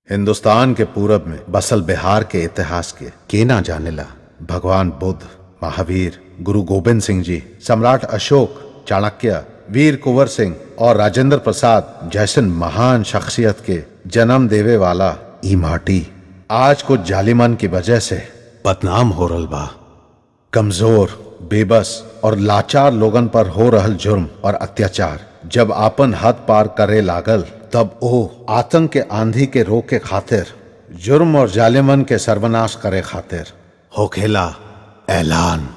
हिंदुस्तान के पूरब में बसल बिहार के इतिहास के के ना जानेला भगवान बुद्ध महावीर गुरु गोविंद सिंह जी सम्राट अशोक चाणक्य वीर कुंवर सिंह और राजेंद्र प्रसाद जैसन महान शख्सियत के जन्म देवे वाला ई माटी आज कुछ जालिमन की वजह से बदनाम हो रल बा कमजोर बेबस और लाचार लोगन पर हो रहल जुर्म और अत्याचार जब आपन हद पार करे लागल तब ओ आतंक के आंधी के रोके खातिर जुर्म और जालिमन के सर्वनाश करे खातिर होखेला ऐलान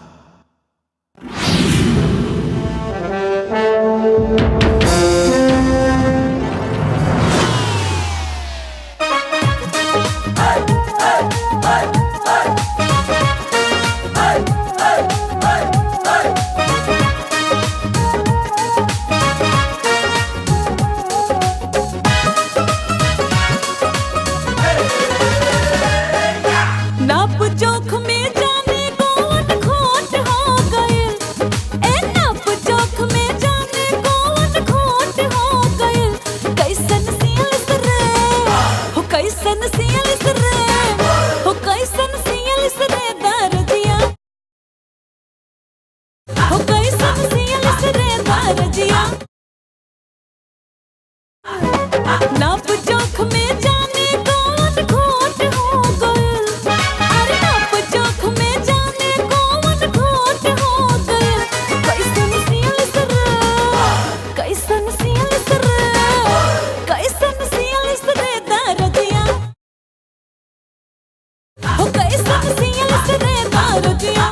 नाप जोख में जाने कौन खोट हो गए ए नाप जोख में जाने कौन खोट हो गए कैसन सियलिस रे हो कैसन सियलिस रे हो कैसन सियलिस रे दर्दिया हो कैसन सियलिस रे दर्दिया नाप जोख में जाने कौन खोट हो गए अरे नाप जोख में जाने कौन खोट हो गए कैसन सियलिस रे कैसन सियलिस रे कैसन सियलिस रे दर्दिया हो कैसन सियलिस रे दर्दिया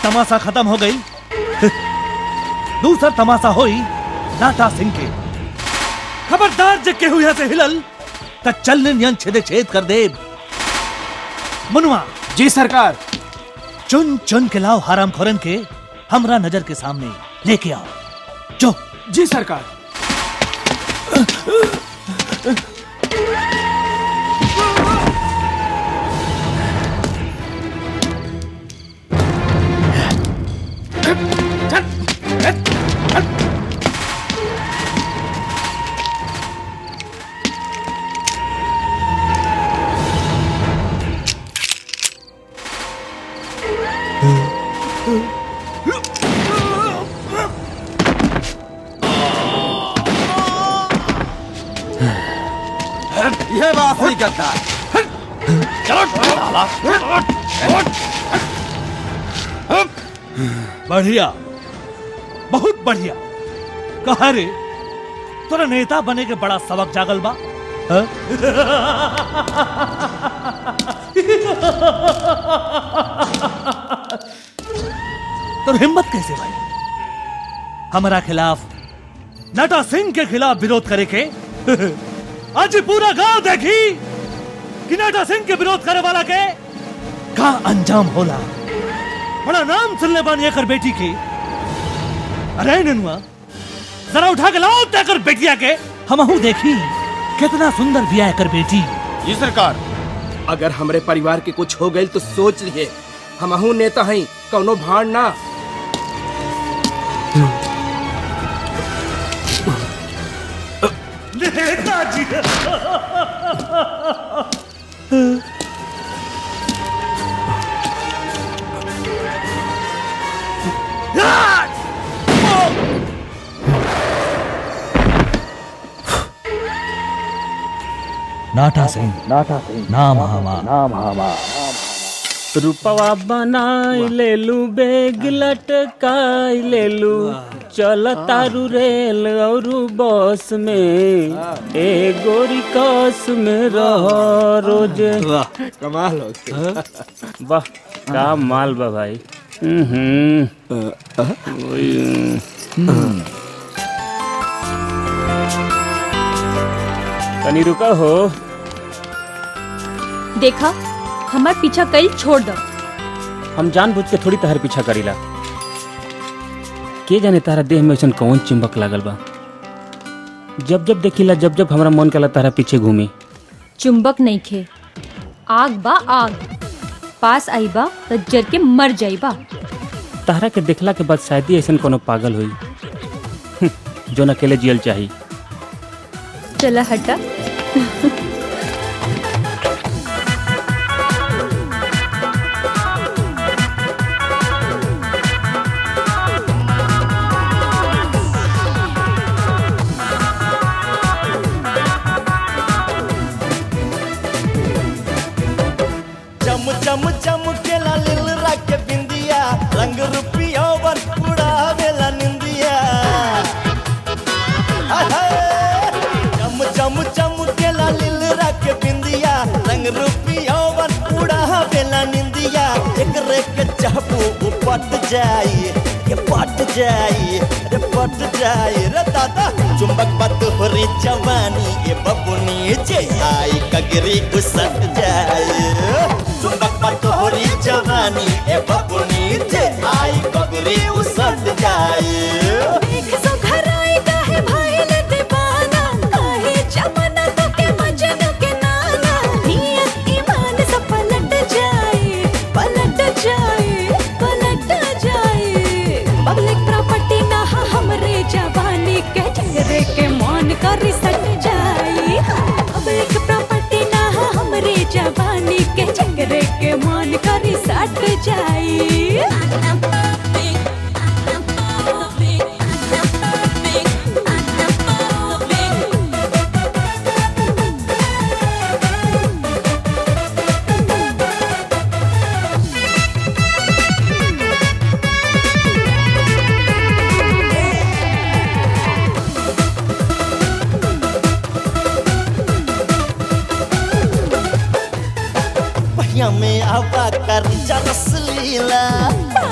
तमाशा खत्म हो गई दूसरा तमाशा होई नाटा सिंह के खबरदार जग के हुई से हिलल त चलने नियन छेदे छेद कर दे मनुआ जी सरकार चुन चुन के लाओ हराम खोरन के हमरा नजर के सामने लेके आओ जो जी सरकार यह बात नहीं करता बढ़िया बहुत बढ़िया कहा रे तोरा नेता बने के बड़ा सबक जागल बा हाँ? तो हिम्मत कैसे भाई हमारा खिलाफ नटा सिंह के खिलाफ विरोध करे के आज पूरा गांव देखी कि नटा सिंह के विरोध करे वाला के का अंजाम होला बड़ा नाम सुनने बानी एकर बेटी के अरे ननुआ जरा उठा के लाओ तेकर बेटिया के हमहू देखी कितना सुंदर बिया एकर बेटी जी सरकार अगर हमरे परिवार के कुछ हो गई तो सोच लिए हमहू नेता हई कौनो भाड़ ना नेताजी नाटा सिंह नाटा सिंह नाम हमा रूपवा बनाई लेलू बेग लटकाई लेलू चल तारू रेल और बस में ए गोरी कस में रह रोज कमाल हो वाह का माल बा भाई हम्म ओए, तनी रुका हो देखा हमार पीछा कल छोड़ दो हम जानबूझ के थोड़ी तहर पीछा करीला के जाने तारा देह में ऐसा कौन चिंबक लागल बा जब जब देखिला जब जब हमरा मन कला तारा पीछे घूमी चुंबक नहीं खे आग बा आग पास आई बा तो जर के मर जाई बा तारा के देखला के बाद शायद ही ऐसा कोनो पागल हुई जो न अकेले जियल चाही चला हटा चम चम चम के ला लिल के बिंदिया रंग रुपिया वन उड़ावेला निंदिया हाय हाय। चम चम चम के ला लिल के बिंदिया रंग रुपिया वन उड़ावेला निंदिया एक रे के चाहबू वो पट जाई ये पट जाई रे पट जाई रे दादा चुंबक पत होरी जवानी ये बबुनी जे आई कगरी उसट जाई चुंबक पत होरी जवानी ये बबुनी जे आई कगरी उसट जाई देख सो घर आई काहे भाईल दीवाना काहे जमाना तो के मजनू के नाना नियत ईमान सब पलट जाए पलट जाए पलट जाए पब्लिक प्रॉपर्टी ना हा हमरे जवानी के चेहरे के मान कर सट जाए पब्लिक प्रॉपर्टी ना हा हमरे जवानी के चेहरे के मान कर सट जाए पहिया में आवा कर जरस लीला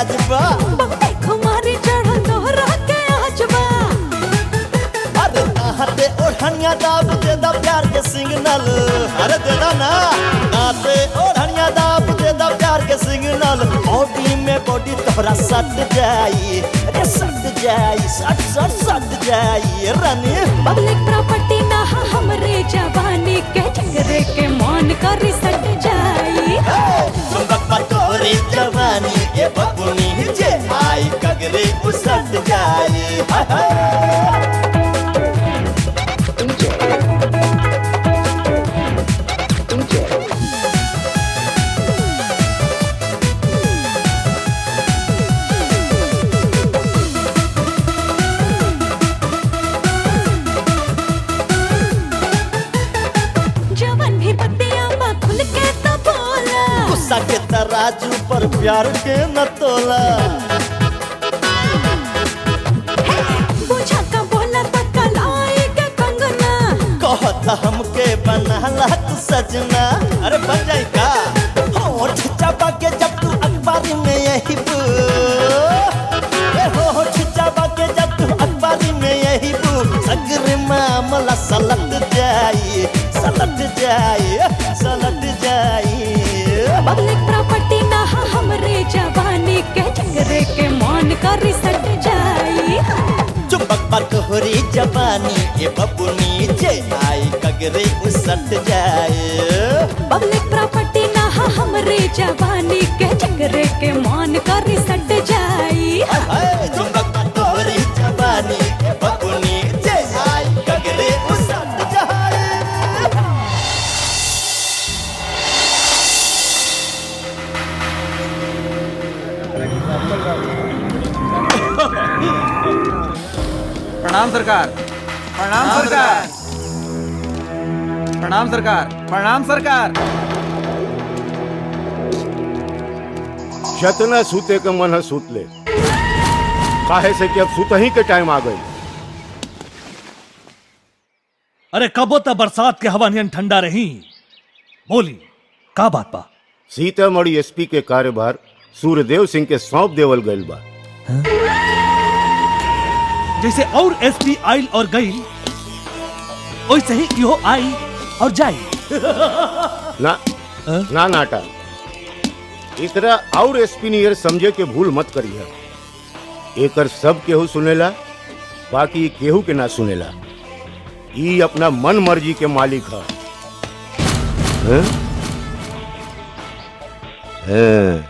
आज बा देखो मारी चढ़ल तोहरा के आज बा अरे नाते ओढ़निया दाब दे दा प्यार के सिग्नल अरे दे दा ना नाते ओढ़निया दाब दे दा प्यार के सिग्नल बॉडी में बॉडी तोहरा सट जाई अरे सट जाई सट सट सट जाई रानी पब्लिक प्रॉपर्टी ना हा हमरे जवानी के चंगरे के मान करी सट जाई चुंबक पर तोहरी जवानी ये बबुनी जे आई कगरे उसट जाई हाय हाय जवन भी बत्तियां बा खुल के तो बोला गुस्सा के तराजू पर प्यार के न तोला बुझा का बोला तो कलाई के कंगना कहता हमके बनाला तू सजना अरे बन जाई का होठ चापा के जब तू अखबारी में यही बू ए होठ चापा के जब तू अखबारी में यही बू सगर मामला सलट जाई सलट जाई सलट जाई पब्लिक प्रॉपर्टी ना हा हमरे जवानी के चंगरे के मान करी सट जाई चुपक पर तोहरी जवानी ये बबुनी जे आई कगरे उसट जाए पब्लिक प्रॉपर्टी ना हा हमरे जवानी के चंगरे के मान करी सट जाई हाय चुंबक पर तोहरी जवानी ये बबुनी जे आई कगरे उसट जाए प्रणाम सरकार प्रणाम सरकार प्रणाम सरकार प्रणाम सरकार जतना सूते के मन है सूत ले काहे से कि अब सुतही के टाइम आ गई अरे कबो त बरसात के हवा नियन ठंडा रही बोली का बात बा सीतामढ़ी एसपी के कार्यभार सूर्यदेव सिंह के सौंप देवल गईल बा जैसे और एसपी आइल और गई वैसे ही इहो आई और जाई ना ना नाटा इस तरह और एसपी नियर समझे के भूल मत करिए एकर सब केहू सुनेला बाकी केहू के ना सुनेला ई अपना मन मर्जी के मालिक है हैं? हैं।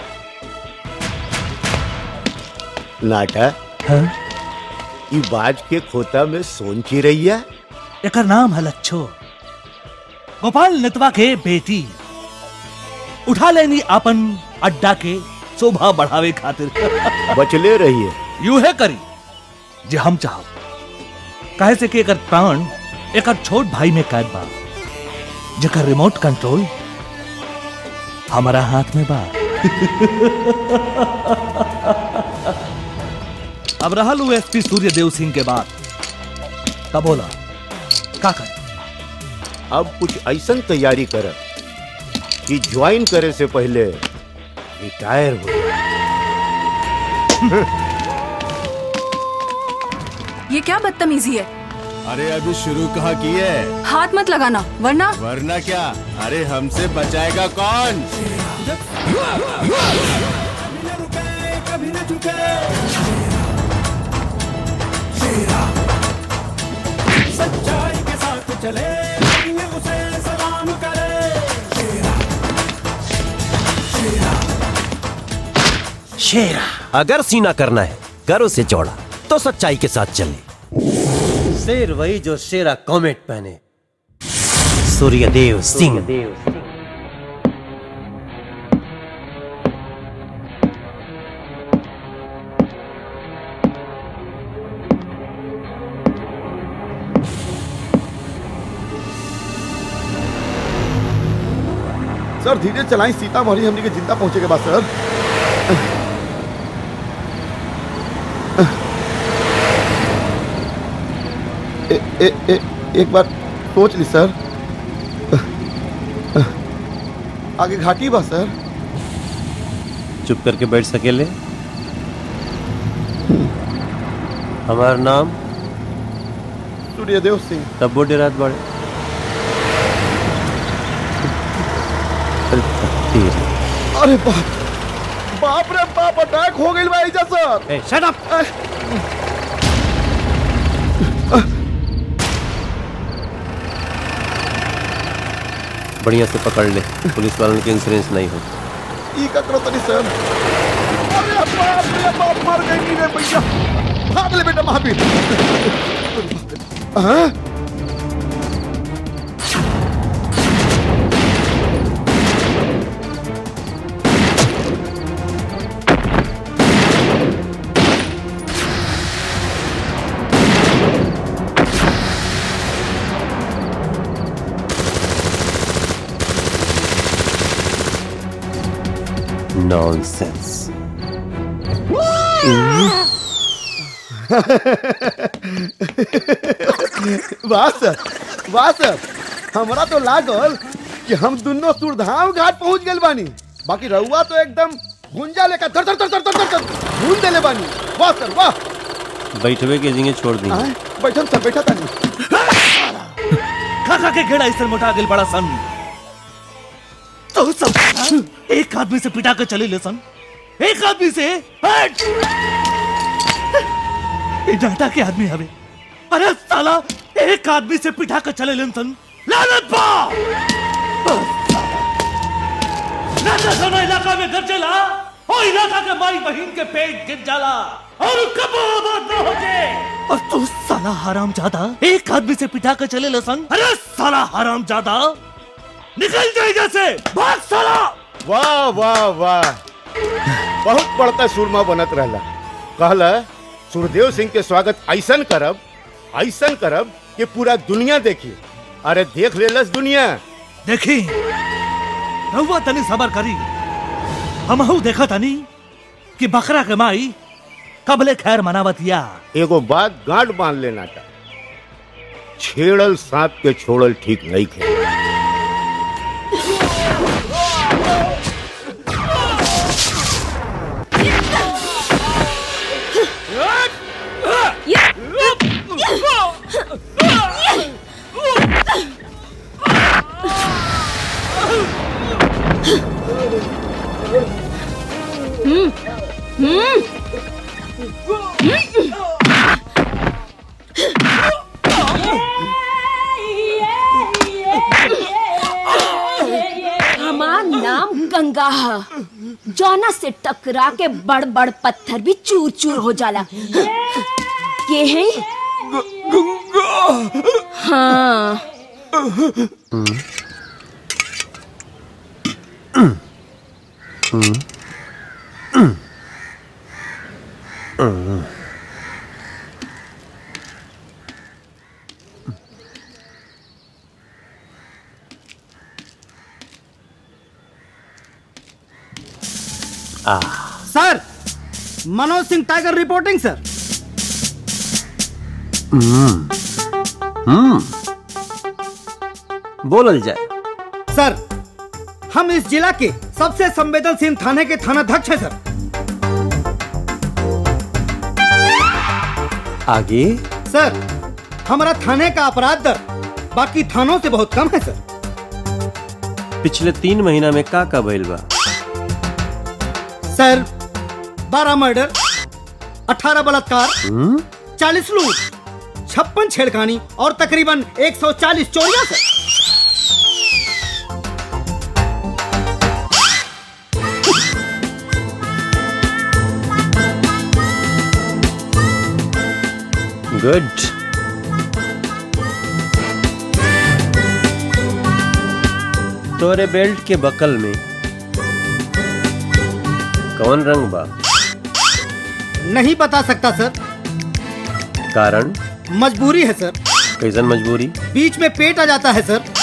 नाटा ई बाज के खोता में सोन चिरैया एकर नाम है लच्छो गोपाल नेतवा के बेटी उठा लेनी आपन अड्डा के शोभा बढ़ावे खातिर बचले रहिए यू है करी जे हम चाहो काहे से कि एकर प्राण एकर छोट भाई में कैद बा जेकर रिमोट कंट्रोल हमारा हाथ में बा अब रहल उ एसपी सूर्यदेव सिंह के बाद तब बोला का करे अब कुछ ऐसा तैयारी कर कि ज्वाइन करे से पहले रिटायर हो ये क्या बदतमीजी है अरे अभी शुरू कहाँ की है हाथ मत लगाना वरना वरना क्या अरे हमसे बचाएगा कौन सच्चाई के साथ चले उसे सलाम करे शेरा अगर सीना करना है करो से चौड़ा तो सच्चाई के साथ चले शेर वही जो शेरा कॉमेट पहने सूर्यदेव सिंह सर धीरे चलाएं सीतामढ़ी हमने के जिंदा पहुंचे के बाद सर ए, ए, ए, एक बार सोच ली सर आगे घाटी बा सर चुप करके बैठ सकेले हमार नाम सूर्यदेव सिंह तब वो डेरात बड़े अरे तेरी। अरे बाप बाप रे बाप अटैक हो गई भाई जा सर ए, shut up! बढ़िया से पकड़ ले पुलिस वालों के इंश्योरेंस नहीं हो ई का करो तनी सर अरे बाप रे बाप मर गई रे भैया भाग ले बेटा महावीर हाँ नॉनसेंस वाह सर वाह सर हमरा तो लागल कि हम दोनों सुरधाम घाट पहुंच गए बानी बाकी रहुआ तो एकदम गुंजा लेकर धर धर धर धर धर धर धर घूम देले बानी वाह सर वाह बैठवे के जिंगे छोड़ दी आए, बैठम सर बैठा तानी खा खा के घेड़ा इस मोटा गिल बड़ा सन तो सब एक आदमी से पिटा कर चले ले सन एक आदमी से हट! ये डाटा के आदमी हवे अरे साला एक आदमी से पिटा कर चले ले सन लानत पा ना सोना इलाका में घर चला और इलाका के माई बहन के पेट गिर जाला और कब आबाद ना हो जाए और तू साला हराम ज्यादा एक आदमी से पिटा कर चले लसन अरे साला हराम ज्यादा निकल जाए जैसे भाग साला वाह वाह वाह बहुत बड़का सुरमा बनत रहला कहला सुरदेव सिंह के स्वागत ऐसन करब ऐसन करब कि पूरा दुनिया देखी अरे देख लेलस दुनिया देखी रहुआ तनी सबर करी हमहू देखा तनी कि बकरा के माई कबले खैर मनावतिया एगो बात गांठ बांध लेना था छेड़ल सांप के छोड़ल ठीक नहीं खे हमार नाम गंगा है जौना से टकरा के बड़ बड़ पत्थर भी चूर चूर हो जाला ये है हाँ sir Manoj Singh tiger reporting sir hmm बोलल जाए सर हम इस जिला के सबसे संवेदनशील थाने के थानाध्यक्ष हैं सर आगे सर हमारा थाने का अपराध दर बाकी थानों से बहुत कम है सर पिछले तीन महीना में का का भइल बा सर बारह मर्डर अठारह बलात्कार हम्म? चालीस लूट छप्पन छेड़खानी और तकरीबन 140 चोरियां सर गुड तोरे बेल्ट के बकल में कौन रंग बा नहीं बता सकता सर कारण मजबूरी है सर कैसन मजबूरी बीच में पेट आ जाता है सर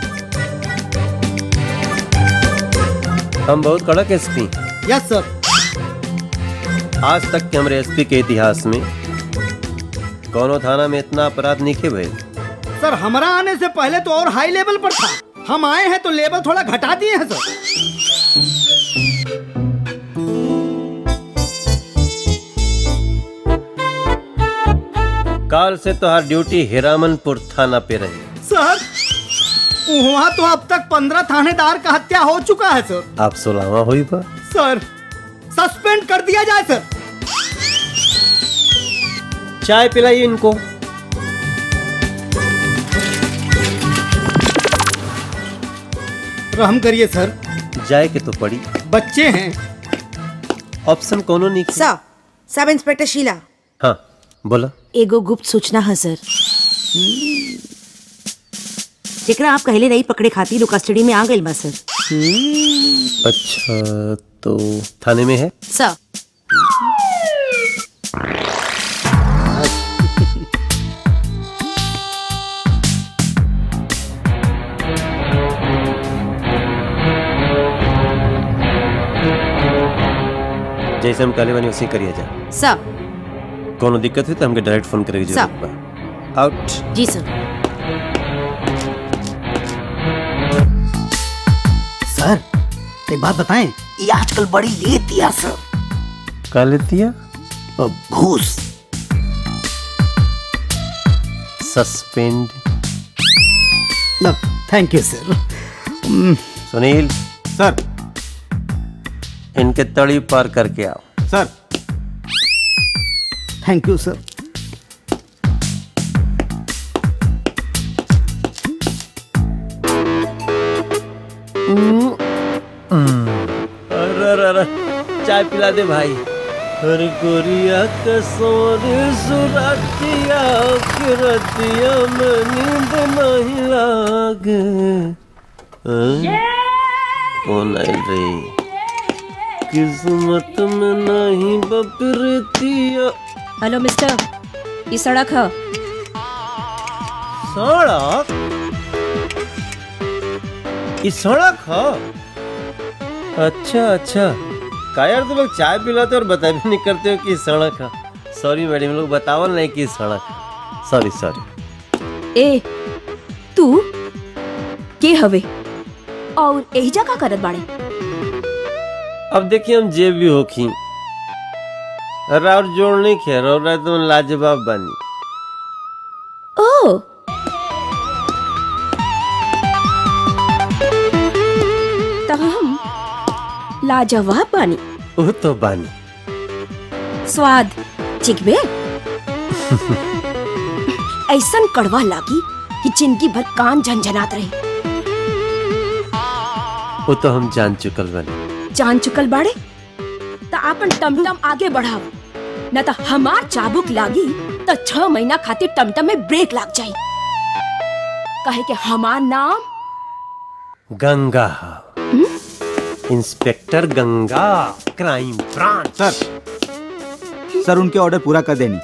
हम बहुत कड़क एसपी यस सर आज तक के हमारे एसपी के इतिहास में कौनो थाना में इतना अपराध नहीं के भइल सर हमारा आने से पहले तो और हाई लेवल पर था हम आए हैं तो लेवल थोड़ा घटा दिए हैं सर काल से तोहार ड्यूटी हिरामनपुर थाना पे रही सर वहाँ तो अब तक पंद्रह थानेदार का हत्या हो चुका है सर आप सोलावा हुई बा सर सस्पेंड कर दिया जाए सर चाय पिलाइए इनको रहम करिए सर जाए के तो पड़ी बच्चे हैं ऑप्शन कोनो नहीं सर सब इंस्पेक्टर शीला हाँ बोला एगो गुप्त सूचना है सर जेकरा आप कहले रही पकड़े खातिर वो कस्टडी में आ गइल बा सर अच्छा तो थाने में है सर जैसे हम कहले बनी वैसे ही करिए जा सर कोनो दिक्कत हुई तो हमके डायरेक्ट फोन करे की सर। जरूरत बा आउट जी सर सर एक बात बताएं ये आजकल बड़ी ले दिया सर का लेती है घूस suspend thank you sir Sunil sir इनके तड़ी पार करके आओ सर थैंक यू सर अरे अरे अरे चाय पिला दे भाई हर गोरिया के सोने सुरतिया के रतिया में नींद नहीं लागे हाँ? कौन आयल रे किस्मत में नहीं बपरतिया हेलो मिस्टर ये सड़क है सड़क ये सड़क है अच्छा अच्छा का यार तुम लोग चाय पिलाते और बता भी नहीं करते हो कि ये सड़क है सॉरी मैडम लोग बतावल नहीं कि ये सड़क है सॉरी सॉरी ए तू के हवे और यही जगह करत बाड़े अब देखिए हम जे भी होखी राउर जोड़ नहीं खेर और रात तुम लाजवाब बानी ओ तब हम लाजवाब बानी वो तो बानी स्वाद चिकबे ऐसन कड़वा लागी कि जिंदगी भर कान झंझनात रही वो तो हम जान चुकल बानी जान चुकल बाड़े त आपन टमटम आगे बढ़ाव न त हमार चाबुक लागी त छह महीना खातिर टमटम में ब्रेक लाग जाई कहे के हमार नाम Ganga inspector Ganga crime branch sir sir उनके ऑर्डर पूरा कर देनी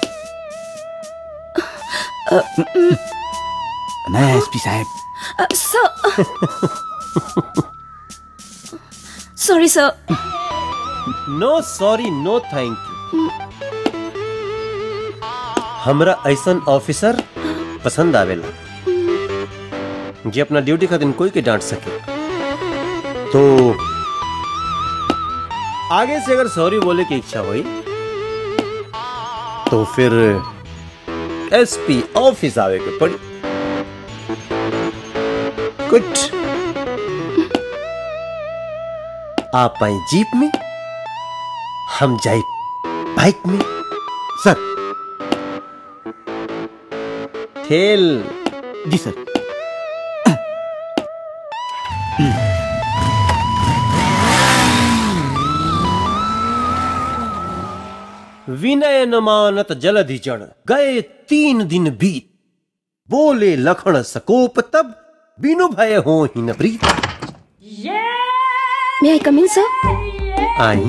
नया एसपी साहब uh, sir sorry sir no sorry no thank you हमरा ऐसन ऑफिसर पसंद आवेला जे अपना ड्यूटी खातिर कोई के डांट सके तो आगे से अगर सॉरी बोले की इच्छा हुई तो फिर एसपी ऑफिस आवे के पड़ी कुछ आप आए जीप में हम जाए बाइक में सर ठेल जी सर विनय न मानत जलधि चढ़ गए तीन दिन बीत बोले लखण सकोप तब बिनु भय हो ही न प्रीत मे आई कम इन सर आई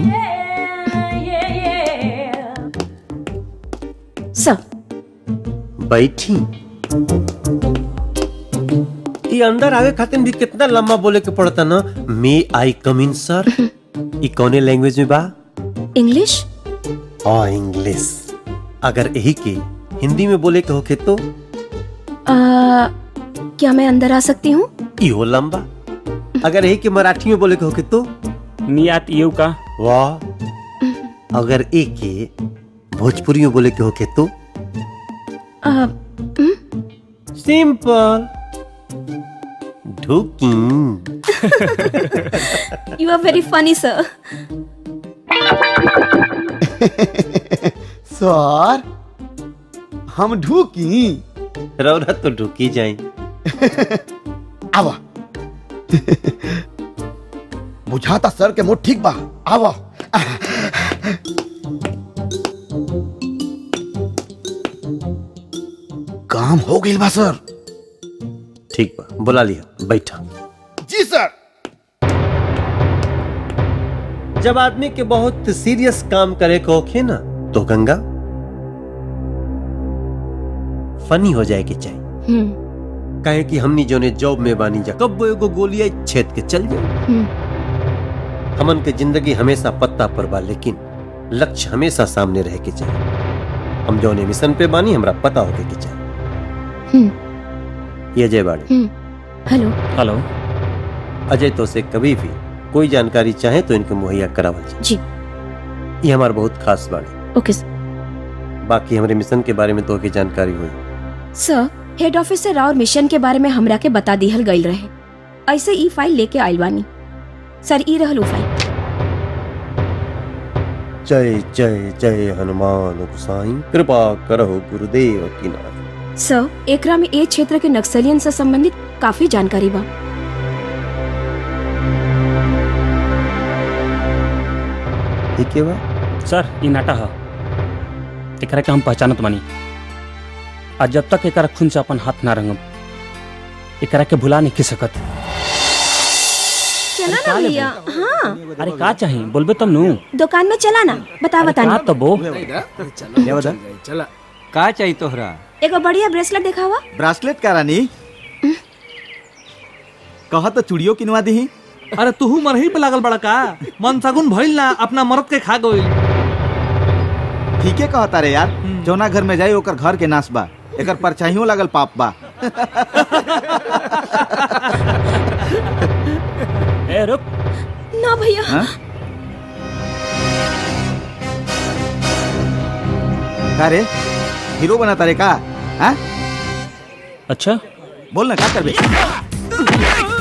सर बैठी ये अंदर आगे खातिर भी कितना लंबा बोले के पड़ता ना मे आई कम इन सर ई कौने लैंग्वेज में बा इंग्लिश और इंग्लिश अगर यही के हिंदी में बोले के होके तो आ, क्या मैं अंदर आ सकती हूँ इहो लंबा अगर यही के मराठी में बोले के होके तो मियात यू का वाह अगर एक के भोजपुरी में बोले के होके तो सिंपल ढुकी you are very funny sir sir हम ढूकी रौरा तो ढुकी जाए आवा बुझाता सर के मुंह ठीक बा आवा काम हो गई बा सर ठीक बा बुला लिया बैठा जी सर जब आदमी के बहुत सीरियस काम करे को होखे ना तो गंगा फनी हो जाए के चाहिए कहे कि हमनी जोने जॉब में बानी जा कब वो एगो गोलियां छेद के चल जाए हमन के जिंदगी हमेशा पत्ता पर बा लेकिन लक्ष्य हमेशा सामने रहे के चाहिए हम जौने मिशन पे बानी हमरा पता होके के चाहिए ये अजय बाड़ी हेलो हेलो अजय तो से कभी भी कोई जानकारी चाहे तो इनके मुहैया करावल जाए जी ये हमार बहुत खास बाड़ी ओके बाकी हमारे मिशन के बारे में तो की जानकारी हुई सर हेड ऑफिस से राउर मिशन के बारे में हमरा के बता दिहल गईल रहे ऐसे ई फाइल लेके आइल बानी सर ई रहल उ फाइल जय जय जय हनुमान गोसाई कृपा करहो गुरुदेव की नाथ सर एकरा में ए क्षेत्र के नक्सलियन से संबंधित काफी जानकारी बा ठीक है बा सर ई नाटा ह एकरा के हम पहचानत बानी आज जब तक एकरा खून से अपन हाथ ना रंगब एकरा के भुला नहीं सकत चला ना भैया हाँ अरे का चाही बोलबे तब नु दुकान में चला ना बता बता का तो बो चला का चाहिए तोहरा एगो बढ़िया ब्रेसलेट दिखावा ब्रासलेट का रानी कहा तो चूड़ियों किनवा दी अरे तू मरही पे लागल बड़ा का मन सगुन भइल ना अपना मरद के खा गइल ठीक है कहता रे यार जौना घर में जाई ओकर घर के नाश बा एकर परछाइयों लगल पाप बा ए रुक ना भैया हाँ? का रे हीरो बना तारे का हाँ? अच्छा बोल ना का करबे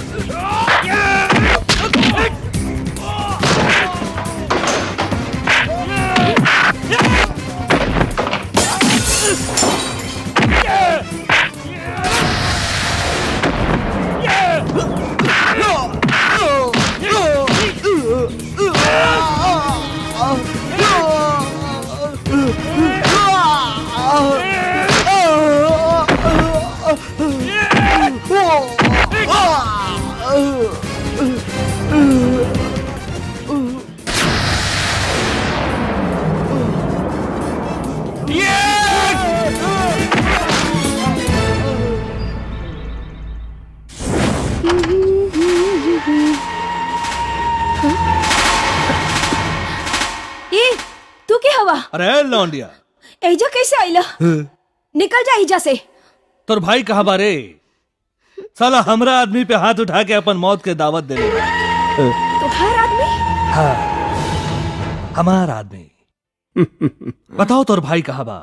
ए तू के हवा अरे लौंडिया एजा कैसे आइला निकल जा एजा से तोर भाई कहा बारे साला हमरा आदमी पे हाथ उठा के अपन मौत के दावत दे ले तो हर आदमी हाँ हमार आदमी बताओ तोर भाई कहा बा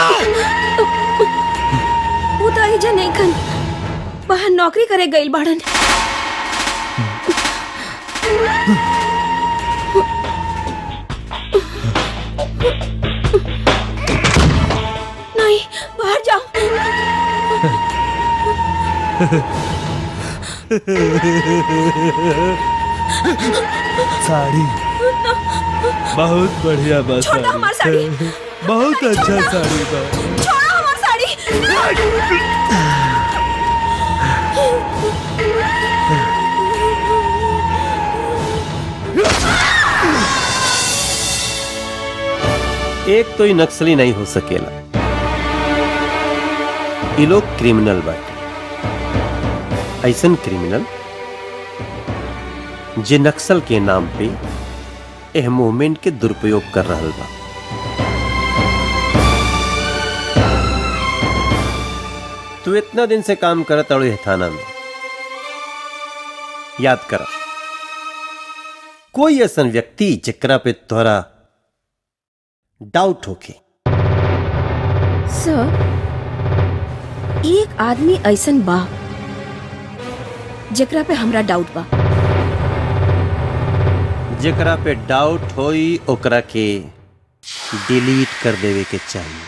वो तो एजा नहीं खन बाहर नौकरी करे गइल बाड़न नहीं बाहर जाओ साड़ी बहुत बढ़िया बा छोड़ दो हमार साड़ी। बहुत अच्छा साड़ी बा छोड़ो हमार साड़ी एक तो ही नक्सली नहीं हो सकेला ये लोग क्रिमिनल बाटे ऐसन क्रिमिनल जे नक्सल के नाम पे एह मूवमेंट के दुरुपयोग कर रहल बा तू इतना दिन से काम करत अड़ो थाना में याद करा कोई ऐसन व्यक्ति जेकरा पे तोहरा डाउट होके सर एक आदमी ऐसन बा जेकरा पे हमरा डाउट बा जेकरा पे डाउट होई ओकरा के डिलीट कर देवे के चाहिए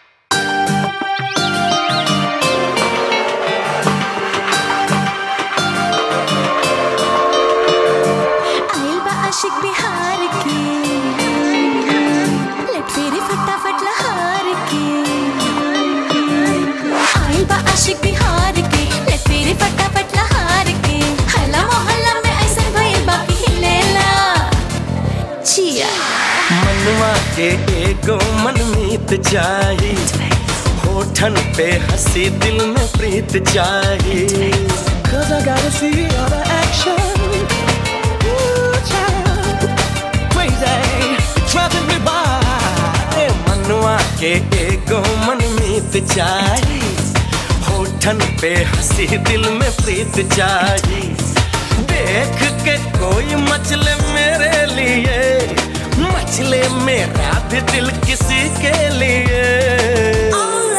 आइल बा आशिक बिहार के लट फेरे फटाफट लहार के आइल बा आशिक बिहार के लट फेरे फटाफट लहार के हल्ला मोहल्ला में ऐसन भइल बा कि हिलेला जिया मनवा के एगो मनमीत चाही होठन पे हंसी दिल में प्रीत चाही Cause I gotta see all the action Ooh, child. Crazy, driving me by ए मनवा के एगो मनमीत चाही होठन पे हंसी दिल में प्रीत चाही देख के कोई मचले मेरे लिए मचले मेरा भी दिल किसी के लिए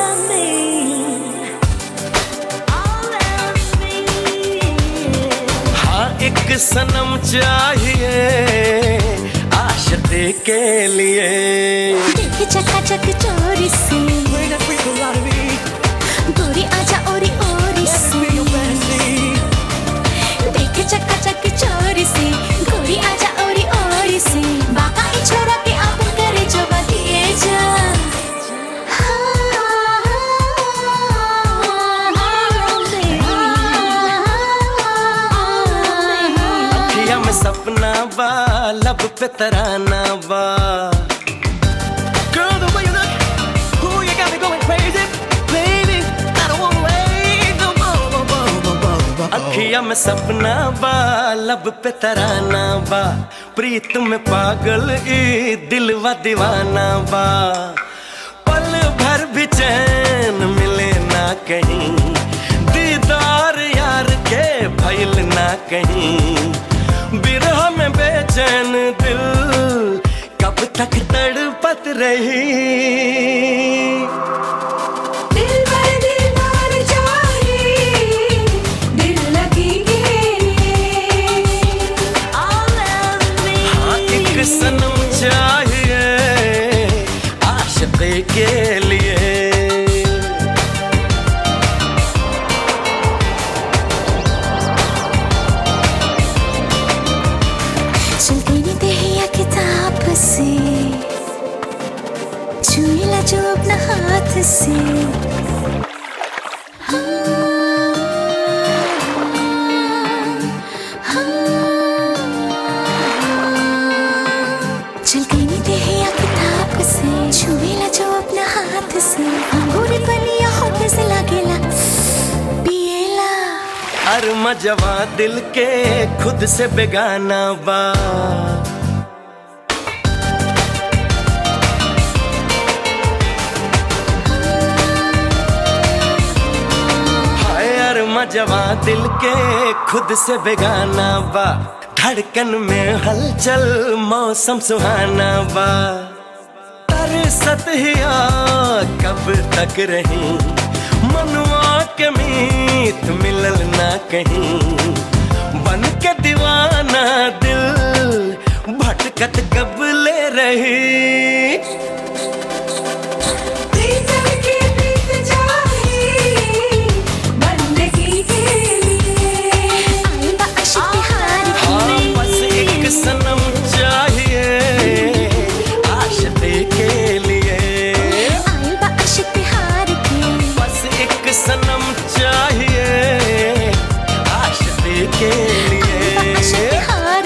हाँ एक सनम चाहिए आशिक़ी के लिए देख चका चक चोरी से गोरी आजा ओरी ओरी से देख चका चक चोरी से गोरी आजा ओरी ओरी से बाका ई छोरा के आपन करे जो बदिए जा अखिया में सपना बा लब पे तराना बा Girl, the way you look, ooh, you got me going crazy. Baby, I don't wanna wait no more. अखिया में सपना बा लब पे तराना बा प्रीत में पागल ई दिलवा दीवाना बा पल भर भी चैन मिले ना कहीं दीदार यार के भइल ना कहीं बिरह में बेचैन दिल कब तक तड़पत रही दिल भर दिल भर जाए दिल लगी हाँ एक सनम चाहिए आशिक़ी के लिए चलती नहीं देहिया किताब से छुएला जो अपना हाथ से चलती नहीं देहिया किताब से छुएला जो अपना हाथ से अंगूर बलिया होठ से लागेला पिएला हर मजवा दिल के खुद से बेगाना बा हाय हर मजवा दिल के खुद से बेगाना बा धड़कन में हलचल मौसम सुहाना बा तरसत हिया कब तक रही मनुआ के मीत मिलल ना कहीं बन के दीवाना दिल भटकत कब ले रही हाँ बस एक सनम चाहिए आशिक़ी के लिए बस एक सनम चाहिए आशिक़ी के लिए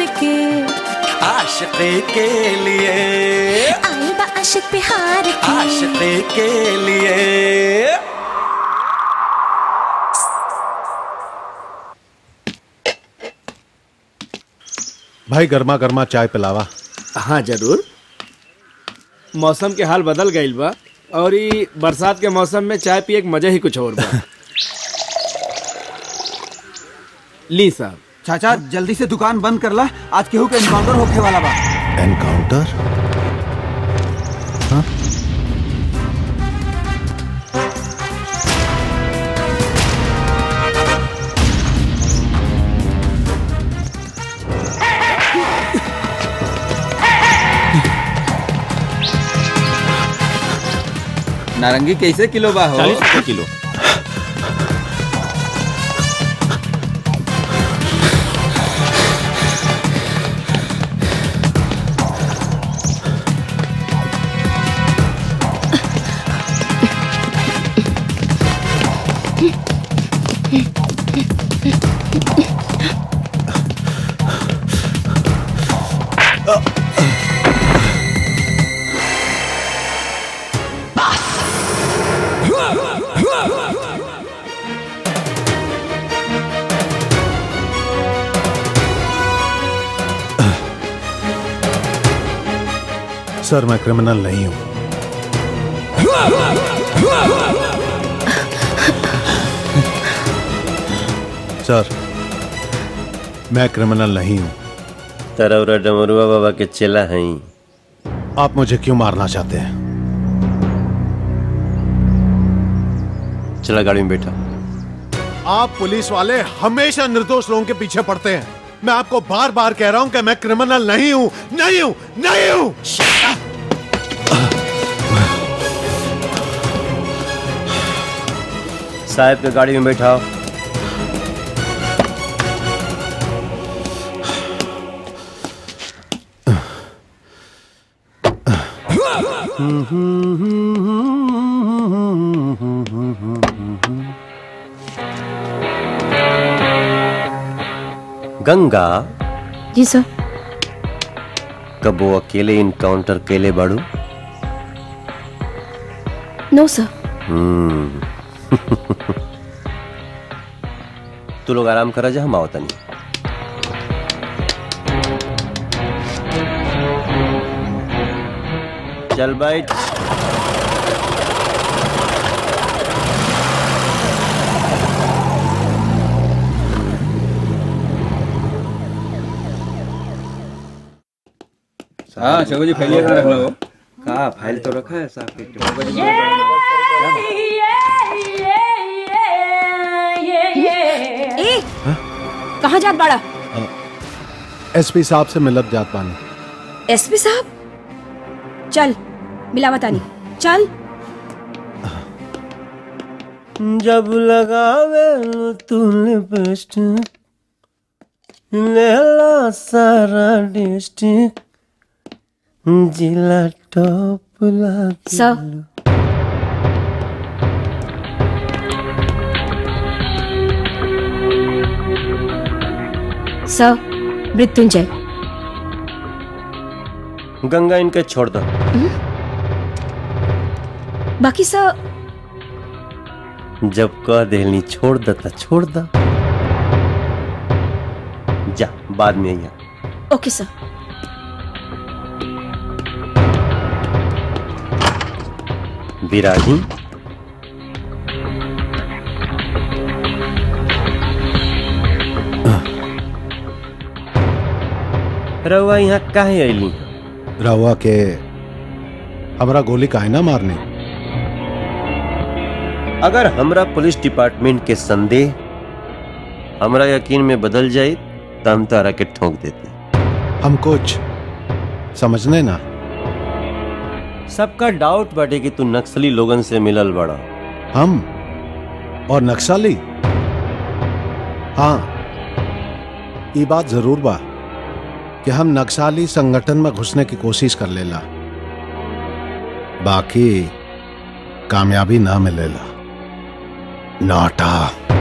आशिक़ी के लिए आशिक बिहार की आशिक़ी के लिए भाई गर्मा गर्मा चाय पिलावा हाँ जरूर मौसम के हाल बदल गईल बा और ई बरसात के मौसम में चाय पिए के मजा ही कुछ और बा ली साहब चाचा जल्दी से दुकान बंद कर ला आज केहू के एनकाउंटर होखे वाला बा एनकाउंटर हाँ? नारंगी कैसे किलो बा हो चालीस रुपये किलो सर मैं क्रिमिनल नहीं हूं सर मैं क्रिमिनल नहीं हूं तरौरा डमरुआ बाबा के चेला हैं आप मुझे क्यों मारना चाहते हैं चला गाड़ी में बैठा आप पुलिस वाले हमेशा निर्दोष लोगों के पीछे पड़ते हैं मैं आपको बार बार कह रहा हूं कि मैं क्रिमिनल नहीं हूं नहीं हूं नहीं हूं साहब के गाड़ी में बैठाओ गंगा जी सर कब वो अकेले इनकाउंटर केले बाड़ू नो सर हम्म तू लोग आराम करा जा हम आओ तनी चल बैठ हाँ शोभा जी फाइल कहाँ रख लो कहाँ फाइल तो रखा है साहब के ए कहाँ जात बाड़ा एसपी साहब से मिलब जात पानी एसपी साहब चल मिलावत आनी चल जब लगावे तू लिपस्टिक लेला सारा डिस्ट्रिक्ट जिला टॉप लागे सर सर मृत्युंजय गंगा इनके छोड़ दो बाकी सर जब कह देनी छोड़ द त छोड़ द जा बाद में आइया ओके सर विरागी रउआ यहाँ काहे अली रहुआ के हमरा गोली काहे ना मारने अगर हमरा पुलिस डिपार्टमेंट के संदेह हमरा यकीन में बदल जाए तो हम तारा के ठोक देते हम कुछ समझने ना सबका डाउट बाटे कि तू नक्सली लोगन से मिलल बड़ा हम और नक्सली हाँ ये बात जरूर बा कि हम नक्सली संगठन में घुसने की कोशिश कर लेला बाकी कामयाबी ना मिलेला नाटा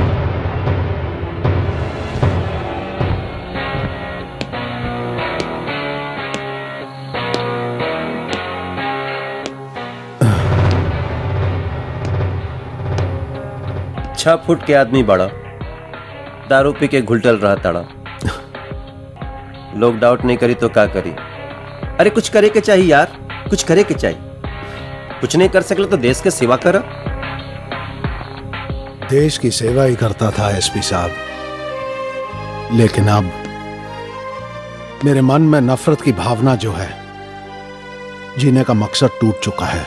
छह फुट के आदमी बड़ा दारू पी के घुलटल रहा तड़ा लोग डाउट नहीं करी तो का करी अरे कुछ करे के चाहिए यार कुछ करे के चाहिए कुछ नहीं कर सकले तो देश के सेवा कर देश की सेवा ही करता था एसपी साहब लेकिन अब मेरे मन में नफरत की भावना जो है जीने का मकसद टूट चुका है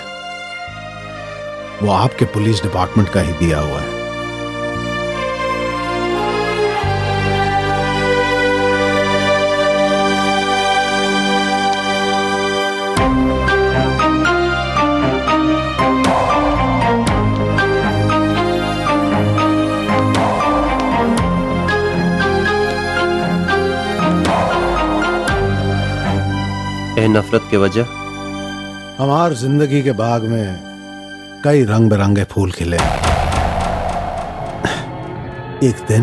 वो आपके पुलिस डिपार्टमेंट का ही दिया हुआ है ए नफरत के वजह हमार जिंदगी के बाग में कई रंग बिरंगे फूल खिले एक दिन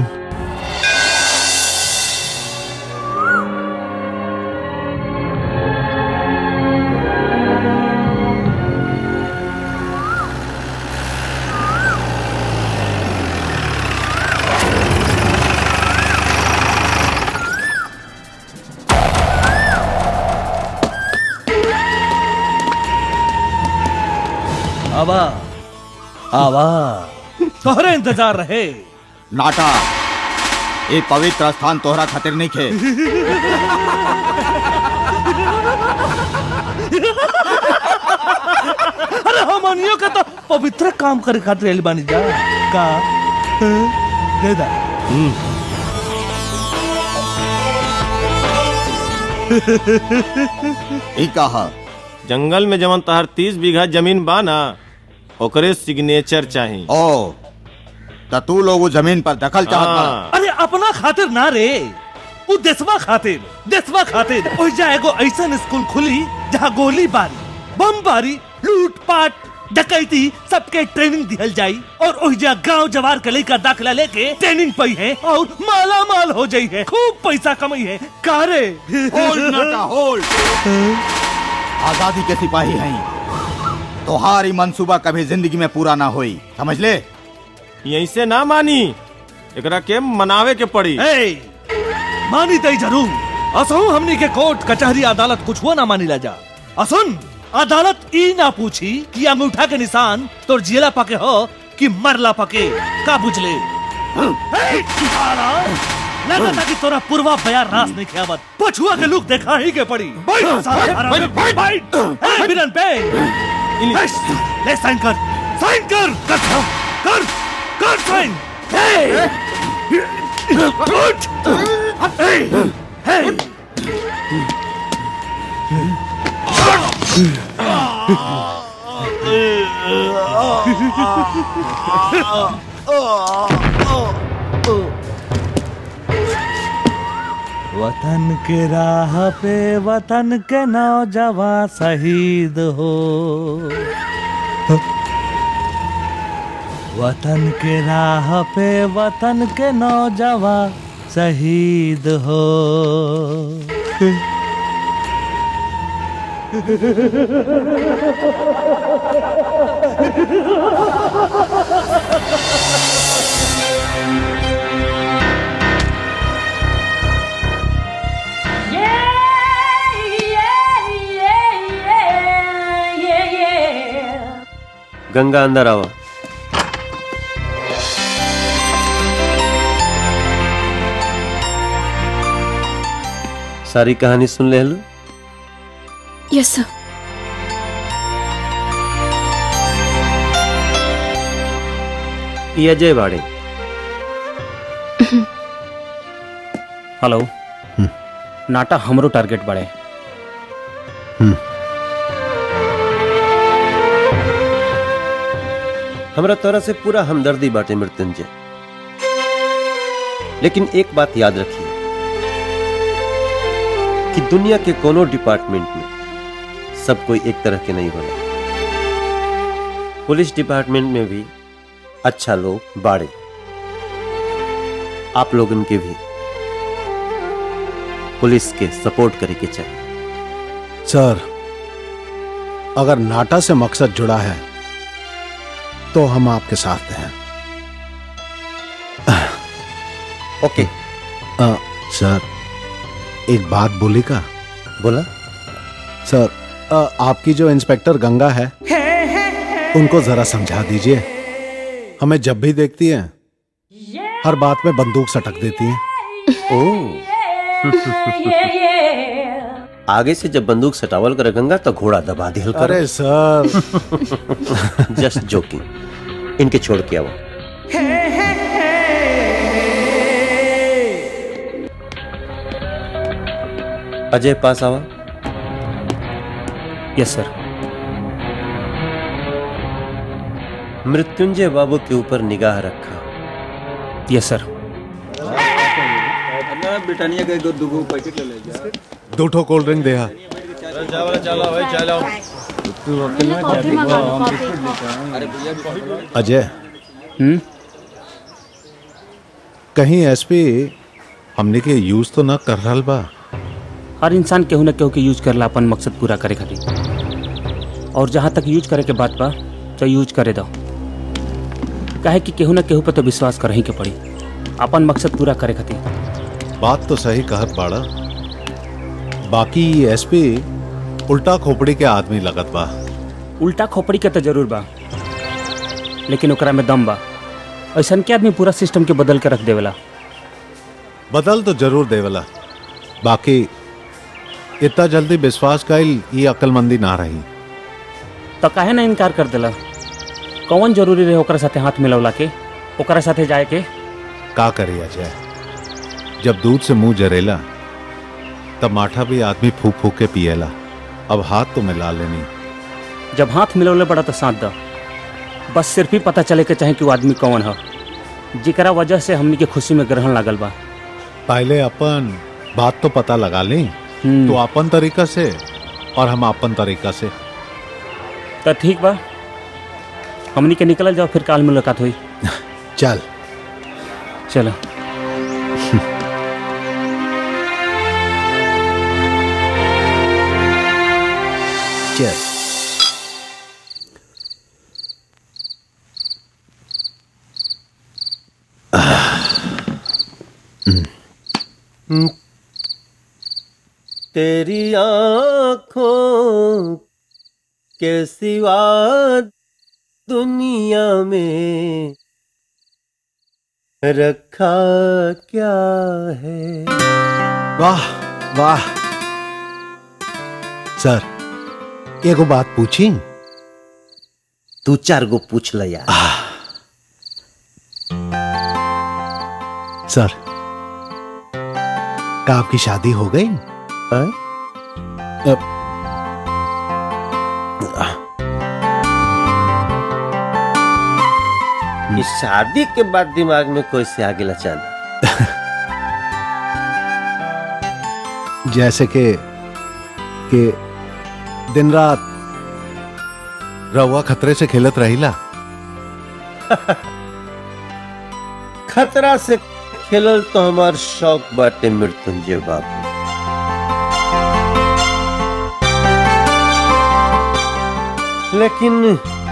आवा आवा तोहरे इंतजार रहे नाटा ये पवित्र स्थान तोहरा खातिर नहीं खे अरे हमनियो के तो पवित्र काम करे खातिर आइल बानी जा का हाँ? दे दा ई कहा जंगल में जवन तहर तीस बीघा जमीन बा ना ओकरे सिग्नेचर चाही ओ त तू लोग वो जमीन पर दखल चाहत बा अरे अपना खातिर ना रे उ देशवा खातिर देशवा खातिर ओइजा एगो ऐसन स्कूल खुली जहाँ गोली बारी बम बारी लूट पाट डकैती सबके ट्रेनिंग दिहल जाई और ओइजा गांव जवार के लइका दाखला लेके ट्रेनिंग पई है और माला माल हो जाई है खूब पैसा कमाई है कारे होल्ड नाटा होल्ड आजादी के सिपाही हैं तोहारी मंसूबा कभी जिंदगी में पूरा ना होई समझ ले यहीं से ना मानी एकरा के मनावे के पड़ी ए, मानी तई जरूर असहु हमनी के कोर्ट कचहरी अदालत कुछ हुआ ना मानी ला जा असुन अदालत ई ना पूछी कि अंगूठा के निशान तोर जियला पके हो कि मरला पके का बुझले ए, साला, लगता कि तोरा पूर्वा बयार रास नहीं खेवत पछुआ के लुक देखा ही के पड़ी बैठ साला हरामी, बैठ ए बिरन पे ए, ले साइन कर साइन कर कर कर कर साइन ए उठ ए ए वतन के राह पे वतन के नौजवान शहीद हो वतन के राह पे वतन के नौजवान शहीद हो गंगा अंदर आवा सारी कहानी सुन ले लो यस सर ये अजय बाड़े हेलो नाटा हमरो टारगेट बड़े हमरा तोरा से पूरा हमदर्दी बाटे मृत्युंजय लेकिन एक बात याद रखिए कि दुनिया के कोनो डिपार्टमेंट में सब कोई एक तरह के नहीं होला पुलिस डिपार्टमेंट में भी अच्छा लोग बाड़े आप लोगन के भी पुलिस के सपोर्ट करे के चाहिए सर अगर नाटा से मकसद जुड़ा है तो हम आपके साथ हैं ओके आ, सर एक बात बोली का बोला सर आ, आपकी जो इंस्पेक्टर गंगा है उनको जरा समझा दीजिए हमें जब भी देखती हैं हर बात में बंदूक सटक देती हैं ओ आगे से जब बंदूक सटावल कर गंगा तो घोड़ा दबा दिया करो। अरे सर जस्ट जोकिंग इनके छोड़ के आओ अजय पास आवा यस सर मृत्युंजय बाबू के ऊपर निगाह रखा यस सर ब्रिटानिया का दो दो पैकेट ले ले जा दो ठो कोल्ड ड्रिंक दे चलो चलो भाई चलो अजय हम्म कहीं एसपी हमने के यूज तो ना कर रहा बा हर इंसान केहू न केहू के यूज करला अपन मकसद पूरा करे खातिर और जहाँ तक यूज करे के बात बा तो यूज करे दो काहे कि केहू न केहू पे तो विश्वास करही के पड़ी अपन मकसद पूरा करे खातिर बात तो सही कहत बाड़ा बाकी एसपी उल्टा खोपड़ी के आदमी लगत बा उल्टा खोपड़ी के तो जरूर बा लेकिन ओकरा में दम बा ऐसन के आदमी पूरा सिस्टम के बदल के रख देवेला बदल तो जरूर देवला बाकी इतना जल्दी विश्वास कईल ये अक्लमंदी ना रही तो काहे ना इनकार कर देला कौन जरूरी रहे ओकरा साथे हाथ मिलवला के ओकरा साथे जाए के का करे अजय जब दूध से मुंह जरेला तब माठा भी आदमी फूक फूक के पिएला अब हाथ तो मिला लेनी जब हाथ मिलवले पड़ा तो साथ द बस सिर्फ ही पता चले के चाहे कि वो आदमी कौन है जिकरा वजह से हमनी के खुशी में ग्रहण लागल बा पहले अपन बात तो पता लगा ली तो अपन तरीका से और हम अपन तरीका से तो ठीक बा हमनी के निकल जाओ फिर काल मुलाकात हुई चल चलो चल तेरी आंखों के सिवा दुनिया में रखा क्या है वाह वाह सर एगो बात पूछी तू चार गो पूछ ल यार सर का आपकी शादी हो गई अब- इस शादी के बाद दिमाग में कोई से आगे अचानक जैसे कि कि दिन रात रहुआ खतरे से खेलत रहिला खतरा से खेलल तो हमार शौक बाटे मृत्युंजय बाबू लेकिन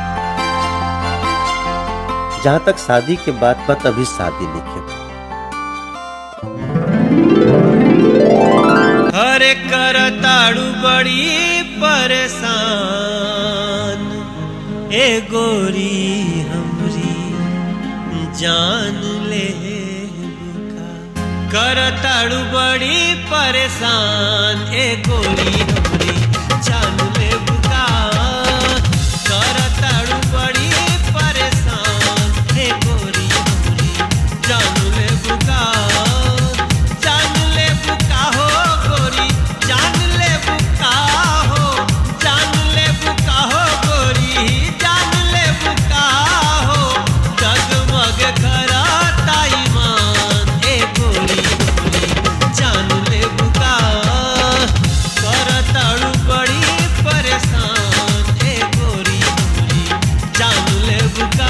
जहां तक शादी के बात बात अभी शादी लिखे हरे कर ताड़ू बड़ी परेशान ए गोरी हमरी जान ले बुका कर ताड़ू बड़ी परेशान ए गोरी हमरी जान ले बुका कर ताड़ू बड़ी परेशान ए गोरी हमरी जान ले बुका जान ले बुका हो गोरी जान ले बुका हो जान ले बुका हो गोरी जान ले बुका हो जगमग कराता ईमान ए गोरी गोरी जान ले बुका करताड़ू बड़ी परेशान ए गोरी गोरी जान ले बुका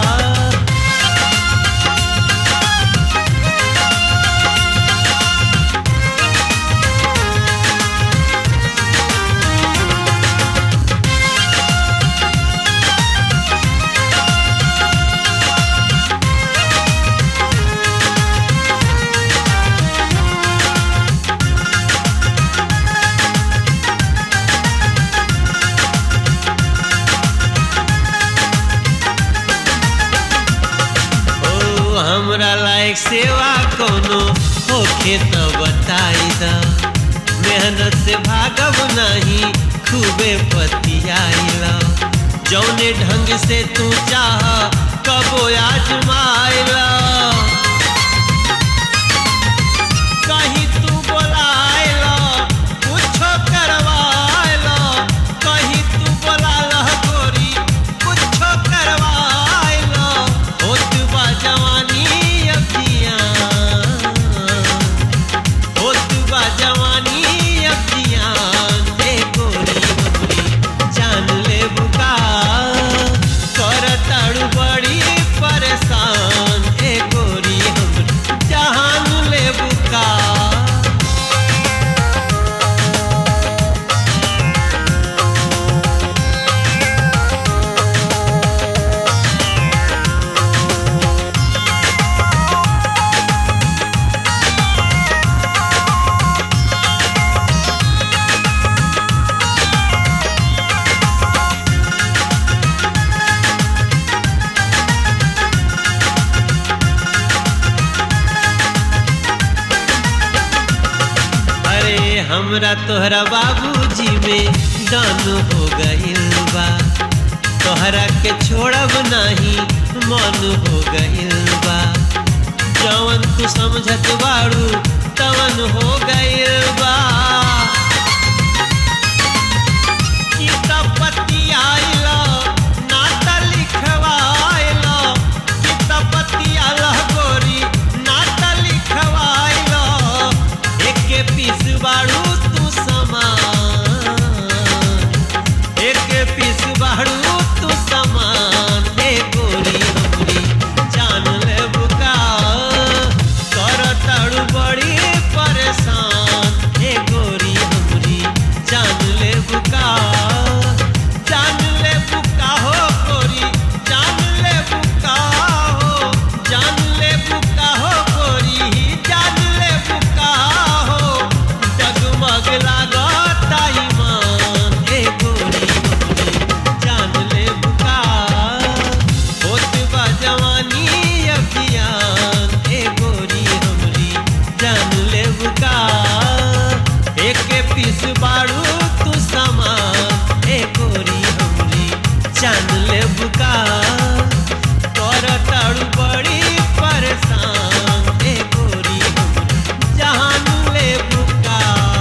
ओ हमरा लायक सेवा कोनो होखे त बताई द मेहनत से भागब नहीं खूबे पतियाइला जौने ढंग से तू चाह कबो आजमाइला कहीं तू बोलाइला कुछो करवाइला कहीं तू बोलाला गोरी कुछो करवाइला होत बा जवानी अखियां होत बा जवानी अखियां देखो हमरा तोहरा बाबूजी में दान हो गइल बा तोहरा के छोड़ब नाही मन हो गइल बा जवन तू समझत बाड़ू तवन हो गइल बा किताब पतियाइला नाता लिखवाइला किताब पतियाला गोरी नाता लिखवाइला एके पीस बाड़ू तू समान एके पीस बाड़ू तू समान ए गोरी हमरी जान ले बुका कर ताड़ू बड़ी परेशान ए गोरी हमरी जान ले बुका जान ले बुका हो गोरी जान ले बुका हो जान ले बुका हो गोरी जान ले बुका हो जगमग लागता ईमान ए गोरी हमरी जान ले बुका होत बा जवानी अभियान ए गोरी हमरी जान ले बुका एक पीस बाड़ू तू सामान ए गोरी हमरी जान ले बुका कर ताड़ू बड़ी परेशान ए गोरी हमरी जान ले बुका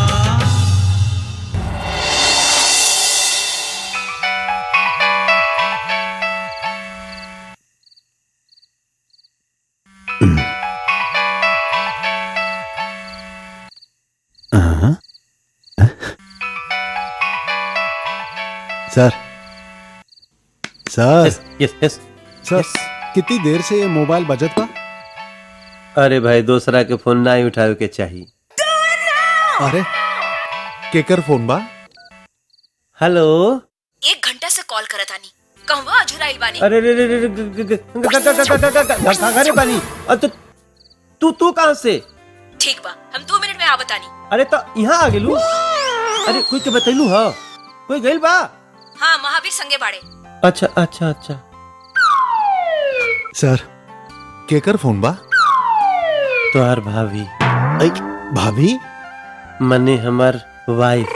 सर सर यस यस सर कितनी देर से ये मोबाइल बजत बा अरे भाई दूसरा के फोन ना ही उठावे के चाहिए अरे केकर फोन बा हेलो एक घंटा से कॉल करत आनी कहवा अझुराइल बानी अरे रे रे रे रे, ग- ग- ग- ग- ग- ग- ग- ग- ग- ग- ग- घरे बानी अ, तो तू तू कहाँ से ठीक बा हम दो मिनट में आवत आनी अरे तो यहाँ आ गेलू अरे कोई के बतैलू हा कोई गइल बा हाँ महावीर संगे बाड़े अच्छा अच्छा अच्छा सर केकर फोन बा तोहार भाभी भाभी मने हमार वाइफ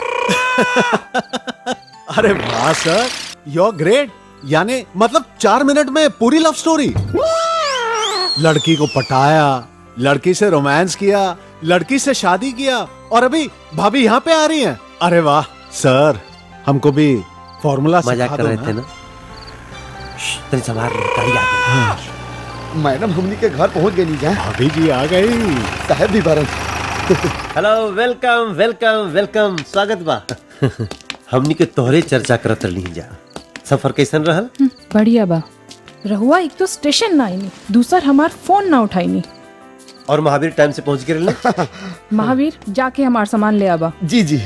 अरे वाह सर यू ग्रेट यानी मतलब चार मिनट में पूरी लव स्टोरी लड़की को पटाया लड़की से रोमांस किया लड़की से शादी किया और अभी भाभी यहाँ पे आ रही हैं अरे वाह सर हमको भी फॉर्मूला मजाक सिखा कर दो रहे ना। थे ना श्श, तनी संभाल ले, गाड़ी आ गई मैडम हमनी के घर पहुंच गई जा भाभी जी आ गई साहब भी बारन हेलो वेलकम वेलकम वेलकम स्वागत बा हमनी के तोहरे चर्चा करत रही जा सफर कैसन रहल बढ़िया बा रहुआ एक तो स्टेशन ना आईनी दूसर हमार फोन ना उठाईनी और महावीर टाइम से पहुंच गए रहले? महावीर जाके हमार सामान ले आबा जी जी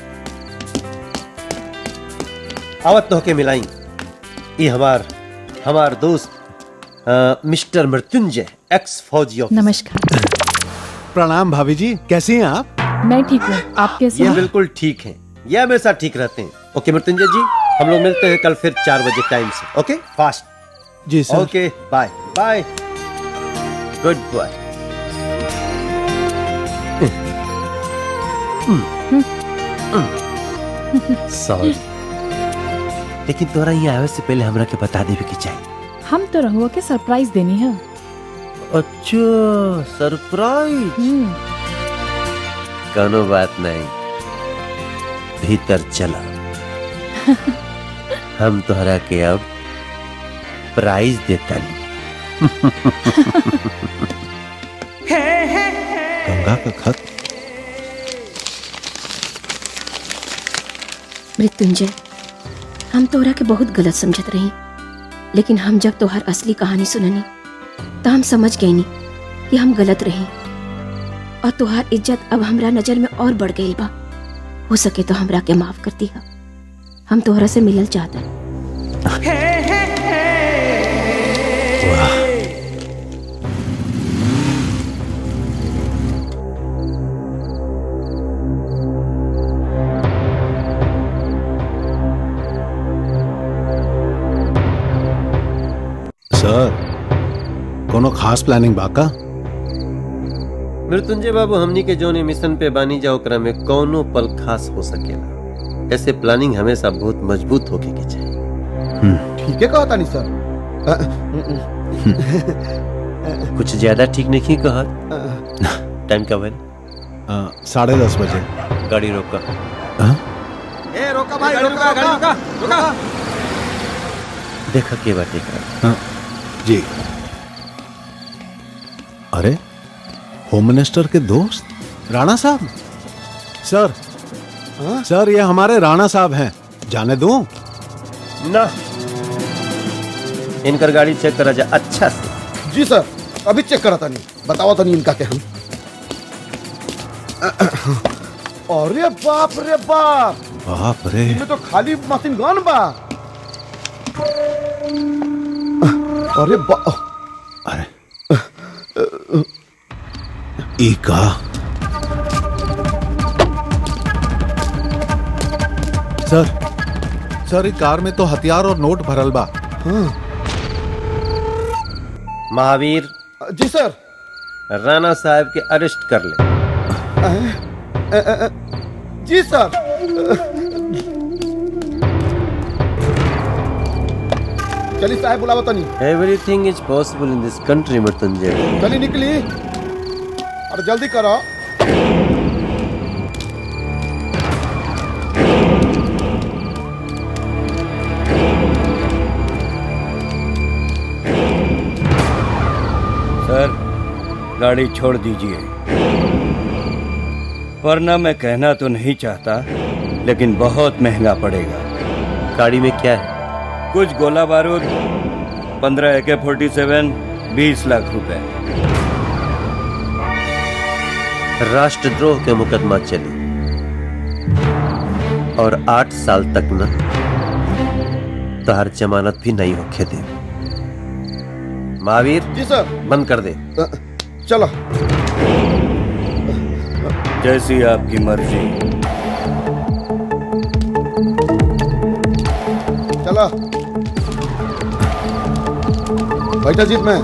आवत तो के मिलाई ये हमार हमार दोस्त अ, मिस्टर मृत्युंजय एक्स फौजी ऑफिसर। नमस्कार प्रणाम भाभी जी कैसी हैं आप मैं ठीक हूँ आप कैसे ये हैं बिल्कुल ठीक है ये हमेशा ठीक रहते हैं ओके मृत्युंजय जी हम लोग मिलते हैं कल फिर चार बजे टाइम से ओके फास्ट जी sir okay bye bye good bye sorry लेकिन तोरा यहाँ आवे से पहले हमरा के बता देवे के चाहिए हम तो रहुआ के सरप्राइज देनी है अच्छा सरप्राइज कोनो बात नहीं भीतर चला हम तोहरा के अब प्राइज देता गंगा का खत मृत्युंजय हम तोहरा के बहुत गलत समझत रही लेकिन हम जब तोहर असली कहानी सुननी तो हम समझ गए नी कि हम गलत रही और तोहार इज्जत अब हमरा नजर में और बढ़ गई बा हो सके तो हमरा के माफ कर दिया हम तोहरा से मिलल चाहता सर कोनो खास प्लानिंग बाका मृत्युंजय बाबू हमनी के जोने मिशन पे बानी जा ओकरा में कौनो पल खास हो सकेला ऐसे प्लानिंग हमेशा बहुत मजबूत होके के चाहिए ठीक है कहा तानी सर कुछ ज्यादा ठीक नहीं कहा टाइम का भैल साढ़े दस बजे गाड़ी रोका ए रोका भाई रोका रोका रोका देखा के बाटे का हाँ, जी अरे होम मिनिस्टर के दोस्त राणा साहब सर सर ये हमारे राणा साहब हैं जाने दूं ना इनकर गाड़ी चेक करा जा अच्छा से जी सर अभी चेक करा तानी बताओ तानी इनका के हम अरे बाप रे बाप बाप रे इसमें तो खाली मशीन गन बा अरे बा ईका सर सर ई कार में तो हथियार और नोट भरल बा महावीर जी सर राणा साहब के अरेस्ट कर ले अ, अ, अ, जी सर चली साहब बुलावा तनी everything is possible in this country Mrityunjay चली निकली और जल्दी करो सर गाड़ी छोड़ दीजिए वरना मैं कहना तो नहीं चाहता लेकिन बहुत महंगा पड़ेगा गाड़ी में क्या है कुछ गोला बारूद पंद्रह ए के फोर्टी सेवन बीस लाख रुपए राष्ट्रद्रोह के मुकदमा चली और आठ साल तक न तोहर जमानत भी नहीं होखे दे महावीर जी सर बंद कर दे चलो जैसी आपकी मर्जी चलो बैठा जीत में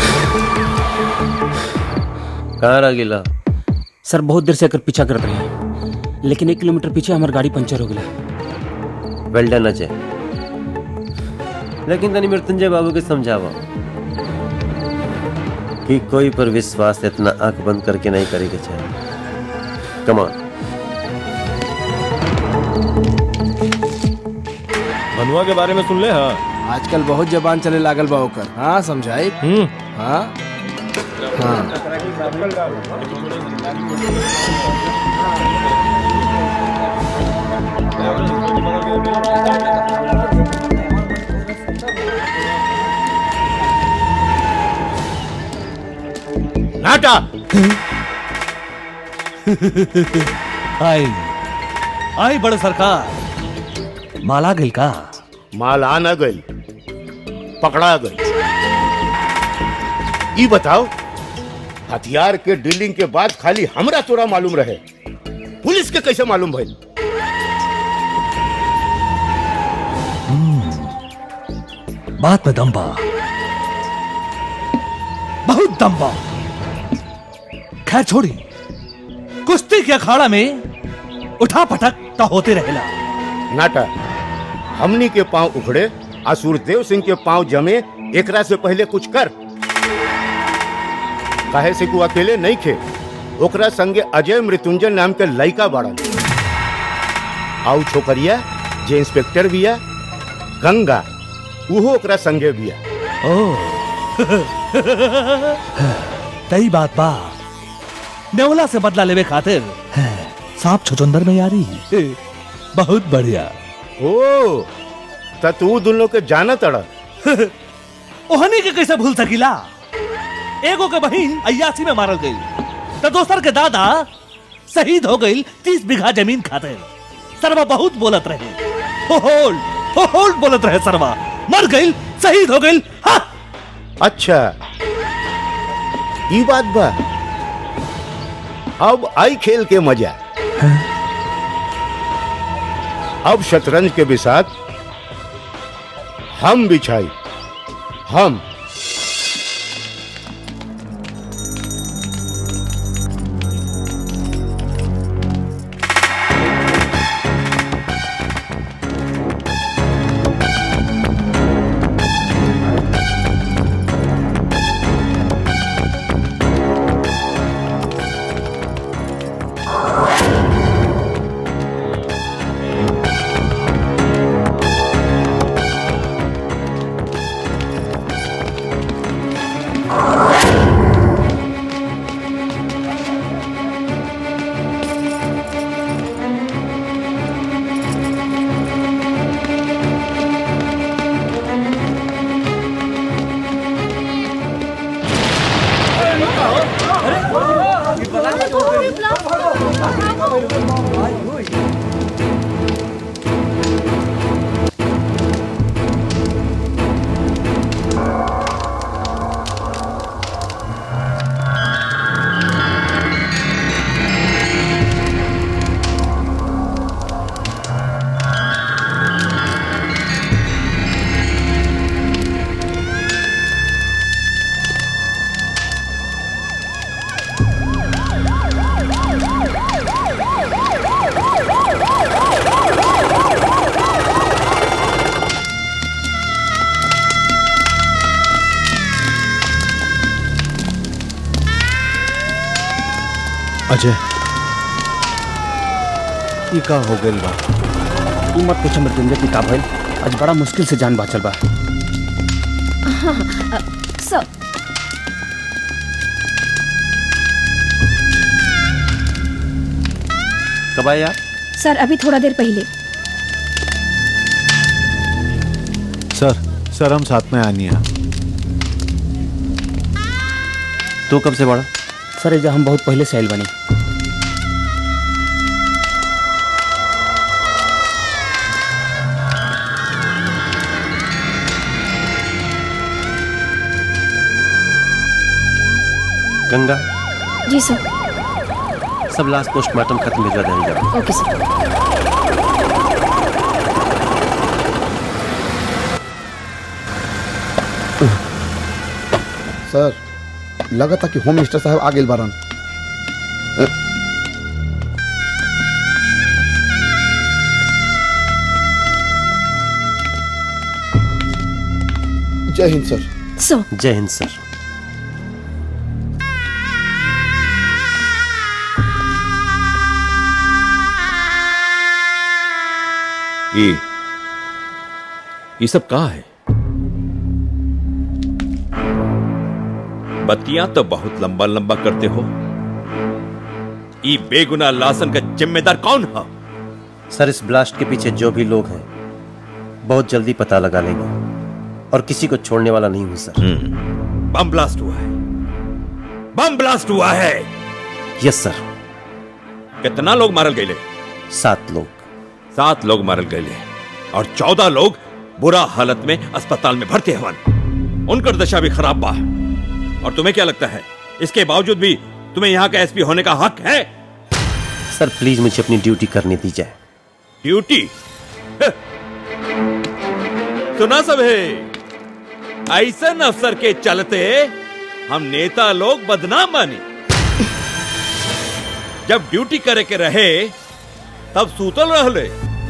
कहाँ रह गिला सर बहुत देर से एकर पीछा करत रही लेकिन एक किलोमीटर पीछे हमार गाड़ी पंचर हो गया वेल डन अजय लेकिन तनी मृत्युंजय बाबू के समझावा कि कोई पर विश्वास इतना आंख बंद करके नहीं करेगा चाहिए कमान मनुआ के बारे में सुन ले हाँ आजकल बहुत जबान चले लागल बा ओकर हाँ समझाई हाँ हाँ नाटा आई आई बड़ सरकार माला गिल का माल आ न गई पकड़ा गई ई बताओ हथियार के डीलिंग के बाद खाली हमरा तोरा मालूम रहे पुलिस के कैसे मालूम भइल बात में दम बा बहुत दम बा खैर छोड़ी कुश्ती के अखाड़ा में उठा पटक तो होते रहेला नाटा हमनी के पांव उखड़े आ सूरदेव सिंह के पांव जमे एकरा से पहले कुछ कर काहे से को अकेले नहीं खे ओकरा संगे अजय मृत्युंजय नाम के लड़का बाड़न आउ छोकरिया जे इंस्पेक्टर बिया गंगा उहो ओकरा संगे बिया ओ तई बात बा नेवला से बदला लेवे खातिर सांप छुचुंदर में यारी बहुत बढ़िया ओ त तू दोनों के जाना तड़ ओहनी के कैसे भूल सकीला एगो के बहिन अयासी में मारल गई तो दोसर के दादा शहीद हो गई तीस बीघा जमीन खातिर सरवा बहुत बोलत रहे हो होल्ड हो होल्ड बोलत रहे सरवा मर गई शहीद हो गई हाँ अच्छा ई बात बा अब आई खेल के मजा अब शतरंज के बिसात हम बिछाई हम अजय ई का हो गइल बा तू मत पूछ मृत्युंजय की का भइल आज बड़ा मुश्किल से जान बाचल बा हाँ अ, सर कब आए आप सर अभी थोड़ा देर पहले सर सर हम साथ में आनी है तू कब से बड़ा सर एजा हम बहुत पहले से आइल बनी गंगा जी सर सब लास्ट पोस्टमार्टम खत्म भिजवा देंगे जाओ ओके सर सर लगा था कि होम मिनिस्टर साहब आ गेल बारन अ, जय हिंद सर सो जय हिंद सर ये ये सब कहा है बत्तियां तो बहुत लंबा लंबा करते हो ये बेगुनाह लासन का जिम्मेदार कौन है सर इस ब्लास्ट के पीछे जो भी लोग हैं बहुत जल्दी पता लगा लेंगे और किसी को छोड़ने वाला नहीं हूं सर बम ब्लास्ट हुआ है बम ब्लास्ट हुआ है यस सर कितना लोग मारल गए सात लोग सात लोग मारल गए और चौदह लोग बुरा हालत में अस्पताल में भर्ती हवन उनकर दशा भी खराब बा और तुम्हें क्या लगता है इसके बावजूद भी तुम्हें यहाँ का एसपी होने का हक है सर प्लीज मुझे अपनी ड्यूटी करने दी जाए ड्यूटी सुना सब है ऐसा अफसर के चलते हम नेता लोग बदनाम बानी जब ड्यूटी करे के रहे तब सूतल रहले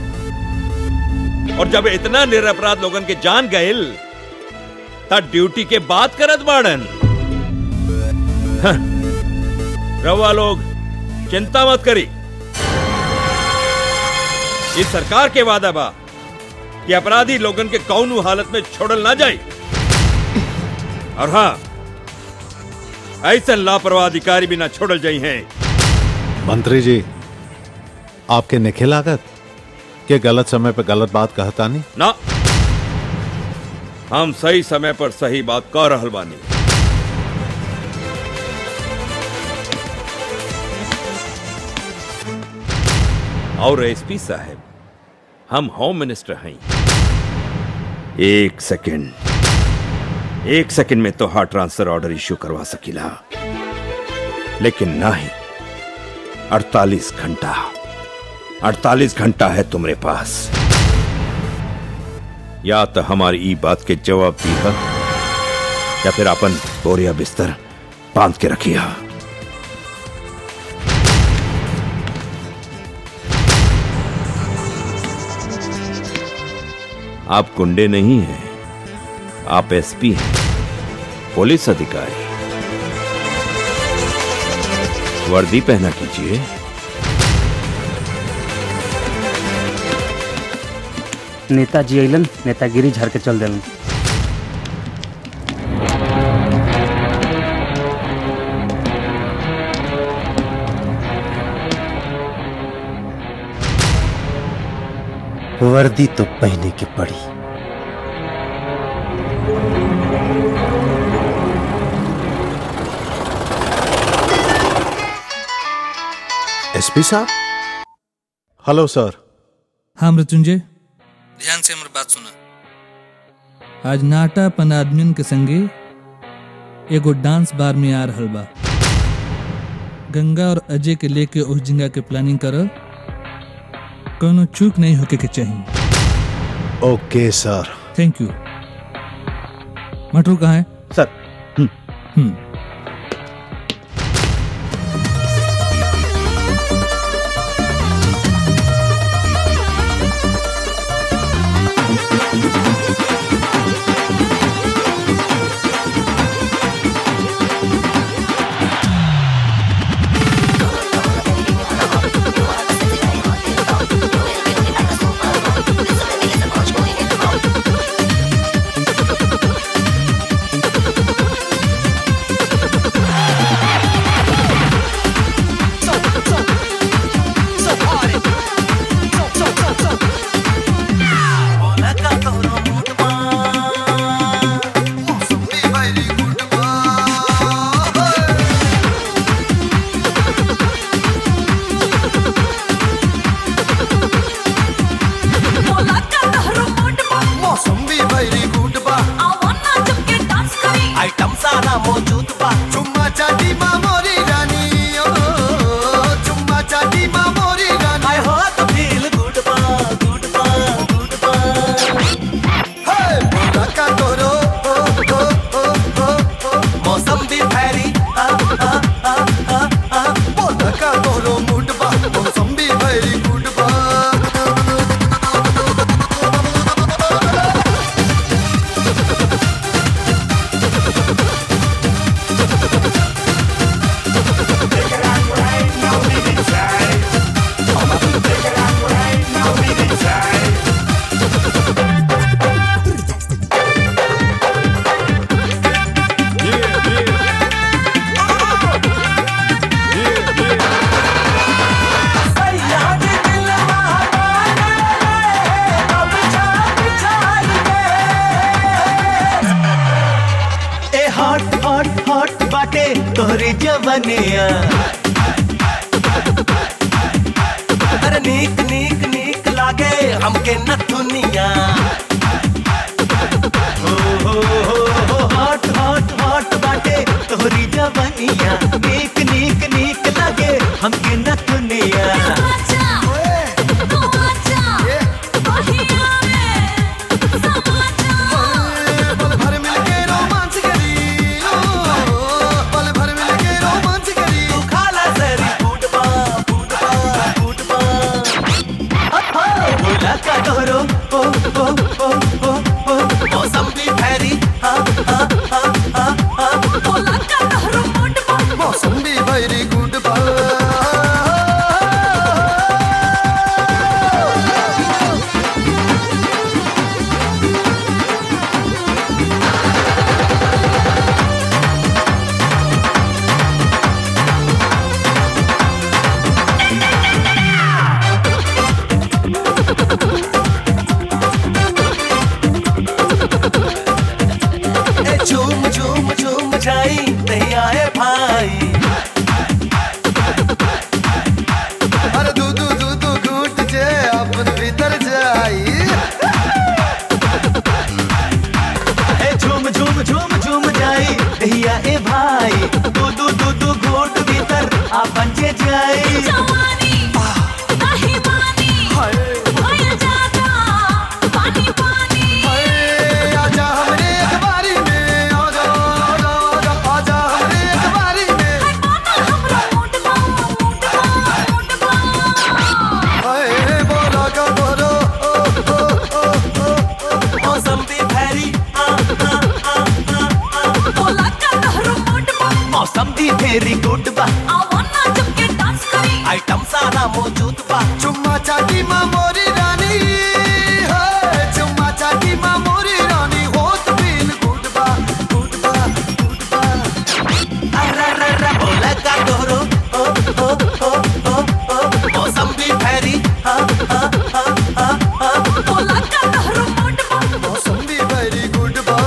और जब इतना निरपराध लोगन के जान गइल तब ड्यूटी के बात करत बाड़न हं, रवा लोग चिंता मत करी इस सरकार के वादा बा कि अपराधी लोगन के कौनू हालत में छोड़ल ना जाए और हाँ ऐसा लापरवाह अधिकारी भी ना छोड़ल जाई हैं मंत्री जी आपके निखे लागत के गलत समय पे गलत बात कहता नहीं ना हम सही समय पर सही बात कह रहल बानी और एसपी साहब हम होम मिनिस्टर हैं एक सेकंड एक सेकंड में तो हार्ट ट्रांसफर ऑर्डर इश्यू करवा सकीला लेकिन नहीं अड़तालीस घंटा अड़तालीस घंटा है तुम्हारे पास या तो हमारी ई बात के जवाब दी है या फिर अपन बोरिया बिस्तर बांध के रखिया आप गुंडे नहीं हैं आप एसपी हैं पुलिस अधिकारी वर्दी पहना कीजिए नेताजी अलन नेतागिरी झर के चल दिलन वर्दी तो पहने की पड़ी एसपी साहब हेलो सर हाँ मृत्युंजय ध्यान से हमारी बात सुना आज नाटा पन आदमियन के संगे एगो डांस बार में आ रहल बा गंगा और अजय के लेके उस जगह के प्लानिंग कर कोनो चूक नहीं होके के चाहिए okay sir thank you Matru कहाँ है सर हम्म Thank तोहरी जवनिया अरे नीक नीक नीक लागे हमके न दुनिया हो हो हो हो हॉट हॉट हॉट बाटे तोहरी जवनिया नीक नीक नीक लागे हमके न दुनिया तू खाला जरी फूटबा फूटबा फूटबा बोला का तोरो ओ ओ ओ ओ ओ मौसम भी भैरी हाँ हाँ हाँ हाँ हाँ बोला का तोरो फूटबा मौसम भी वेरी गुड बा ए झूम झूम झूम जाई नहीं आए भाई अरे दू दू दू दू घूट जे अपन भीतर जाई ए झूम झूम झूम झूम जाई नहीं आए भाई दू दू दू दू घोट भीतर आपन जे जाई आजा हमरे अखबारी में आजा आजा आजा आजा हमरे अखबारी में हाय बोला का बोलो ओ ओ ओ ओ ओ मौसम भी भैरी आ आ आ आ आ बोला का तोरो फूटबा मौसम भी वेरी गुड बा आवना जब के डांस करी आइटम सारा मौजूद बा चुम्मा चाटी माँ मोरी रानी हाय चुम्मा चाटी माँ मोरी रानी होत फील गुड बा गुड बा गुड बा अरे रे रे बोला का तोरो ओ ओ ओ ओ ओ मौसम भी भैरी हाँ हाँ हाँ हाँ हाँ बोला का तोरो फूटबा मौसम भी वेरी गुड बा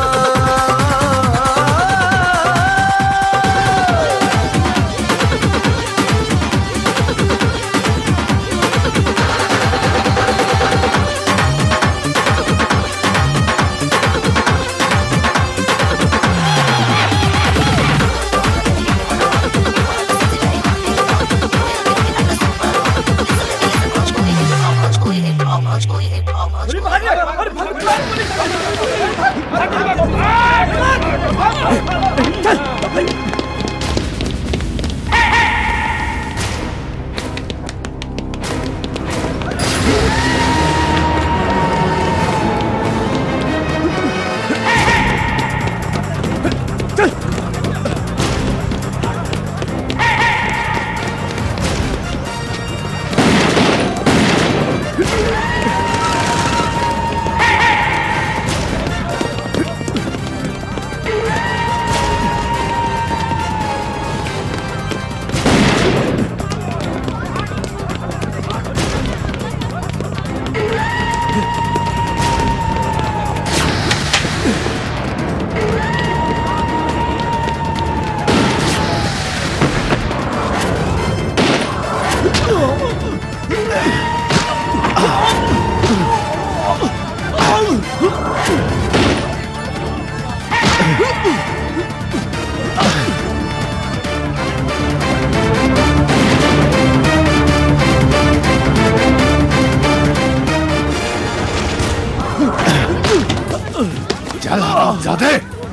चल ज्यादा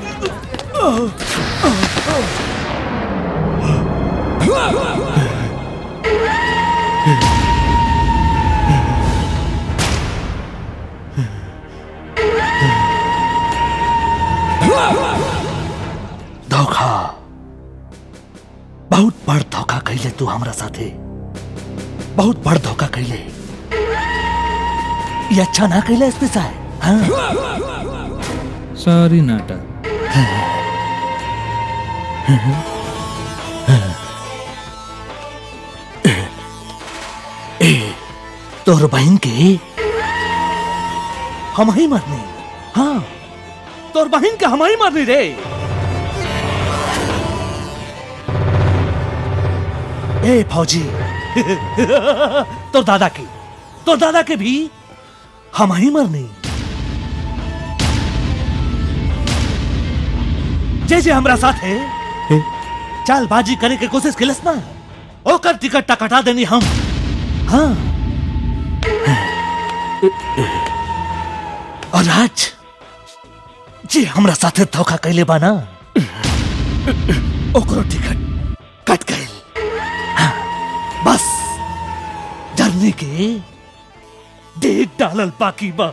धोखा बहुत बड़ धोखा कैले तू हमरा साथे बहुत बड़ धोखा कैले ये अच्छा ना कैले इसमें साहब हाँ सॉरी नाटा ए तोर बहन के हम ही मरनी हाँ तोर बहन के हम ही मरनी रे ए फौजी तो दादा की तो दादा के भी हम ही मरनी जे जे हमरा साथ है चालबाजी करे के कोशिश किलस ना ओकर टिकट टा कटा देनी हम हाँ और आज जे हमरा साथे धोखा कैले बा ना ओकरो टिकट कट गए बस जर्नी के डेट डालल बाकी बा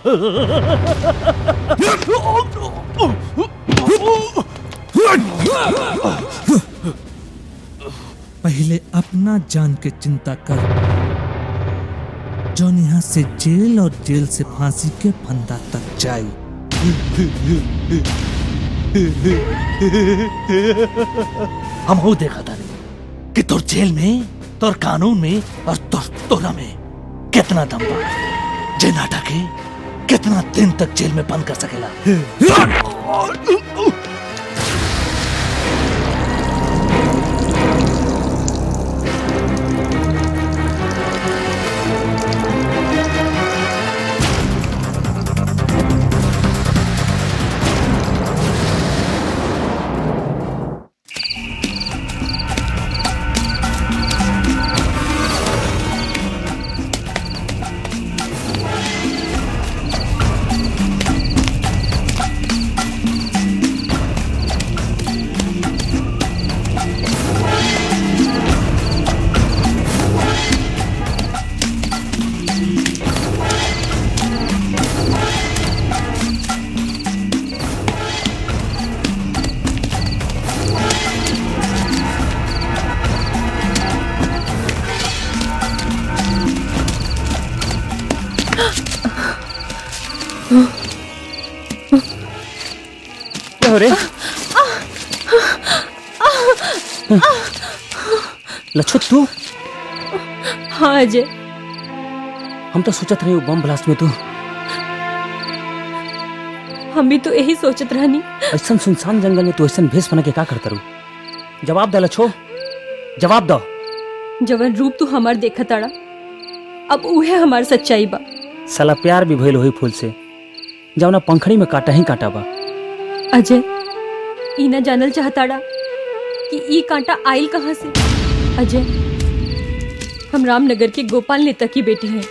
पहले अपना जान के चिंता कर जौन यहाँ से जेल और जेल से फांसी के फंदा तक जाई हम हो देखा था कि तोर जेल में तोर कानून में और तोर तोरा में कितना दम बा जे नाटा के कितना दिन तक जेल में बंद कर सकेला क्या हो रे लच्छो तू हाँ अजय हम तो सोचत रहे बम ब्लास्ट में तू हम भी तो यही सोचत रहनी ऐसा सुनसान जंगल में तू ऐसा भेष बना के का करता रू जवाब दे लच्छो जवाब दो जवन रूप तू हमार देखा ताड़ा अब उहे हमार सच्चाई बा साला प्यार भी भइल होई फूल से जवना पंखड़ी में काटा ही काटा बा अजय ई ना जानल चाहताड़ा कि ई कांटा आइल कहाँ से अजय हम रामनगर के गोपाल नेता की बेटी हैं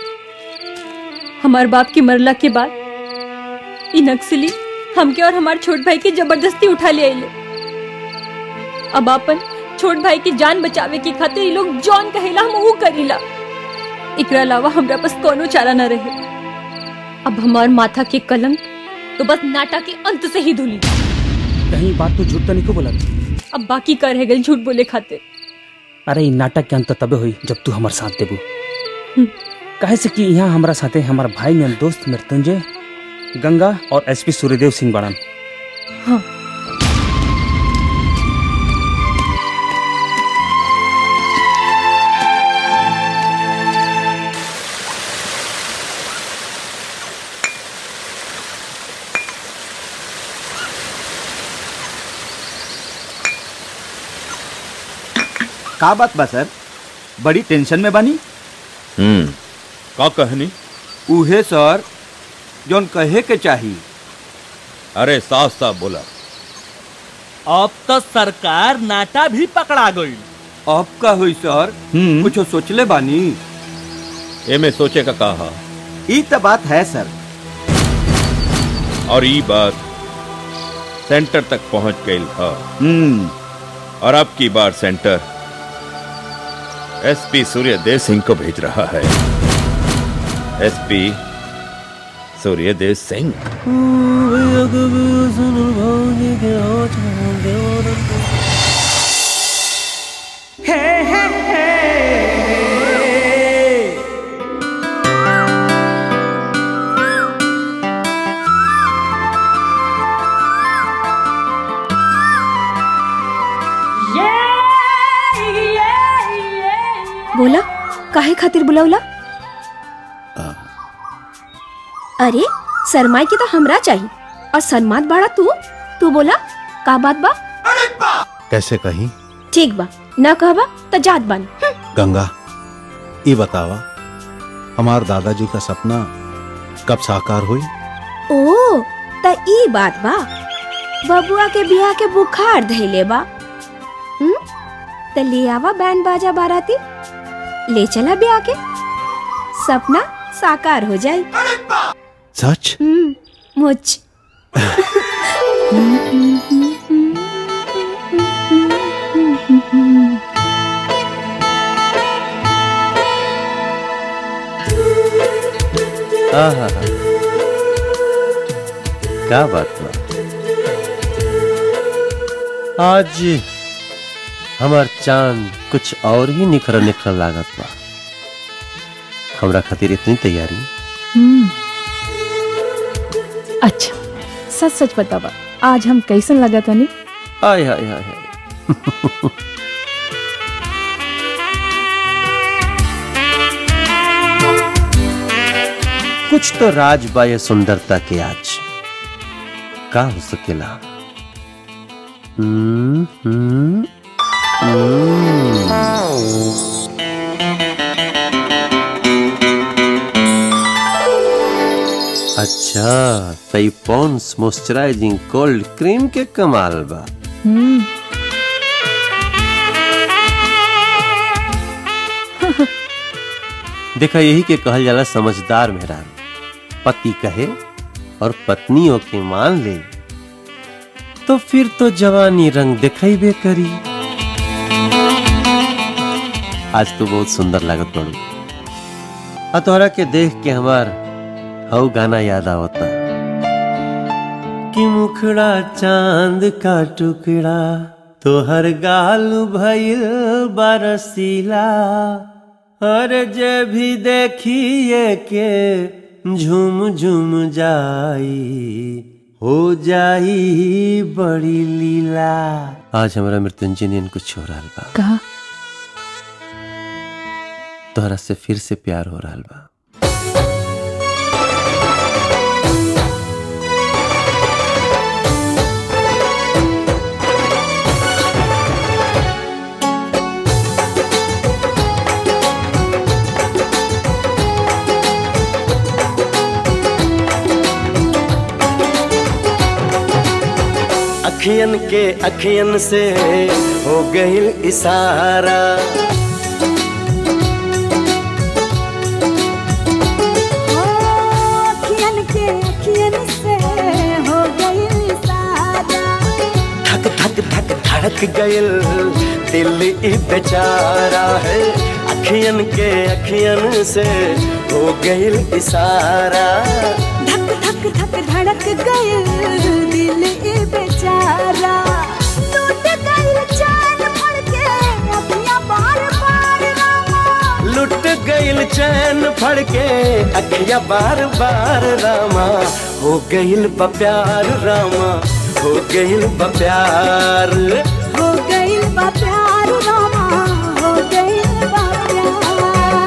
हमार बाप के मरला के बाद ई नक्सली हमके और हमार छोट भाई के जबरदस्ती उठा ले आइले अब अपन छोट भाई की जान बचावे की खातिर ई लोग जौन कहेला हम ऊ करीला एकरा अलावा हमरा पास कोनो चारा न रहे अब हमार माथा के कलंक तो बस नाटा के अंत से ही धुली कहीं बात तू झूठ तो नहीं को बोला अब बाकी का रह गई झूठ बोले खातिर अरे ई नाटक के अंत तबे हुई जब तू हमारे साथ देबू हम्म। काहे से कि यहाँ हमारा साथे हमारा भाई नियन दोस्त मृत्युंजय गंगा और एसपी सूर्यदेव सिंह बाड़न हाँ का बात बा सर बड़ी टेंशन में बानी हम्म का कहनी उहे सर जोन कहे के चाही अरे साफ साफ बोला अब तो सरकार नाटा भी पकड़ा गई अब का हुई सर कुछ सोचले बानी एमे सोचे का कहा ई तो बात है सर और ई बात सेंटर तक पहुंच गई है हम्म और अब की बार सेंटर एसपी सूर्यदेव सिंह को भेज रहा है एसपी सूर्यदेव सिंह बोला काहे खातिर बुलावला अरे शर्माई के तो हमरा चाहिए और शर्मात बाड़ा तू तू बोला का बात बा कैसे कहीं ठीक बा न कहबा तो जात बन गंगा ये बतावा हमार दादाजी का सपना कब साकार हुई ओ त ई बात बा बबुआ के बियाह के बुखार धैले बा हम्म? त ले आवा बैंड बाजा बाराती ले चला ब्याह के सपना साकार हो जाए सच हम्म, मुझ आहा क्या बात बा आज हमार चांद कुछ और ही निखर निखर लागत बा हमरा खातिर इतनी तैयारी हम्म। अच्छा सच सच बतावा आज हम कैसन लगा तनी हाय हाय हाय हाय कुछ तो राज बा ये सुंदरता के आज का हो सकेला हम्म, हम्म, हम्म। अच्छा तई पॉन्स मॉइस्चराइजिंग कोल्ड क्रीम के कमाल बा हम्म देखा यही के कहल जाला समझदार मेहरान पति कहे और पत्नियों के मान ले तो फिर तो जवानी रंग दिखेबे करी आज तो बहुत सुंदर लागत बड़ू आ तोहरा के देख के हमार हऊ गाना याद आवता कि मुखड़ा चांद का टुकड़ा तोहर गाल भइल बरसीला हर जे भी देखिए के झूम झूम जाई हो जाई बड़ी लीला आज हमारा मृत्युंजय ने कुछ हो रहा बा कहा तोहरा से फिर से प्यार हो रहा बा अखियन के अखियन से हो गईल इशारा अखियन के अखियन से हो गई सारा धक धक धक धड़क गईल दिल ई बेचारा है अखियन के अखियन से हो गईल इशारा धक धक धक धड़क गए दिल ए बेचारा टूट गई चैन फड़ के अखियां बार बार रामा लुट गईल चैन फड़ के अखिया बार बार रामा हो गईल बा प्यार रामा हो गईल बा प्यार हो गई बा प्यार रामा हो गई बा प्यार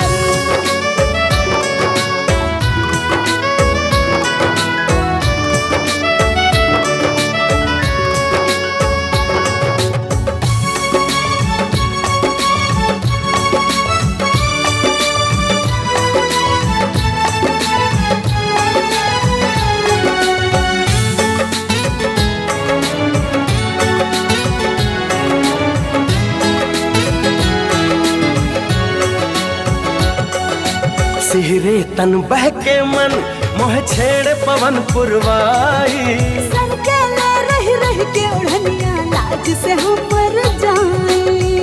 सिहरे तन बहके मन मोह छेड़ पवन पुरवाई सर के ले रही रही के ओढ़निया लाज से हम मर जाए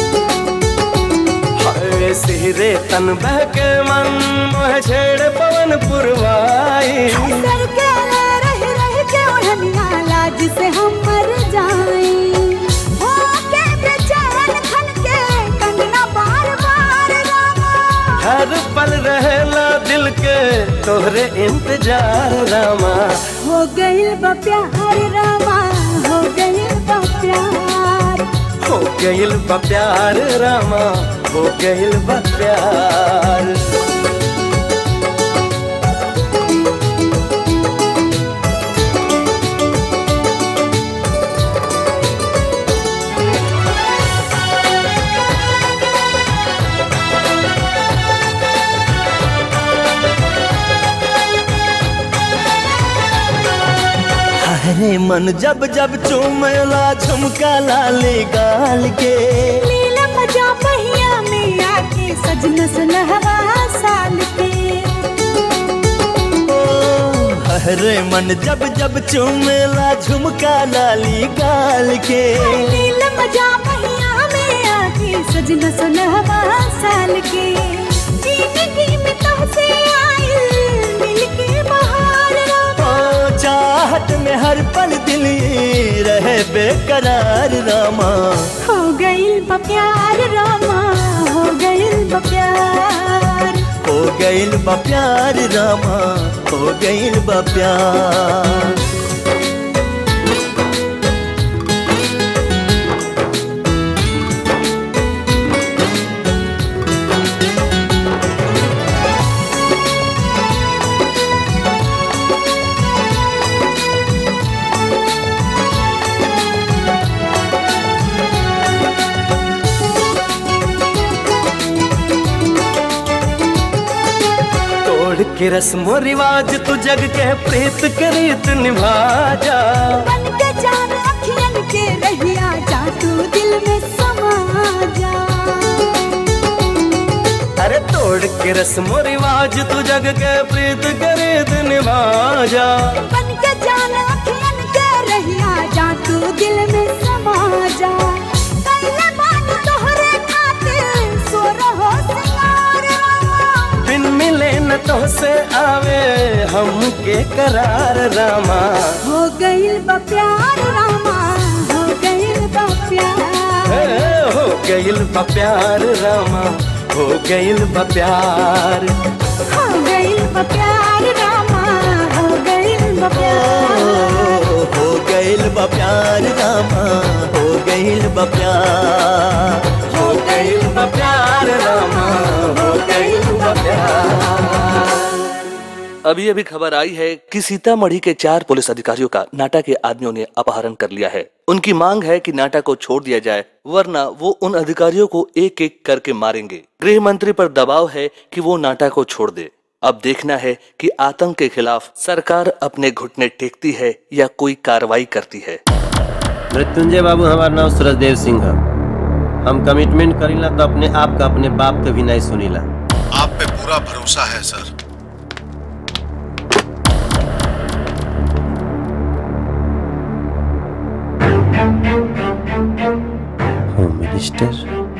हाय सिहरे तन बहके मन मोह छेड़ पवन पुरवाई सर के ले रही रही के ओढ़निया लाज से हम मर जाए हो के बेचैन खन के कंगना बार बार रामा हर पल रहेला दिल के तोहरे इंतजार रामा हो गई बा प्यार रामा हो गई बा प्यार हो गईल बा प्यार रामा हो गईल बा प्यार रहे मन जब जब चूमेला झुमका लाली गाल के लीला मजा पहिया में आके सजना सुनहवा साल के हरे मन जब जब चूमेला झुमका लाली गाल के लीला मजा पहिया में आके सजना सुनहवा साल के जिंदगी में तुमसे आइल मिलके बहार रामा ओ चाहत में हर पल दिल ये रहे बेकरार रामा हो गइल बा प्यार रामा हो गइल बा प्यार हो गइल बा प्यार रामा हो गइल बा प्यार तोड़ के रस्मो रिवाज तू जग के प्रीत के रीत निभा जा बन के जान अखियन के रहिया जा तू दिल में समा जा अरे तोड़ के रस्मो रिवाज तू जग के प्रीत के रीत निभा जा बन के जान अखियन के रहिया जा तू दिल में समा जा पहले बात तोहरे खातिर सो रहो सिंगार रामा बिन मिले न तो से आवे हम के करार रामा हो गइल बा प्यार रामा हो गइल बा प्यार ए, हो गइल बा प्यार रामा हो गइल बा प्यार हो गइल बा प्यार रामा हो गइल बा प्यार हो गइल बा प्यार रामा हो गइल बा प्यार हो गइल बा प्यार रामा हो गइल बा प्यार अभी अभी खबर आई है कि सीतामढ़ी के चार पुलिस अधिकारियों का नाटा के आदमियों ने अपहरण कर लिया है उनकी मांग है कि नाटा को छोड़ दिया जाए वरना वो उन अधिकारियों को एक एक करके मारेंगे गृह मंत्री पर दबाव है कि वो नाटा को छोड़ दे अब देखना है कि आतंक के खिलाफ सरकार अपने घुटने टेकती है या कोई कार्रवाई करती है मृत्युंजय बाबू हमारा नाम सूरजदेव सिंह है हम कमिटमेंट करीला तो अपने आप का अपने बाप के भी नहीं सुनीला आप पे पूरा भरोसा है सर होम मिनिस्टर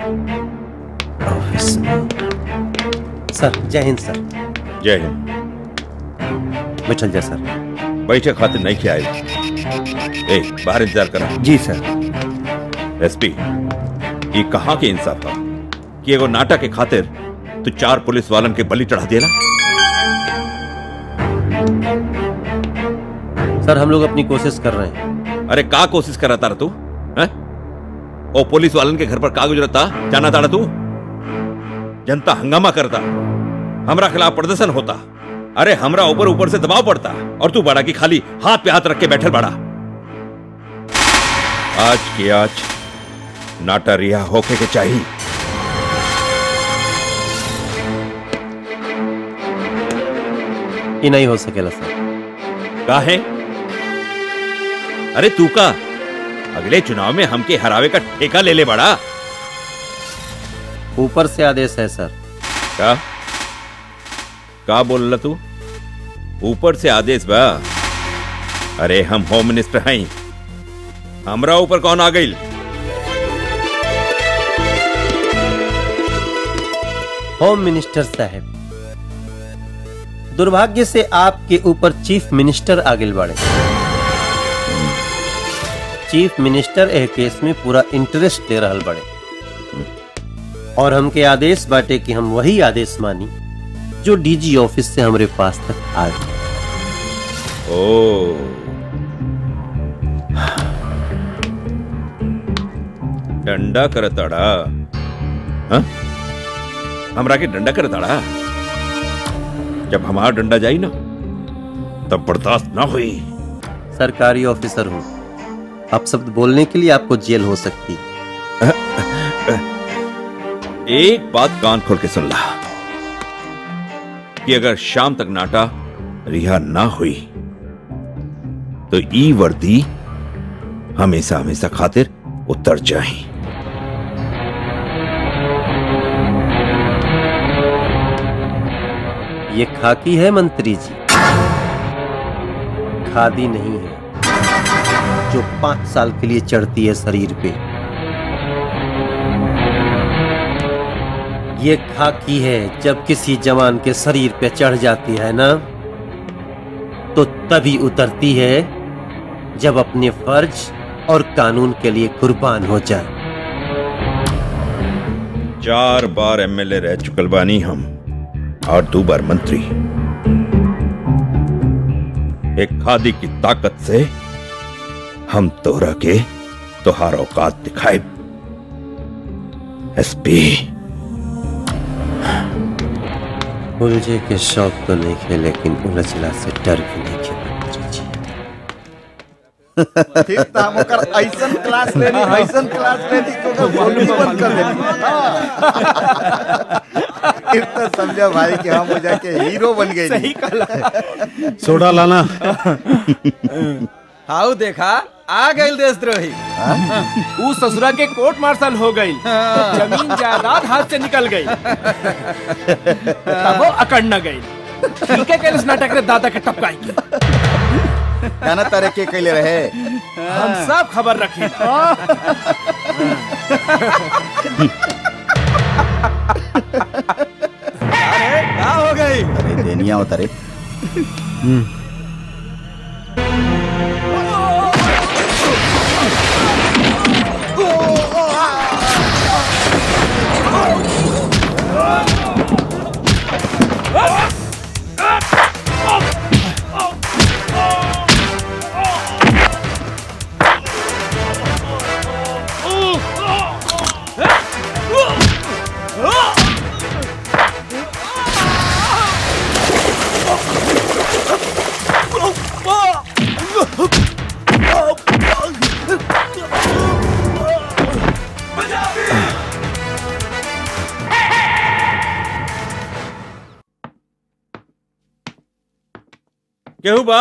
ऑफिस में सर जय हिंद सर जय हिंद बैठल जा सर बैठे खातिर नहीं किया ए बाहर इंतजार करा जी सर एसपी ये कहाँ के इंसाफ था कि एगो नाटक के खातिर तू चार पुलिस वालन के बलि चढ़ा दिया सर हम लोग अपनी कोशिश कर रहे हैं अरे का कोशिश कर रहा था तू हैं? ओ पुलिस वालन के घर पर का गुजरता जाना था तू जनता हंगामा करता हमरा खिलाफ प्रदर्शन होता अरे हमरा ऊपर ऊपर से दबाव पड़ता और तू बड़ा की खाली हाथ पे हाथ रख के बैठल बड़ा आज के आज नाटा रिहा होके के चाहिए ये नहीं हो सकेला सर का है अरे तू का अगले चुनाव में हमके हरावे का ठेका ले ले बड़ा ऊपर से आदेश है सर का का बोल रहा तू ऊपर से आदेश बा अरे हम होम मिनिस्टर हैं हमरा ऊपर कौन आ गई होम मिनिस्टर साहब दुर्भाग्य से आपके ऊपर चीफ मिनिस्टर आगिल बढ़े चीफ मिनिस्टर एह केस में पूरा इंटरेस्ट ले रहल बड़े और हमके आदेश बाटे कि हम वही आदेश मानी जो डीजी ऑफिस से हमरे पास तक आ गए ओ डंडा करताड़ा हाँ? हमरा के डंडा करताड़ा जब हमारा डंडा जाई ना तब बर्दाश्त ना हुई सरकारी ऑफिसर हूँ आप शब्द बोलने के लिए आपको जेल हो सकती है एक बात कान खोल के सुन ला कि अगर शाम तक नाटा रिहा ना हुई तो ई वर्दी हमेशा हमेशा खातिर उतर जाए ये खाकी है मंत्री जी खादी नहीं है जो पांच साल के लिए चढ़ती है शरीर पे ये खाकी है जब किसी जवान के शरीर पे चढ़ जाती है ना तो तभी उतरती है जब अपने फर्ज और कानून के लिए कुर्बान हो जाए चार बार एमएलए रह चुकल बानी हम और दो बार मंत्री एक खादी की ताकत से हम तोरा के तोहार औकात दिखाए एसपी उलझे के शौक तो नहीं खे लेकिन उलझला से डर भी नहीं खे मंत्री जी फिर तो हम ओकर ऐसन क्लास लेनी ऐसन क्लास लेनी कि ओकर बोली बंद कर देनी हाँ। फिर तो समझा भाई कि हम हो जाके हीरो बन गए सही कहला सोडा लाना हाउ देखा आ गई देशद्रोही ऊ ससुरा के कोर्ट मार्शल हो गई जमीन जायदाद हाथ से निकल गई तब वो अकड़ न गई ठीक है कैलस नाटक रे दादा के टपकाई की गाना तारे के कैले रहे हम सब खबर रखी अरे क्या हो गई अरे देनिया उतरे केहू बा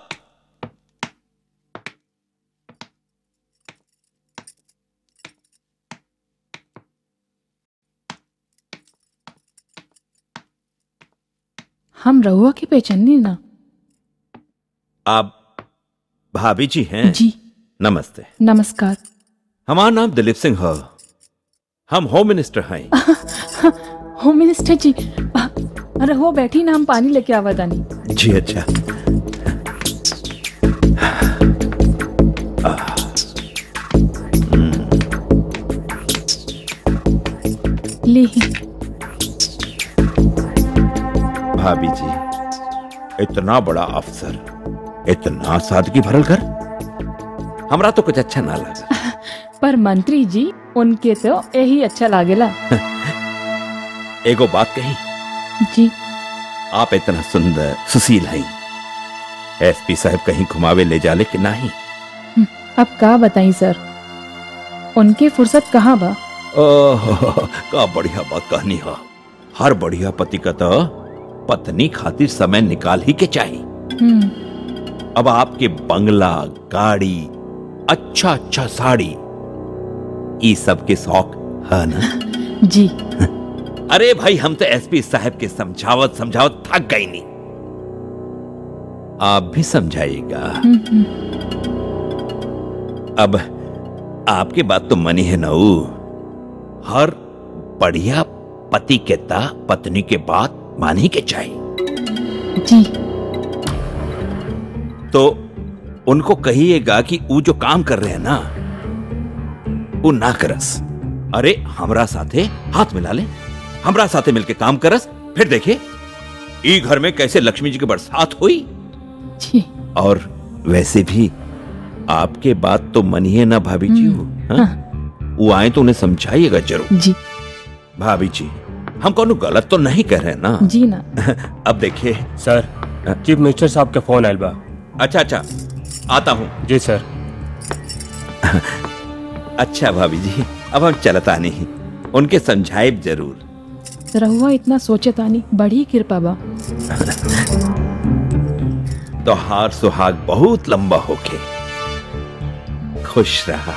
हम रहुआ की पहचानी ना आप भाभी जी हैं जी नमस्ते नमस्कार हमारा नाम दिलीप सिंह है हम होम मिनिस्टर हैं होम मिनिस्टर जी आ, रहुआ बैठी ना हम पानी लेके आवा दानी जी अच्छा ली भाभी जी इतना बड़ा अफसर इतना सादगी भरल कर हमरा तो कुछ अच्छा ना लगा पर मंत्री जी उनके तो यही अच्छा लागेला एगो बात कही जी आप इतना सुंदर सुशील हैं एसपी साहब कहीं घुमावे ले जाले कि नहीं अब का बताई सर उनके फुर्सत कहाँ बा ओह का बढ़िया बात कहनी है हर बढ़िया पति का तो पत्नी खातिर समय निकाल ही के चाहिए हम्म, अब आपके बंगला गाड़ी अच्छा अच्छा साड़ी ये सब के शौक है ना जी अरे भाई हम तो एसपी साहब के समझावत समझावत थक गई नहीं आप भी समझाइएगा हम्म, हम्म, अब आपकी बात तो मनी है नऊ हर बढ़िया पति के ता पत्नी के बात मानी के चाहिए जी तो उनको कहिएगा कि वो जो काम कर रहे हैं ना वो ना करस अरे हमरा साथे हाथ मिला ले हमरा साथे मिलके काम करस फिर देखे ई घर में कैसे लक्ष्मी जी की बरसात हुई जी और वैसे भी आपके बात तो मनिए ना भाभी जी हो हाँ? वो आए तो उन्हें समझाइएगा जरूर जी भाभी जी हम कौन गलत तो नहीं कह रहे ना जी ना अब देखिए सर चीफ मिनिस्टर साहब के फोन आयल बा अच्छा अच्छा आता हूँ जी सर अच्छा भाभी जी अब हम चलता नहीं उनके समझाए जरूर रहुआ इतना सोचे तानी बड़ी कृपा बा तो हार सुहाग बहुत लंबा होके खुश रहा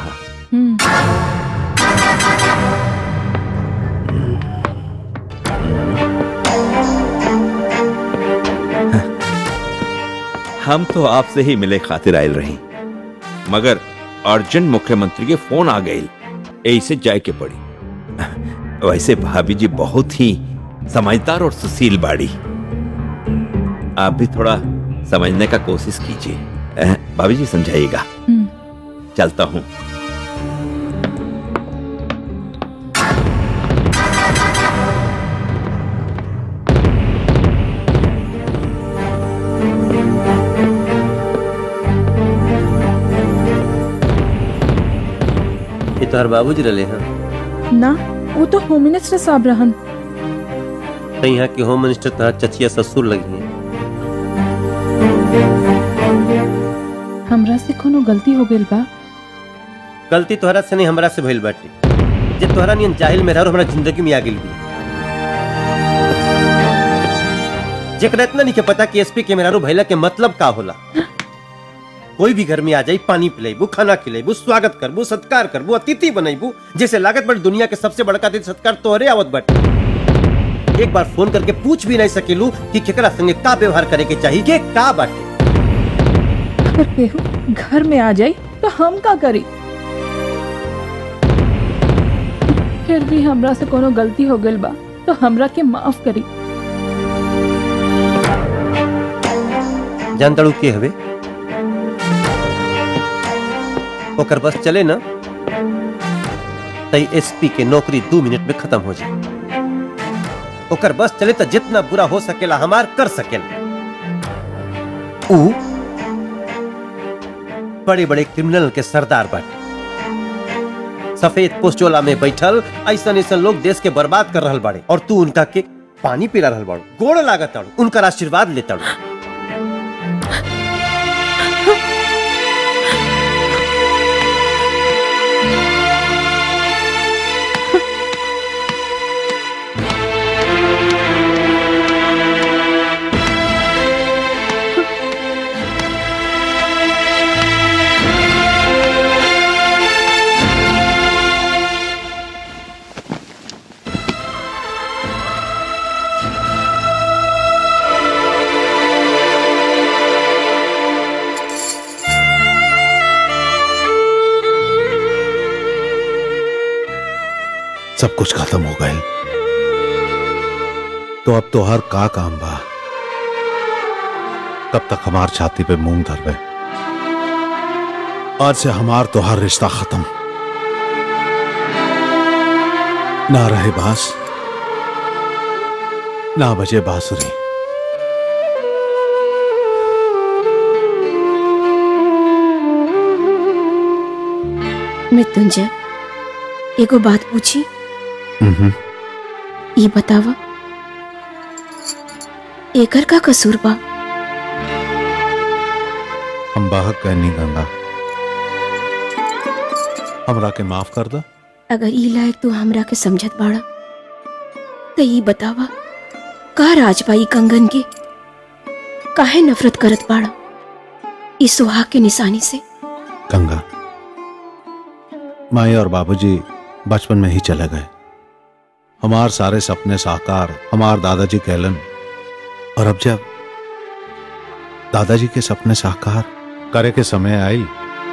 हम तो आपसे ही मिले खातिर आयल रही मगर अर्जेंट मुख्यमंत्री के फोन आ गई ऐसे जाए के पड़ी वैसे भाभी जी बहुत ही समझदार और सुशील बाड़ी आप भी थोड़ा समझने का कोशिश कीजिए अह, भाभी जी समझाइएगा चलता हूँ ये तोहर बाबूजी रहे हैं ना वो तो होम मिनिस्टर साहब रहन तो यहाँ के होम मिनिस्टर तोहर चचिया ससुर लगी हैं हमरा से कोनो गलती हो गई बा गलती तोहरा से नहीं हमरा से भइल बाटे जे तोहरा नियन जाहिल में रह हमरा जिंदगी में आ गेल भी जेकरा इतना नहीं के पता कि एसपी के मेहरारू भइला के मतलब का होला कोई भी घर में आ जाई पानी पिलाइबू खाना खिलाइबू स्वागत करबू सत्कार करबू अतिथि बनैबू जैसे लागत बड़ दुनिया के सबसे बड़का अतिथि सत्कार तोहरे आवत बाटे एक बार फोन करके पूछ भी नहीं सकेलू कि केकरा संगे का व्यवहार करे के चाहिए के का बाटे अगर केहू घर में आ जाई तो हम का करी फिर भी हमरा से कोनो गलती हो गई बा तो हमरा के माफ करी जानताड़ू के हवे ओकर बस चले ना तई एसपी के नौकरी दो मिनट में खत्म हो जाए ओकर बस चले तो जितना बुरा हो सकेला हमार कर सकेला ऊ बड़े बड़े क्रिमिनल के सरदार बाटे सफेद पोस्टोला में बैठल ऐसा ऐसा लोग देश के बर्बाद कर रहल बाड़े और तू उनका के पानी पिला रहल बाड़ू गोड़ लागत ताड़ू उनका आशीर्वाद लेताड़ू सब कुछ खत्म हो गए तो अब तो हर का काम बा कब तक हमार छाती पे मूंग धरबे आज से हमार तो हर रिश्ता खत्म ना रहे बास ना बजे बांसुरी मृत्युंजय एगो बात पूछी हम्म, ई बतावा एकर का कसूर बा हम बाहक कहनी गंगा हमरा के माफ कर दा अगर ई लायक तू हमरा के समझत बाड़ा तो ई बतावा का राजबाई कंगन के काहे नफरत करत बाड़ा ई सुहाग के निशानी से गंगा माई और बाबूजी बचपन में ही चले गए हमार सारे सपने साकार हमार दादाजी कहलन और अब जब दादाजी के सपने साकार करे के समय आई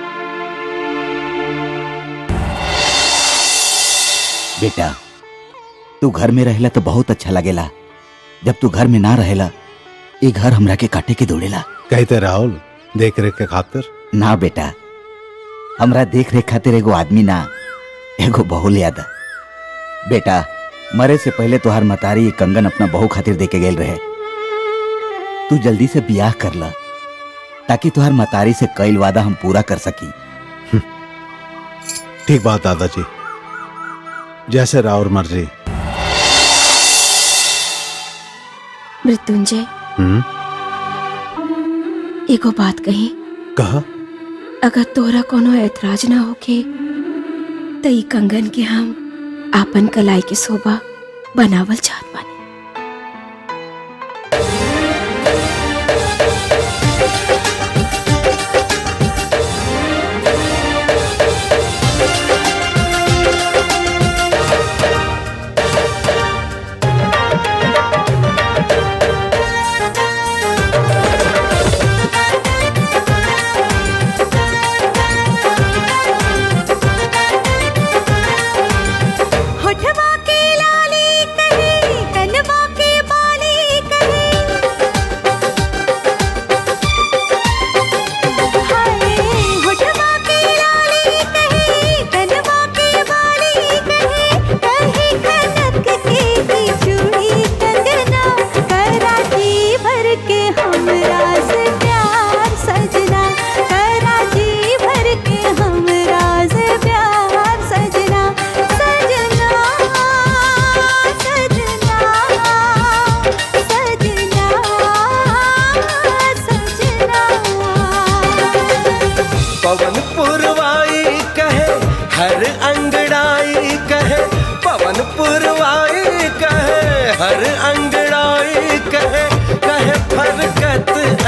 बेटा तू घर में रहेला तो बहुत अच्छा लगेला जब तू घर में ना रहेला ये घर हमरा के काटे के दौड़ेला कहते राहुल देख रेख के खातिर ना बेटा हमरा देख रेख खातिर एगो आदमी ना एगो बहू याद आ। बेटा मरे से पहले तोहार मतारी ये कंगन अपना बहू खातिर दे के गेल रहे तू जल्दी से बियाह कर ला ताकि तुहार मतारी से कईल वादा हम पूरा कर सकी ठीक बात दादाजी जैसे राउर मर्जी मृत्युंजय हम्म एगो बात कही कहा अगर तोरा कोनो ऐतराज ना होके तो ई कंगन के हम आपन कलाई के शोभा बनावल चाहत बानी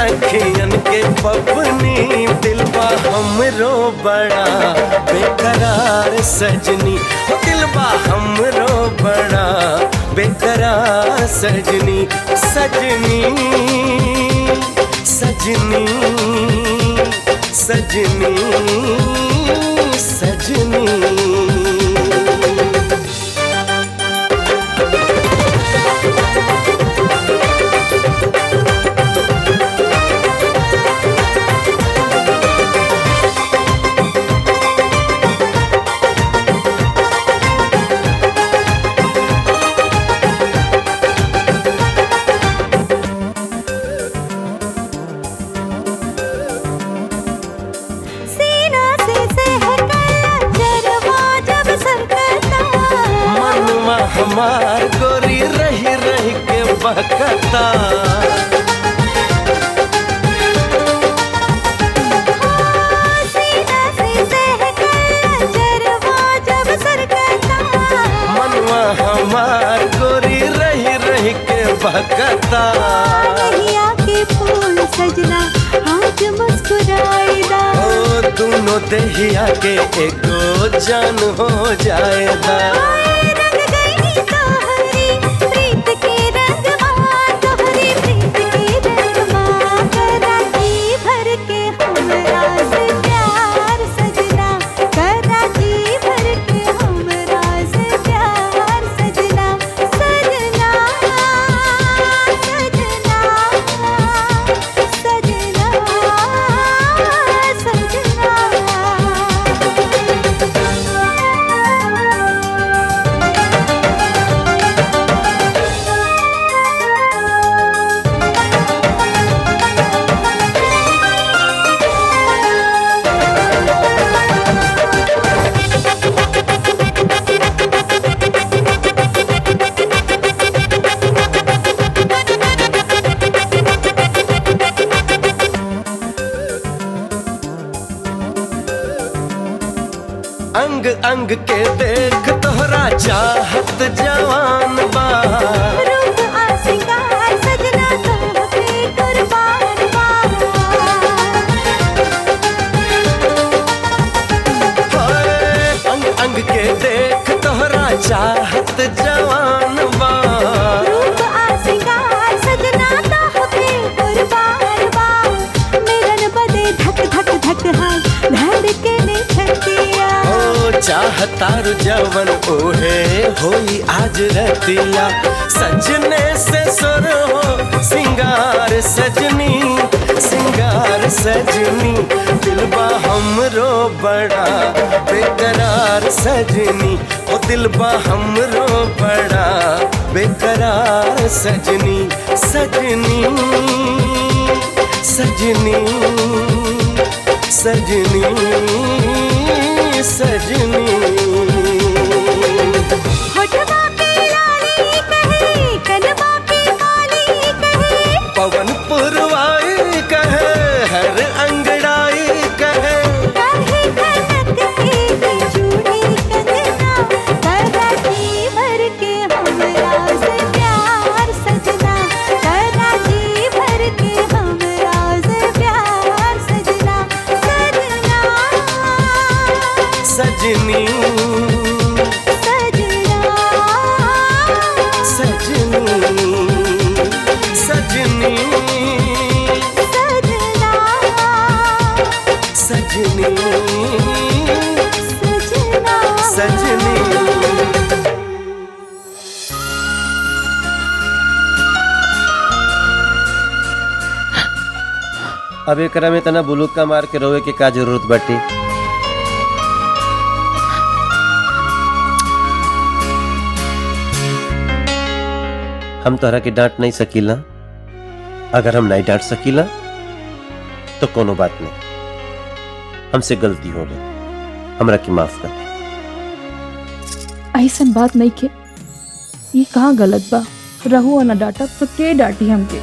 अखियन के पपनी दिलबा हमरो बड़ा बेकरार सजनी हो दिलबा हमरो बड़ा बेकरार सजनी सजनी सजनी सजनी सजनी सीना से सहकर जरवा जब सरकता मनमा हमार गोरी रही रही के बहकता सीना से सहकर जरवा जब सरकता मनवा हमार गोरी रही रही के बहकता कहिया के फूल सजना आज मुस्कुराएगा ओ दोनों दहिया के एगो जान हो जाएगा रंग गई तोहरी प्रीत के रंग माँ तोहरी प्रीत के रंग माँ करा जी भर के हमरा से प्यार सजना करा जी भर के हमरा से प्यार सजना सजना सजना सजना अंग अंग के देख तोहरा चाहत जवान बा रूप आ सिंगार सजना तो पे कुर्बान बा हाय, अंग अंग के देख तोहरा चाहत जवान बा रूप आ सिंगार सजना तो पे कुर्बान बा मिलन बदे धक धक धक हाय धड़के ने छतिया ओ चाहतार जवन ओहे होई आज रतिया सजने से सुर हो सिंगार सजनी सिंगार सजनी दिलबा हमरो बड़ा बेकरार सजनी ओ दिलबा हमरो बड़ा बेकरार सजनी सजनी सजनी सजनी सजनी होठवा पे लाली कहे कनवा पे काली कहे पवन पुरवाई कहे हर अंगड़ाई कहे काहे खनक के चूड़ी कंगना करा जी भर के हमरा से प्यार सजना करा जी भर के हमरा से प्यार सजना सजना सजनी सजनी सजनी सजनी सजनी अब एकरा में तना बुलुक का मार के रोवे के का जरूरत बाटे हम तोहरा के डांट नहीं सकीला अगर हम नहीं डांट सकीला तो कोनो बात नहीं हमसे गलती हो गई हमरा की माफ कर ऐसन बात नहीं के ये कहाँ गलत बा रहू ना डाटा तो के डांटी हमके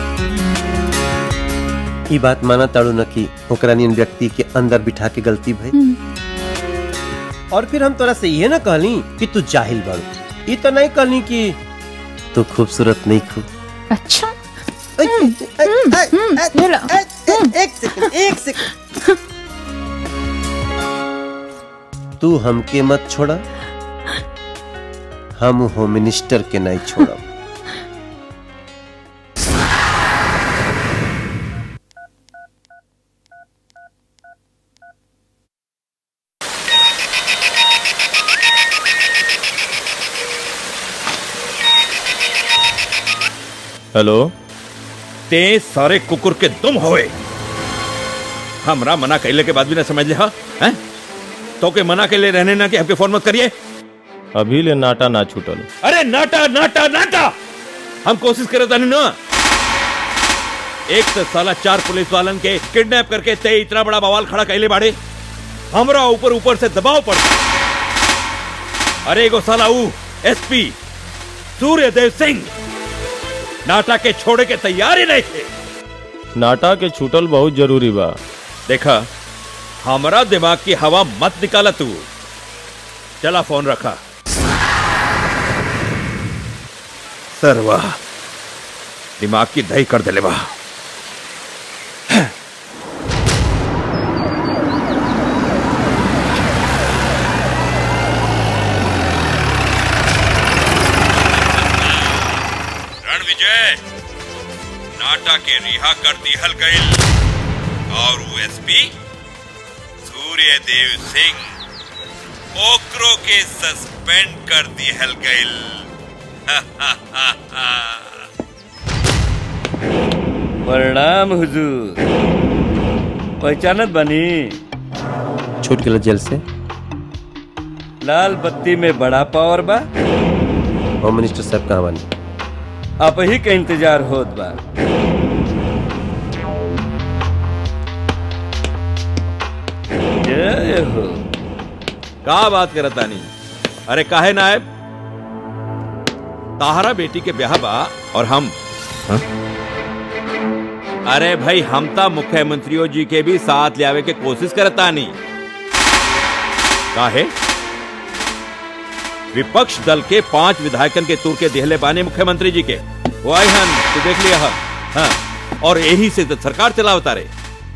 ई बात माना ताड़ू न कि ओकरा नियन व्यक्ति के अंदर बिठा के गलती भई और फिर हम तोरा से ये ना कहली कि तू जाहिल बाड़ू ई तो नहीं कहली कि तू खूबसूरत नहीं खू अच्छा एक सेकंड एक सेकंड तू हमके मत छोड़ा हम होम मिनिस्टर के नहीं छोड़ा हेलो ते सारे कुकुर के दुम होए हमरा मना कैले के बाद भी ना समझ ले हा हैं तो के मना कैले रहने ना कि हमके फोन मत करिए अभी ले नाटा ना छूटल अरे नाटा नाटा नाटा हम कोशिश करे तानी ना एक से साला चार पुलिस वालन के किडनैप करके ते इतना बड़ा बवाल खड़ा कैले बाड़े हमरा ऊपर ऊपर से दबाव पड़ता अरे एगो साला ऊ एसपी सूर्यदेव सिंह नाटा के छोड़े के तैयार ही नहीं थे नाटा के छूटल बहुत जरूरी बा देखा हमारा दिमाग की हवा मत निकाला तू चला फोन रखा सर वाह दिमाग की दही कर दिले वाह रणविजय नाटा के रिहा कर दिहल गईल और वो एसपी सूर्यदेव सिंह ओकरो के सस्पेंड कर दिहल गईल प्रणाम हुजूर पहचानत बनी छूट गेल जेल से लाल बत्ती में बड़ा पावर बा होम मिनिस्टर साहब कहाँ बनी आप ही के इंतजार होत बा जय हो का बात करत तानी अरे काहे नायब ताहरा बेटी के ब्याह बा और हम हाँ? अरे भाई हम ता मुख्यमंत्रियों जी के भी साथ ले आवे के कोशिश करता नहीं काहे विपक्ष दल के पांच विधायकन के तुर के देहले बाने मुख्यमंत्री जी के वो आए हन तू देख लिया हा? हाँ और यही से तो सरकार चलावता रे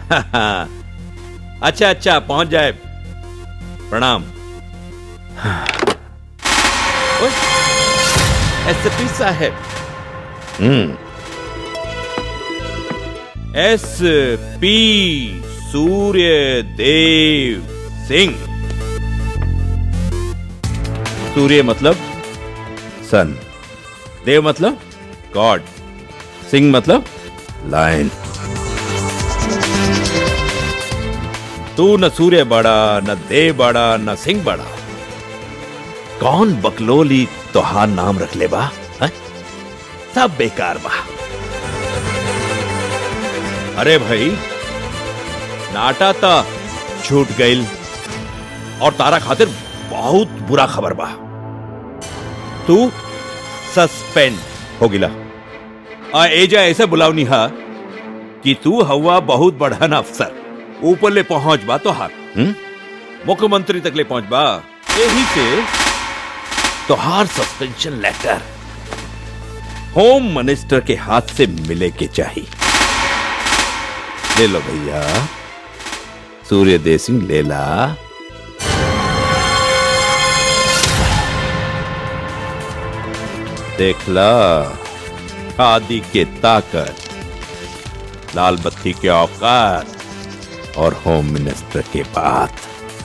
अच्छा अच्छा पहुंच जाए प्रणाम एसपी साहब हम्म एस पी सूर्य देव सिंह सूर्य मतलब सन देव मतलब गॉड सिंह मतलब लायन तू न सूर्य बड़ा न देव बड़ा न सिंह बड़ा कौन बकलोली तोहार नाम रख ले बा हैं? सब बेकार बा अरे भाई नाटा ता छूट गईल और तारा खातिर बहुत बुरा खबर बा तू सस्पेंड हो गिला आ एजा ऐसे बुलावनी हा कि तू हवा बहुत बढ़न अफसर ऊपर ले पहुंच बा तो हार हम्म? मुख्यमंत्री तक ले पहुंच बा यही से तोहार सस्पेंशन लेटर होम मिनिस्टर के हाथ से मिले के चाहिए ले लो भैया सूर्यदेव सिंह ले ला देखला आदि के ताकत लाल बत्ती के औकात और होम मिनिस्टर के बात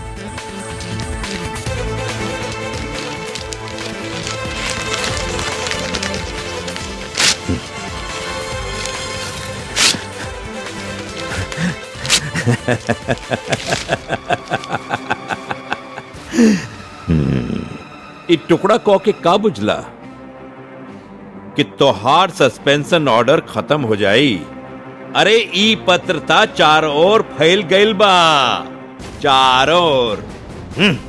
हम्म, ई टुकड़ा कौ के का बुझला कि तोहार सस्पेंशन ऑर्डर खत्म हो जाई अरे ई पत्रता चार ओर फैल गईल बा चार ओर हम्म।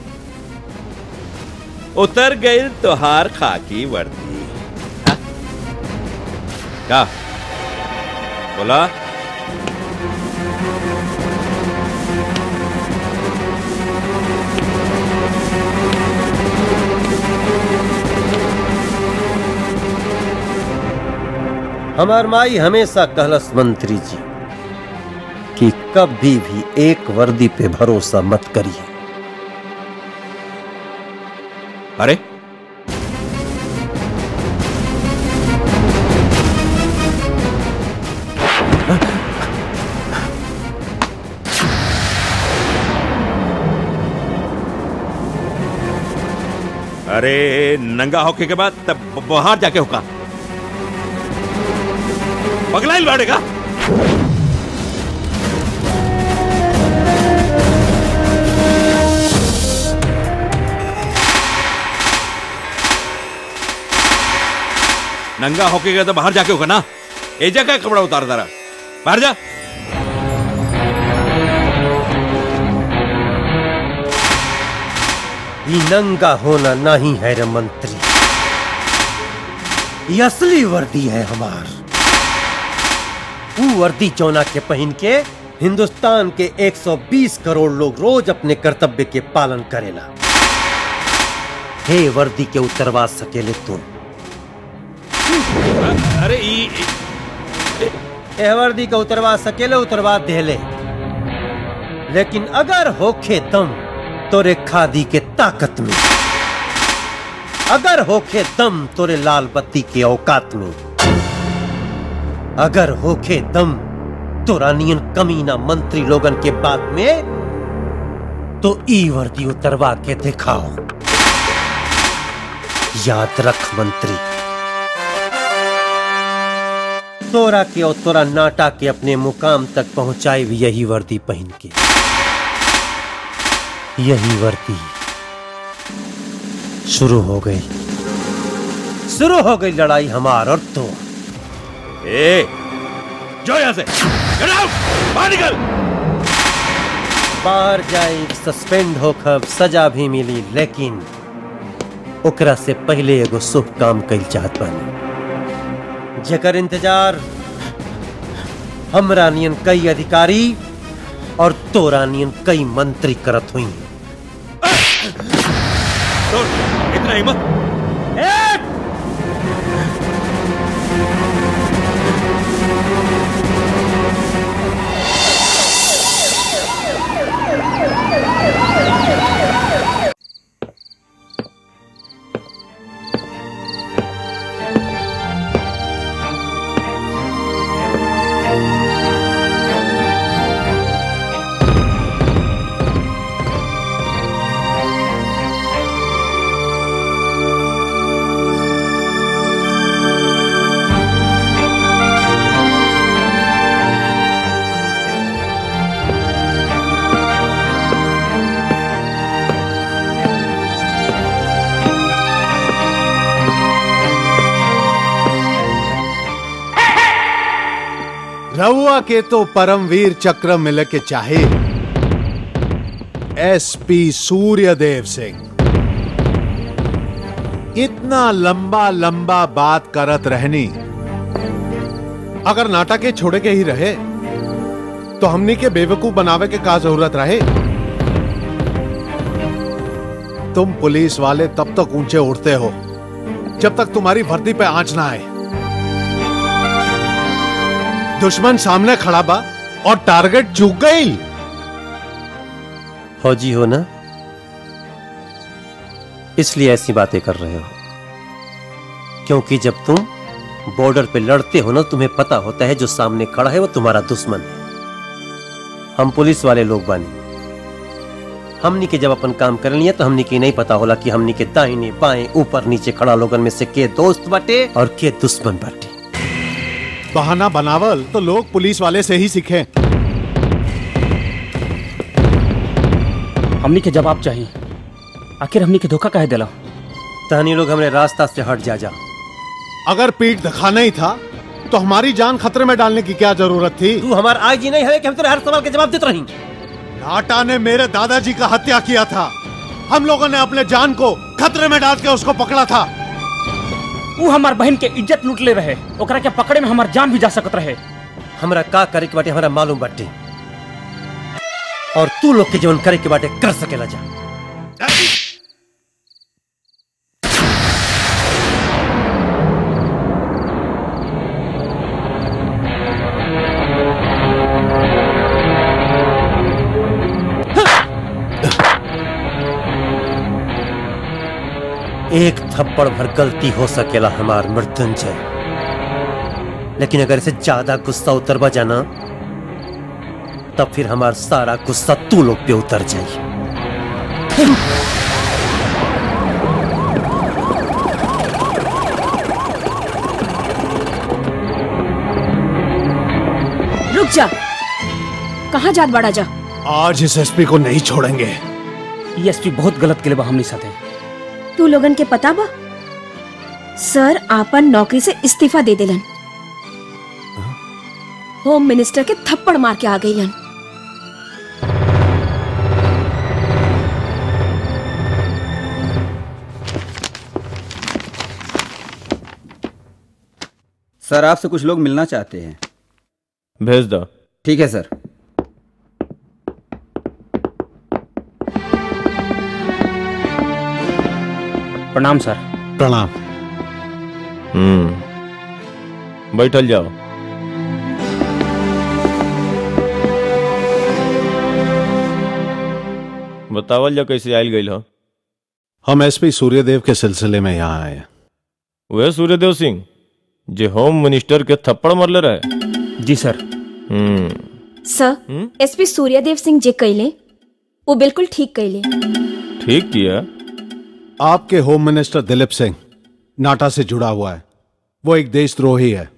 उतर गईल तोहार खाकी वर्दी हाँ? क्या बोला हमार माई हमेशा कहलस मंत्री जी कि कभी भी एक वर्दी पे भरोसा मत करिए अरे अरे नंगा होके के बाद तब बाहर जाके होगा पगला लौटेगा नंगा होके गया तो बाहर जाके होगा ना एजा का कपड़ा उतार दरा बाहर जा ये नंगा होना नहीं है रे मंत्री ये असली वर्दी है हमार वो वर्दी चौना के पहन के हिंदुस्तान के 120 करोड़ लोग रोज अपने कर्तव्य के पालन करेला हे वर्दी के उतरवा सकेले तुम अरे ई ए वर्दी का उतरवा सकेले उतरवा देले लेकिन अगर होखे दम तोरे खादी के ताकत में अगर होखे दम तोरे लाल बत्ती के औकात में अगर होखे दम तोरा नियन कमीना मंत्री लोगन के बात में तो ई वर्दी उतरवा के दिखाओ याद रख मंत्री तोरा के और तोरा नाटा के अपने मुकाम तक पहुंचाए भी यही वर्दी पहन के यही वर्दी शुरू हो गई शुरू हो गई लड़ाई हमार और तो ए जो यहां से Get out! बाहर निकल बाहर जाए सस्पेंड होकर सजा भी मिली लेकिन ओकरा से पहले एगो शुभ काम कल चाहत बानी जेकर इंतजार हमरा नियन कई अधिकारी और तोरा नियन कई मंत्री करत हुई तो इतना हिम्मत रउआ के तो परमवीर चक्र मिल के चाहे एसपी सूर्यदेव सिंह इतना लंबा लंबा बात करत रहनी अगर नाटक के छोड़े के ही रहे तो हमनी के बेवकूफ बनावे के का जरूरत रहे तुम पुलिस वाले तब तक ऊंचे उड़ते हो जब तक तुम्हारी वर्दी पे आंच ना आए दुश्मन सामने खड़ा बा और टारगेट चूक गई फौजी हो ना इसलिए ऐसी बातें कर रहे हो क्योंकि जब तुम बॉर्डर पे लड़ते हो ना तुम्हें पता होता है जो सामने खड़ा है वो तुम्हारा दुश्मन है हम पुलिस वाले लोग बानी हमनी के जब अपन काम कर लिया तो हमनी के नहीं पता होला कि हमनी के दाहिने बाएं ऊपर नीचे खड़ा लोगन में से के दोस्त बाटे और के दुश्मन बाटे बहाना बनावल तो लोग पुलिस वाले से ही सीखे हमनी के जवाब चाहिए आखिर हमनी के धोखा काहे दिला तहनी लोग हमने रास्ता से हट जा जा अगर पीठ दिखाना ही था तो हमारी जान खतरे में डालने की क्या जरूरत थी तू हमारा आज ही नहीं है कि हम तेरे हर सवाल के जवाब देते रही नाटा ने मेरे दादाजी का हत्या किया था हम लोगों ने अपने जान को खतरे में डाल के उसको पकड़ा था वो हमार बहन के इज्जत लूट ले रहे ओकरा के पकड़े में हमार जान भी जा सकत रहे हमरा का करे के बाटे हमरा मालूम बाटे और तू लोग के जीवन करे के बाटे कर सकेला जा एक थप्पड़ भर गलती हो सकेला हमार मृत्युंजय लेकिन अगर इसे ज्यादा गुस्सा उतरवा जाना तब फिर हमार सारा गुस्सा तू लोग पे उतर जाई रुक जा कहाँ जात बड़ा जा आज इस एसपी को नहीं छोड़ेंगे ये एसपी बहुत गलत के लिए हमने साथे तू लोगन के पता बा सर आपन नौकरी से इस्तीफा दे दिलन होम मिनिस्टर के थप्पड़ मार के आ गईलन सर आपसे कुछ लोग मिलना चाहते हैं भेज दो ठीक है सर प्रणाम सर प्रणाम हम्म बैठल जाओ बतावल जा कैसे आयल गई हो हम एसपी सूर्यदेव के सिलसिले में यहाँ आए हैं वह सूर्यदेव सिंह जे होम मिनिस्टर के थप्पड़ मरले रहे जी sir hmm sir SP Suryadev Singh जे कैले वो बिल्कुल ठीक कैले ठीक किया आपके होम मिनिस्टर दिलीप सिंह नाटा से जुड़ा हुआ है वो एक देशद्रोही है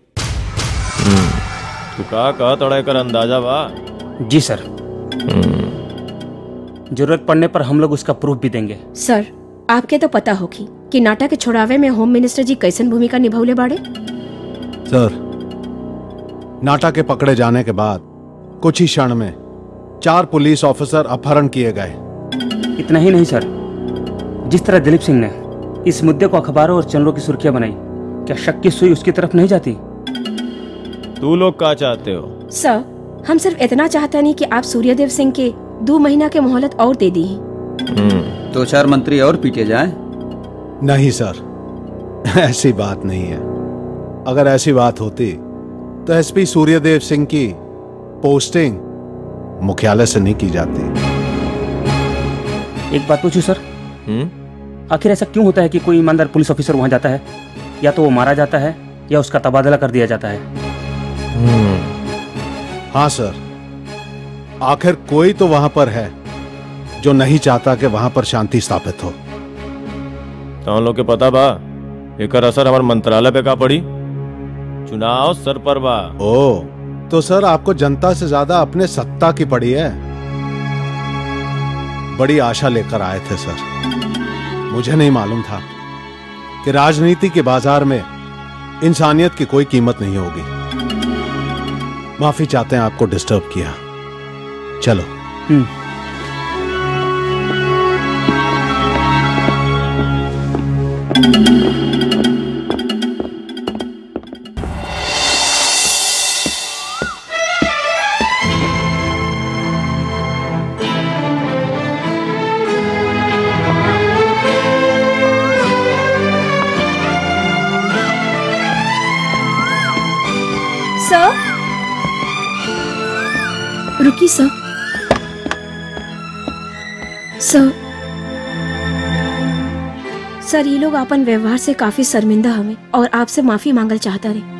तू का कहा तड़ा कर अंदाजा बा जी सर जरूरत पड़ने पर हम लोग उसका प्रूफ भी देंगे सर आपके तो पता होगी कि नाटा के छुड़ावे में होम मिनिस्टर जी कैसन भूमिका निभौले बाड़े सर नाटा के पकड़े जाने के बाद कुछ ही क्षण में चार पुलिस ऑफिसर अपहरण किए गए इतना ही नहीं सर जिस तरह दिलीप सिंह ने इस मुद्दे को अखबारों और चैनलों की सुर्खियां बनाई क्या शक की सुई उसकी तरफ नहीं जाती तू लोग का चाहते हो सर हम सिर्फ इतना चाहता नहीं कि आप सूर्यदेव सिंह के दो महीना के मोहलत और दे दी दो चार मंत्री और पीटे जाएं नहीं सर ऐसी बात नहीं है अगर ऐसी बात होती तो एसपी सूर्यदेव सिंह की पोस्टिंग मुख्यालय से नहीं की जाती एक बात पूछूं सर आखिर ऐसा क्यों होता है कि कोई ईमानदार पुलिस ऑफिसर वहां जाता है या तो वो मारा जाता है या उसका तबादला कर दिया जाता है हाँ सर आखिर कोई तो वहां पर है जो नहीं चाहता कि वहां पर शांति स्थापित हो तो हम लोग के पता बा एकर असर हमारे मंत्रालय पे का पड़ी चुनाव सर पर बा ओ तो सर आपको जनता से ज्यादा अपने सत्ता की पड़ी है बड़ी आशा लेकर आए थे सर मुझे नहीं मालूम था कि राजनीति के बाजार में इंसानियत की कोई कीमत नहीं होगी माफी चाहते हैं आपको डिस्टर्ब किया चलो सर रुकी सर सर सर ये लोग अपन व्यवहार से काफी शर्मिंदा हमें और आपसे माफी मांगल चाहता रहे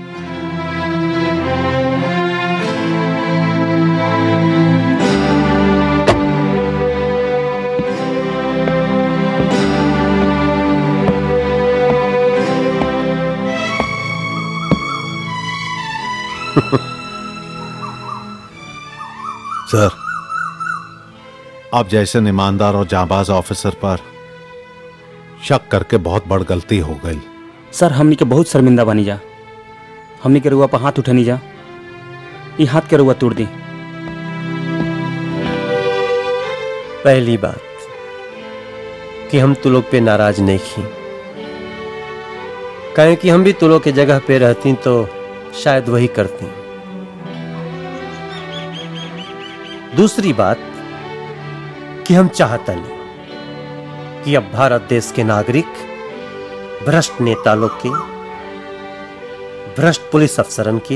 सर आप जैसे ईमानदार और जाबाज ऑफिसर पर शक करके बहुत बड़ गलती हो गई सर हमनी के बहुत शर्मिंदा बनी जा हमनी के रुआ पर हाथ उठनी जा ये हाथ के रुआ तोड़ दी पहली बात कि हम तू लोग पे नाराज नहीं थी कहें कि हम भी तू लोग के जगह पे रहती तो शायद वही करती दूसरी बात कि हम चाहता नहीं कि अब भारत देश के नागरिक भ्रष्ट नेता लोग के भ्रष्ट पुलिस अफसरन के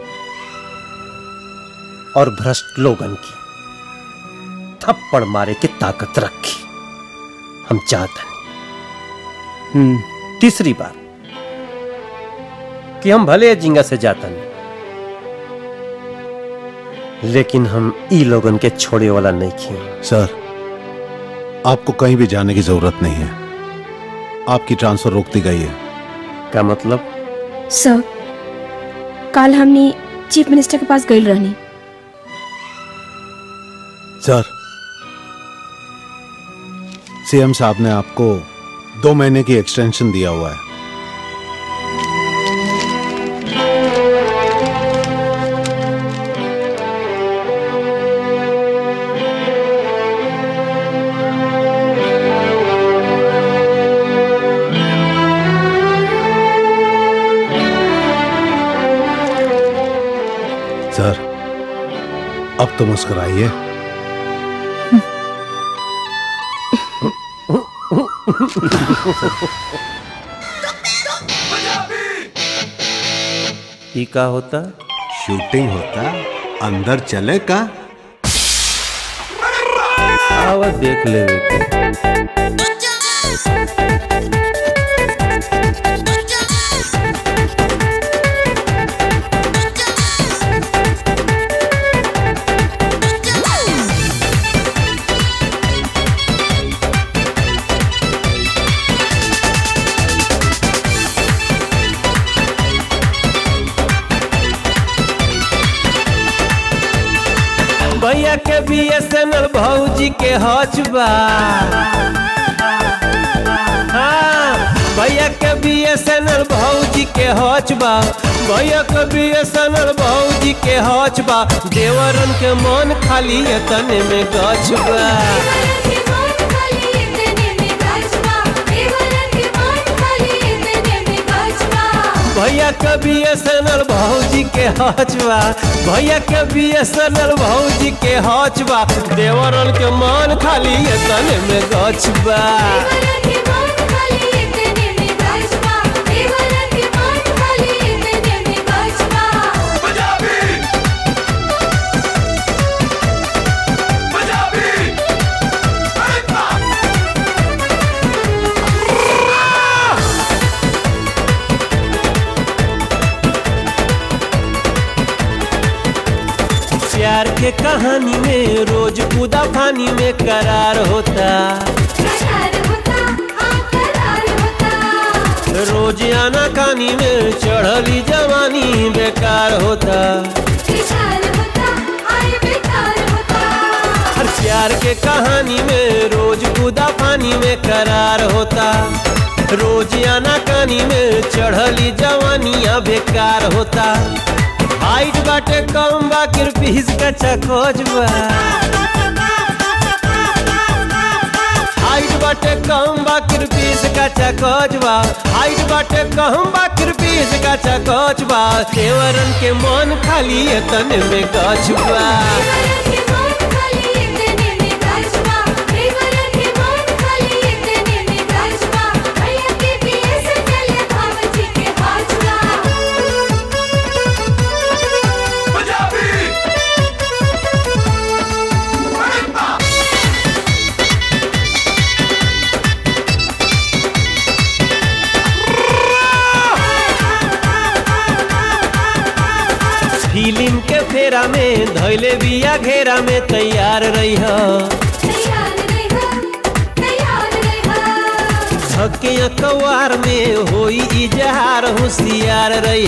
और भ्रष्ट लोगन की थप्पड़ मारे की ताकत रखी हम चाहते नहीं तीसरी बार कि हम भले जिंगा से जातन लेकिन हम ई लोगन के छोड़े वाला नहीं खी सर आपको कहीं भी जाने की जरूरत नहीं है आपकी ट्रांसफर रोक दी गई है क्या मतलब सर कल हमने चीफ मिनिस्टर के पास गई रहनी सर सीएम साहब ने आपको दो महीने की एक्सटेंशन दिया हुआ है सर अब तो मुस्कुराइए ई का होता शूटिंग होता अंदर चले का आवा देख ले के भैया के बीएसएनएल भौजी के हचबा हाँ, भैया के बीएसएनएल भौजी के हचबा भैया के बीएसएनएल भौजी के हचबा देवरन के मन खाली है तने में गछबा भैया के बीएसएनएल भौजी के हचबा भैया के बीएसएनएल भौजी के हचबा देवरन के मन खाली है तने में गछबा प्यार के कहानी में रोज कूदा पानी में करार होता रोज आना कानी में चढ़ली जवानी बेकार होता हर प्यार के कहानी में रोज कूदा पानी में करार होता रोज आना कानी में चढ़ली जवानियां बेकार होता हाइट बाटे कम बा किरपीस का चकोजबा हाइट बाटे कम बा किरपीस का चकोजबा हाइट बाटे कम बा किरपीस का चकोजबा देवरन के मन खाली है तने में गछबा फिल्म के फेरा में धैले बिया घेरा में तैयार रही धके अखबार में होई इजहार होशियार रही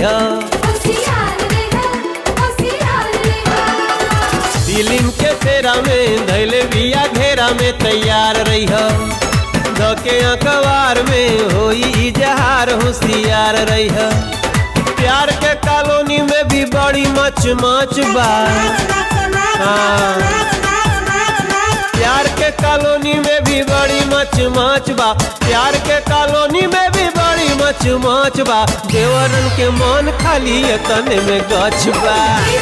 फिल्म के फेरा में धैले बिया घेरा में तैयार रही धके अखबार में होई इजहार होशियार रही प्यार के कॉलोनी में भी बड़ी मच मच बा हाँ। प्यार के कॉलोनी में भी बड़ी मच मच बा प्यार के कॉलोनी में भी बड़ी मच मच बा देवरन के मन खाली है तने में गछ बा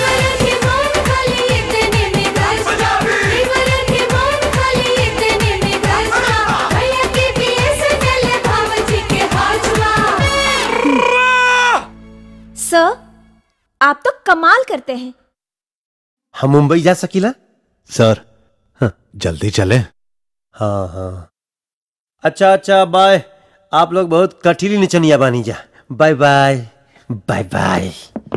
सर आप तो कमाल करते हैं हम मुंबई जा सकीला सर जल्दी चले हाँ हाँ अच्छा अच्छा बाय आप लोग बहुत कठिली निचनिया बानी जा बाय बाय बाय बाय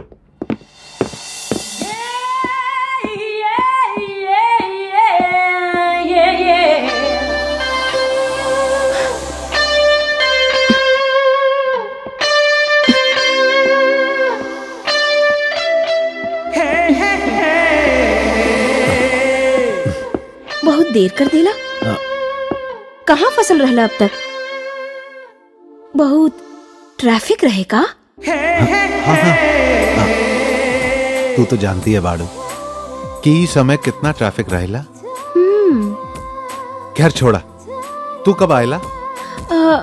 बहुत देर कर देला कहाँ फसल रहला अब तक बहुत ट्रैफिक रहे का तू तो जानती है बाड़ू कि ई समय कितना ट्रैफिक रहेला हम्म, खैर छोड़ा तू कब आयला अ,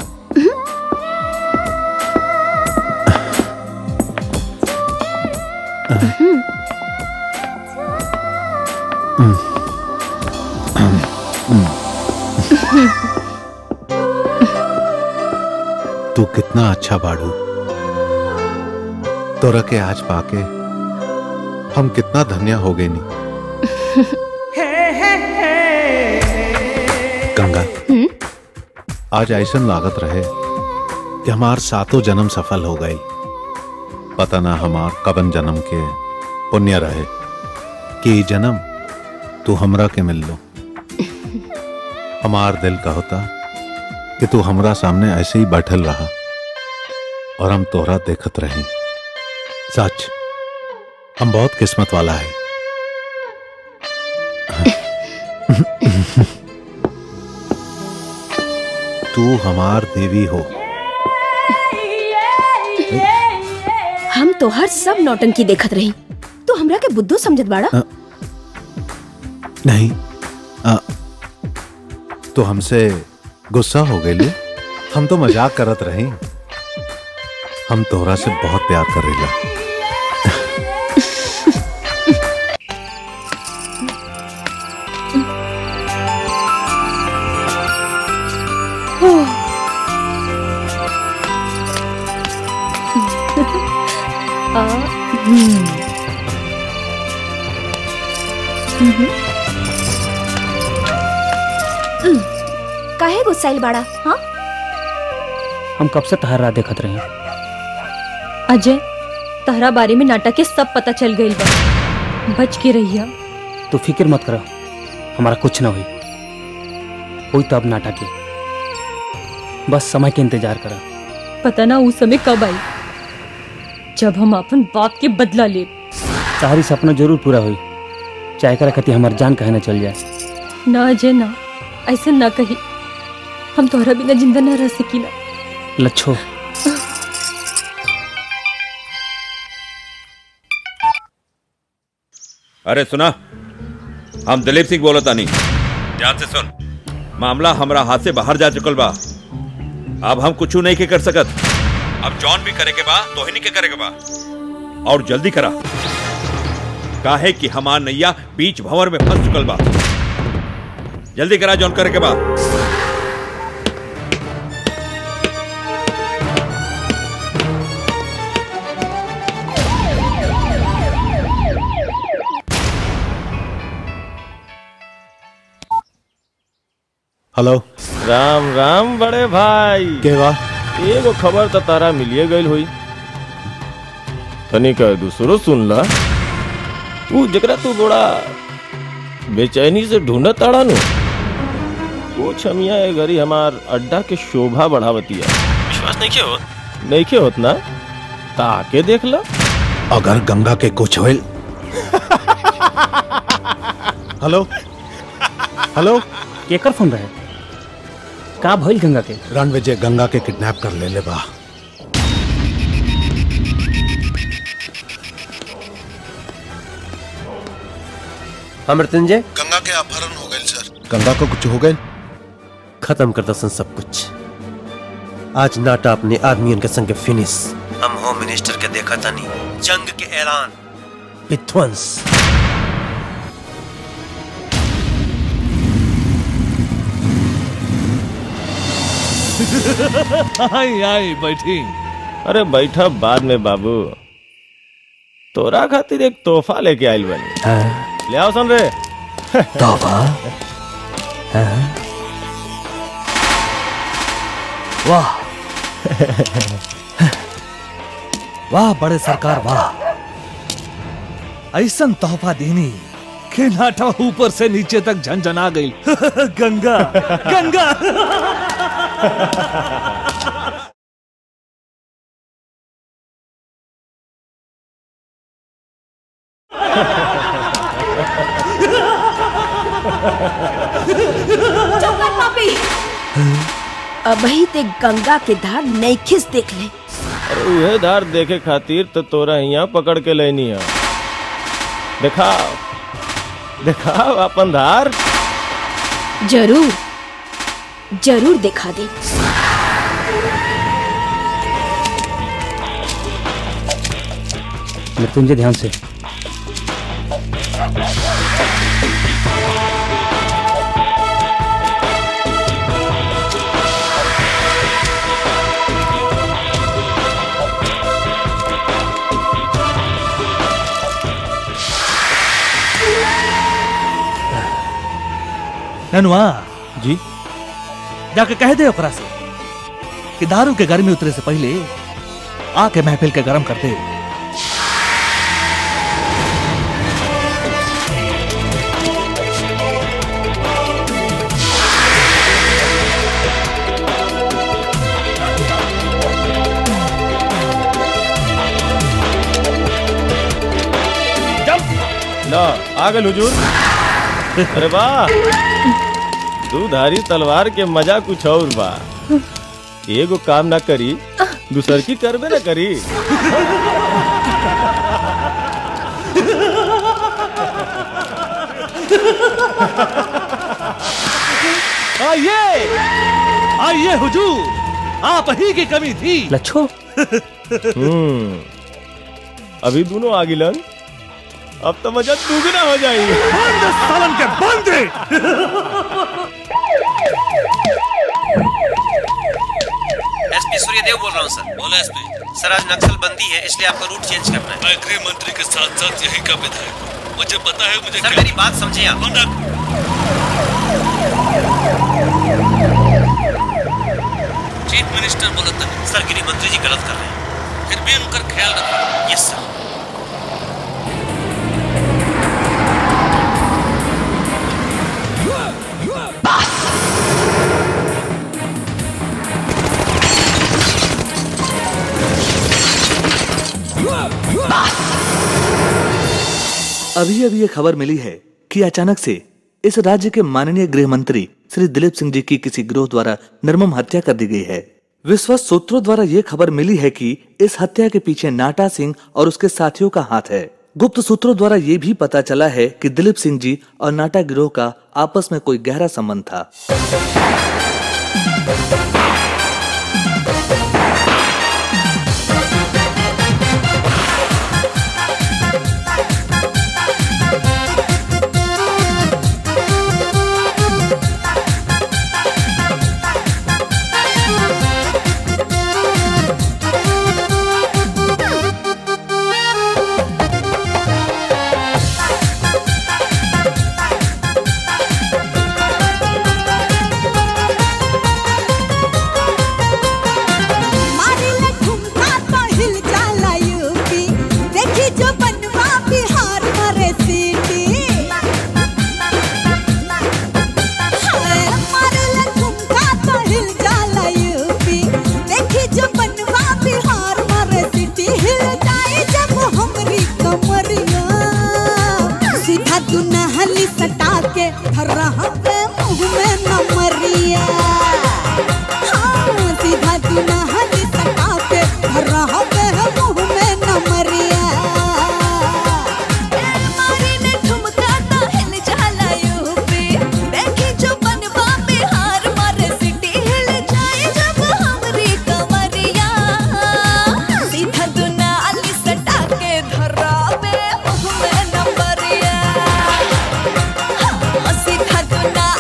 हम्म, तू कितना अच्छा बाड़ू तोरा के आज पाके हम कितना धन्य हो गए नी गंगा आज ऐसा लागत रहे कि हमार सातों जन्म सफल हो गई पता ना हमार कबन जन्म के पुण्य रहे कि ई जन्म तू हमरा के मिल लो हमार दिल का होता कि तू हमरा सामने ऐसे ही बैठल रहा और हम तोहरा देखत रही सच हम बहुत किस्मत वाला है तू हमार देवी हो हम तो हर सब नौटंकी देखत रही तू हमरा के बुद्धू समझत बाड़ा अ, नहीं आ, तो हमसे गुस्सा हो गई लो हम तो मजाक करत रही हम तोहरा से बहुत प्यार करेला आ, हम्म। हम्म। हम्म, काहे गुस्साइल बाड़ा हाँ हम कब से तहरा देखत रहे अजय तहरा बारे में नाटक के सब पता चल गई बा बच के रहिया तू फिक्र मत करो हमारा कुछ ना हुई हुई तो अब नाटक है बस समय के इंतजार करा पता ना उस समय कब आई जब हम अपन बाप के बदला ले सारी सपना जरूर पूरा हुई चाहे करा कति हमार जान कहे ना चल जाए ना अजय ना ऐसे ना कही हम तोहरा बिना जिंदा ना रह सकीला लच्छो अरे सुना हम दिलीप सिंह बोलता नहीं ध्यान से सुन मामला हमरा हाथ से बाहर जा चुकल बा अब हम कुछ नहीं के कर सकत अब जॉन भी करे के बा तो ही के करे के बा और जल्दी करा काहे कि हमार नैया बीच भंवर में फंस चुकल बा जल्दी करा जॉन करे के बा हेलो राम राम बड़े भाई के बा एगो खबर तो तारा मिलिए गई हुई तनिक दूसरो सुन ला तू जकरा तू बड़ा बेचैनी से ढूंढत ताड़ा नु वो छमिया ए घरी हमार अड्डा के शोभा बढ़ावती है विश्वास नहीं क्यों नहीं क्यों होत ना ताके देख ला अगर गंगा के कुछ होल हेलो हेलो केकर फोन रहे का भइल गंगा के रणविजय गंगा के किडनैप कर ले ले बा हाँ मृत्युंजय गंगा के अपहरण हो गए सर गंगा को कुछ हो गए खत्म कर दसन सब कुछ आज नाटा अपने आदमियों के संग फिनिश हम होम मिनिस्टर के देखा था नहीं जंग के ऐलान विध्वंस आई आई बैठी अरे बैठा बाद में बाबू तोरा खातिर एक तोहफा लेके आइल बनी ले आओ सुन रे तोहफा वाह वाह बड़े सरकार वाह ऐसन तोहफा देनी के नाटा ऊपर से नीचे तक झंझना गई गंगा गंगा चुप कर पापी अबही ते गंगा के धार नैखिस देख ले अरे उहे धार देखे खातिर तो तोरा यहाँ पकड़ के लेनी है दिखाओ दिखाओ अपन धार जरूर जरूर दिखा दे मृत्युंजय ध्यान से ननुआ जी जाके कह दे ओकरा से कि दारू के गर्मी उतरे से पहले आके महफिल के गरम कर दे ला आ गए हुजूर अरे वाह दूधारी तलवार के मजा कुछ और बा एगो काम ना करी दूसर की करबे ना करी आइए आइए हुजूर आप ही की कमी थी लच्छो हम्म अभी दोनों आगिलन अब तो मजा दुगना हो जाएगी बंद सालन के बंद एसपी सूर्यदेव बोल रहा हूँ सर बोलो एसपी सर आज नक्सल बंदी है इसलिए आपका रूट चेंज करना है मैं गृह मंत्री के साथ साथ यही का विधायक हूँ मुझे पता है मुझे सर मेरी बात समझिए आप चीफ मिनिस्टर बोला था सर गृह मंत्री जी गलत कर रहे हैं फिर भी उनका ख्याल रखो यस सर अभी अभी ये खबर मिली है कि अचानक से इस राज्य के माननीय गृह मंत्री श्री दिलीप सिंह जी की किसी गिरोह द्वारा निर्मम हत्या कर दी गई है विश्वस्त सूत्रों द्वारा ये खबर मिली है कि इस हत्या के पीछे नाटा सिंह और उसके साथियों का हाथ है गुप्त सूत्रों द्वारा ये भी पता चला है कि दिलीप सिंह जी और नाटा गिरोह का आपस में कोई गहरा संबंध था मारिला ठुमका तो हिल जाला यूपी देखी जो बनवा बिहार मरे सीटी हाय, मारिला ठुमका तो हिल जाला यूपी देखी जो बनवा बिहार मरे सीटी हिल जाए जब हमरी कमरिया सीधा दुनहली सटा के रहा पे मुंह में नमरिया हाँ, सीधा दुनहली सटा के रहा पे मुंह में नमरिया मारी ने ठुमका तो हिल जाला यूपी देखी जो बनवा बिहार मारे सिटी हिल जाए जब हमरी कमरिया सीधा दुनाली सटा के धरावे मुंह में नंबरिया हाँ, सीधा दुनाली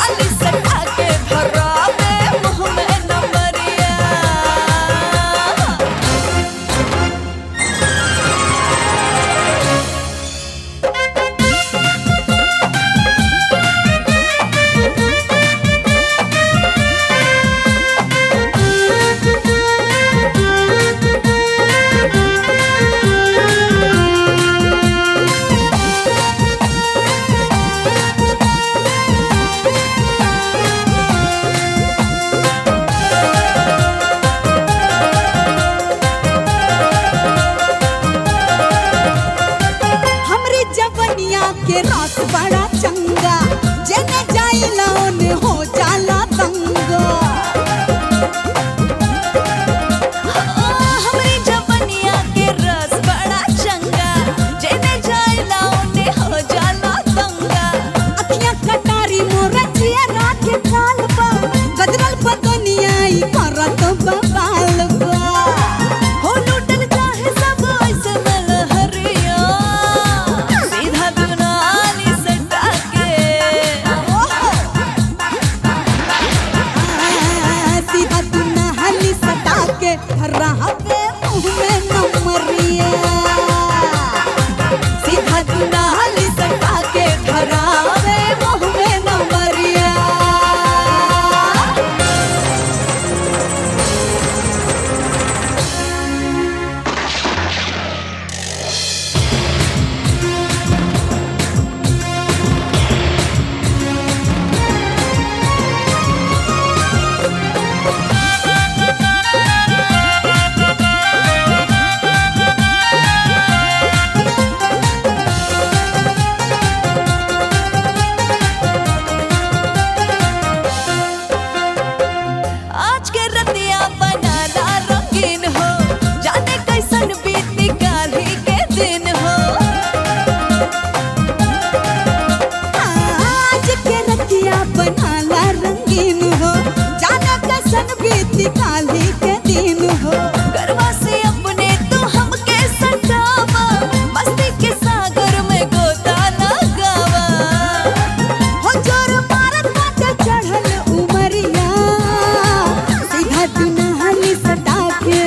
बनाला रंगीन हो जाने कसन बीती काली के दिन हो गरबा से अपने तू हमके सटावा मस्ती के सागर में गोता लगावा हो जोर मारत बाटे चढ़ल उमरिया सीधा दुनहली सटा के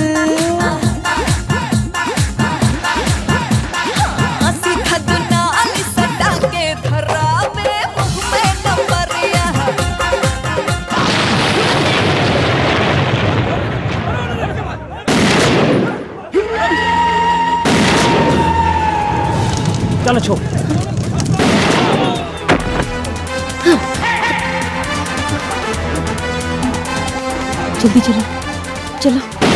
सीधा दुनाली सटा के धरावे मुँह में नंबरिया चलो छोड़ जल्दी चलो चलो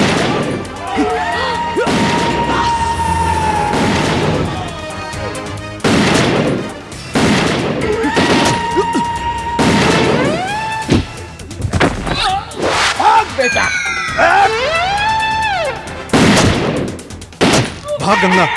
बेटा भाग गंगा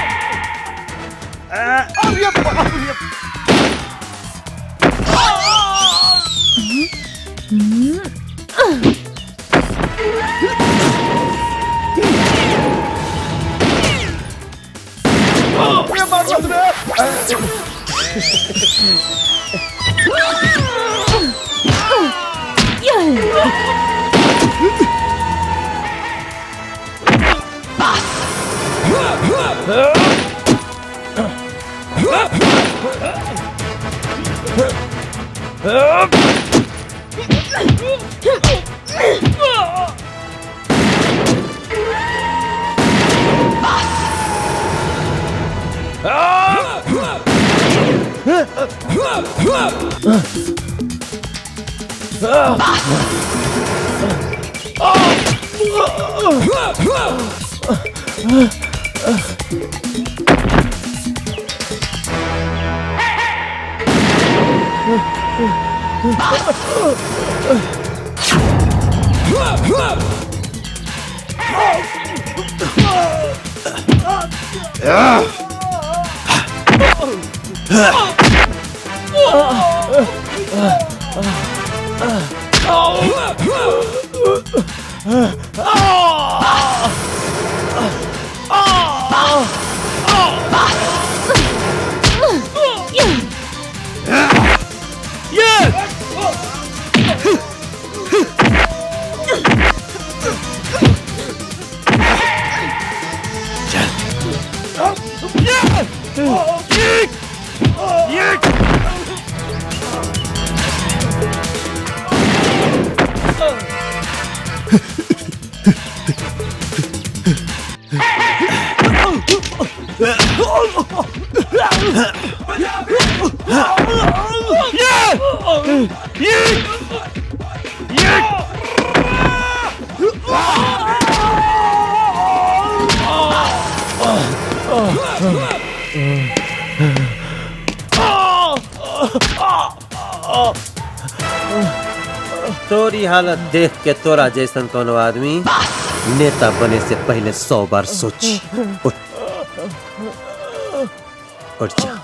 तोरी हालत देख के तोरा जैसन कोनो आदमी नेता बने से पहले सौ बार सोच उठ उठ जा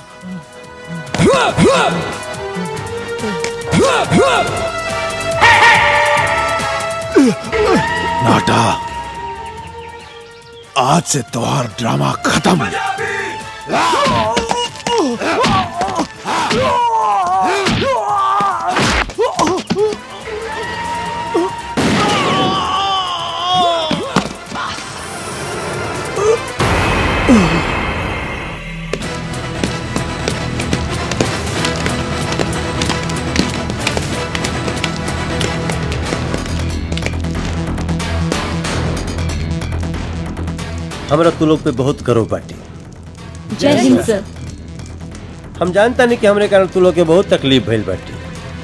नाटा आज से त्योहार ड्रामा खत्म हमरा तू लोग पे बहुत गर्व बाटे जय हिंद सर हम जानता नहीं कि हमरे कारण तू लोग के बहुत तकलीफ भइल बाटे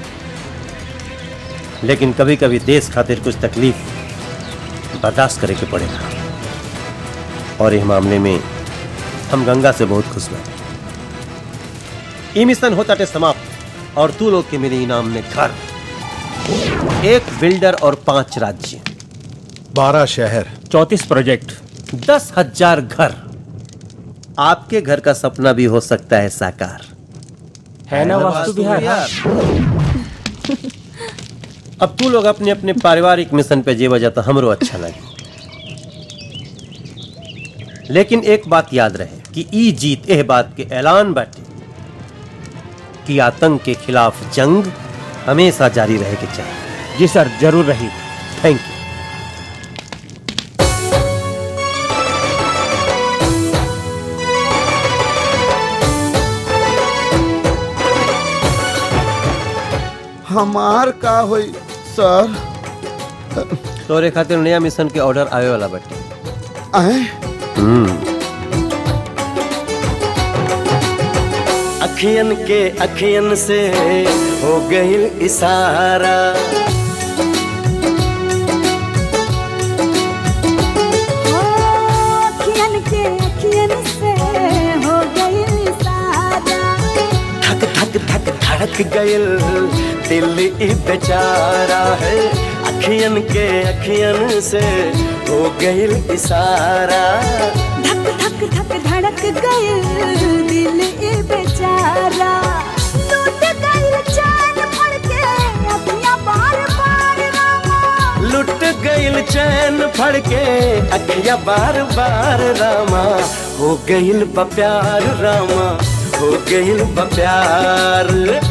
लेकिन कभी कभी देश खातिर कुछ तकलीफ बर्दाश्त करे के पड़ेगा और इस मामले में हम गंगा से बहुत खुश बाटे ई मिशन होता टे समाप्त और तू लोग के मेरे इनाम में घर एक बिल्डर और पांच राज्य बारह शहर चौतीस प्रोजेक्ट दस हजार घर आपके घर का सपना भी हो सकता है साकार है ना वास्तु विहार अब तू लोग अपने अपने पारिवारिक मिशन पे जेवा जाता हमरो अच्छा लगे लेकिन एक बात याद रहे कि ई जीत एह बात के ऐलान बाटे कि आतंक के खिलाफ जंग हमेशा जारी रहे के चाहिए जी सर जरूर रही थैंक यू हमार का होई सर तोरे खातिर नया मिशन के ऑर्डर आवे वाला बाटे आए हम्म अखियन के अखियन से हो गईल इशारा अखियन के अखियन से हो गई सारा धक धक धक धड़क गईल दिल ई बेचारा है अखियन के अखियन से हो गईल इशारा धक धक धक धड़क गए दिल ए बेचारा टूट गई चैन फड़ के अखियां बार बार रामा लुट गईल चैन फड़ के अखिया बार बार रामा हो गईल बा प्यार रामा हो गईल बा प्यार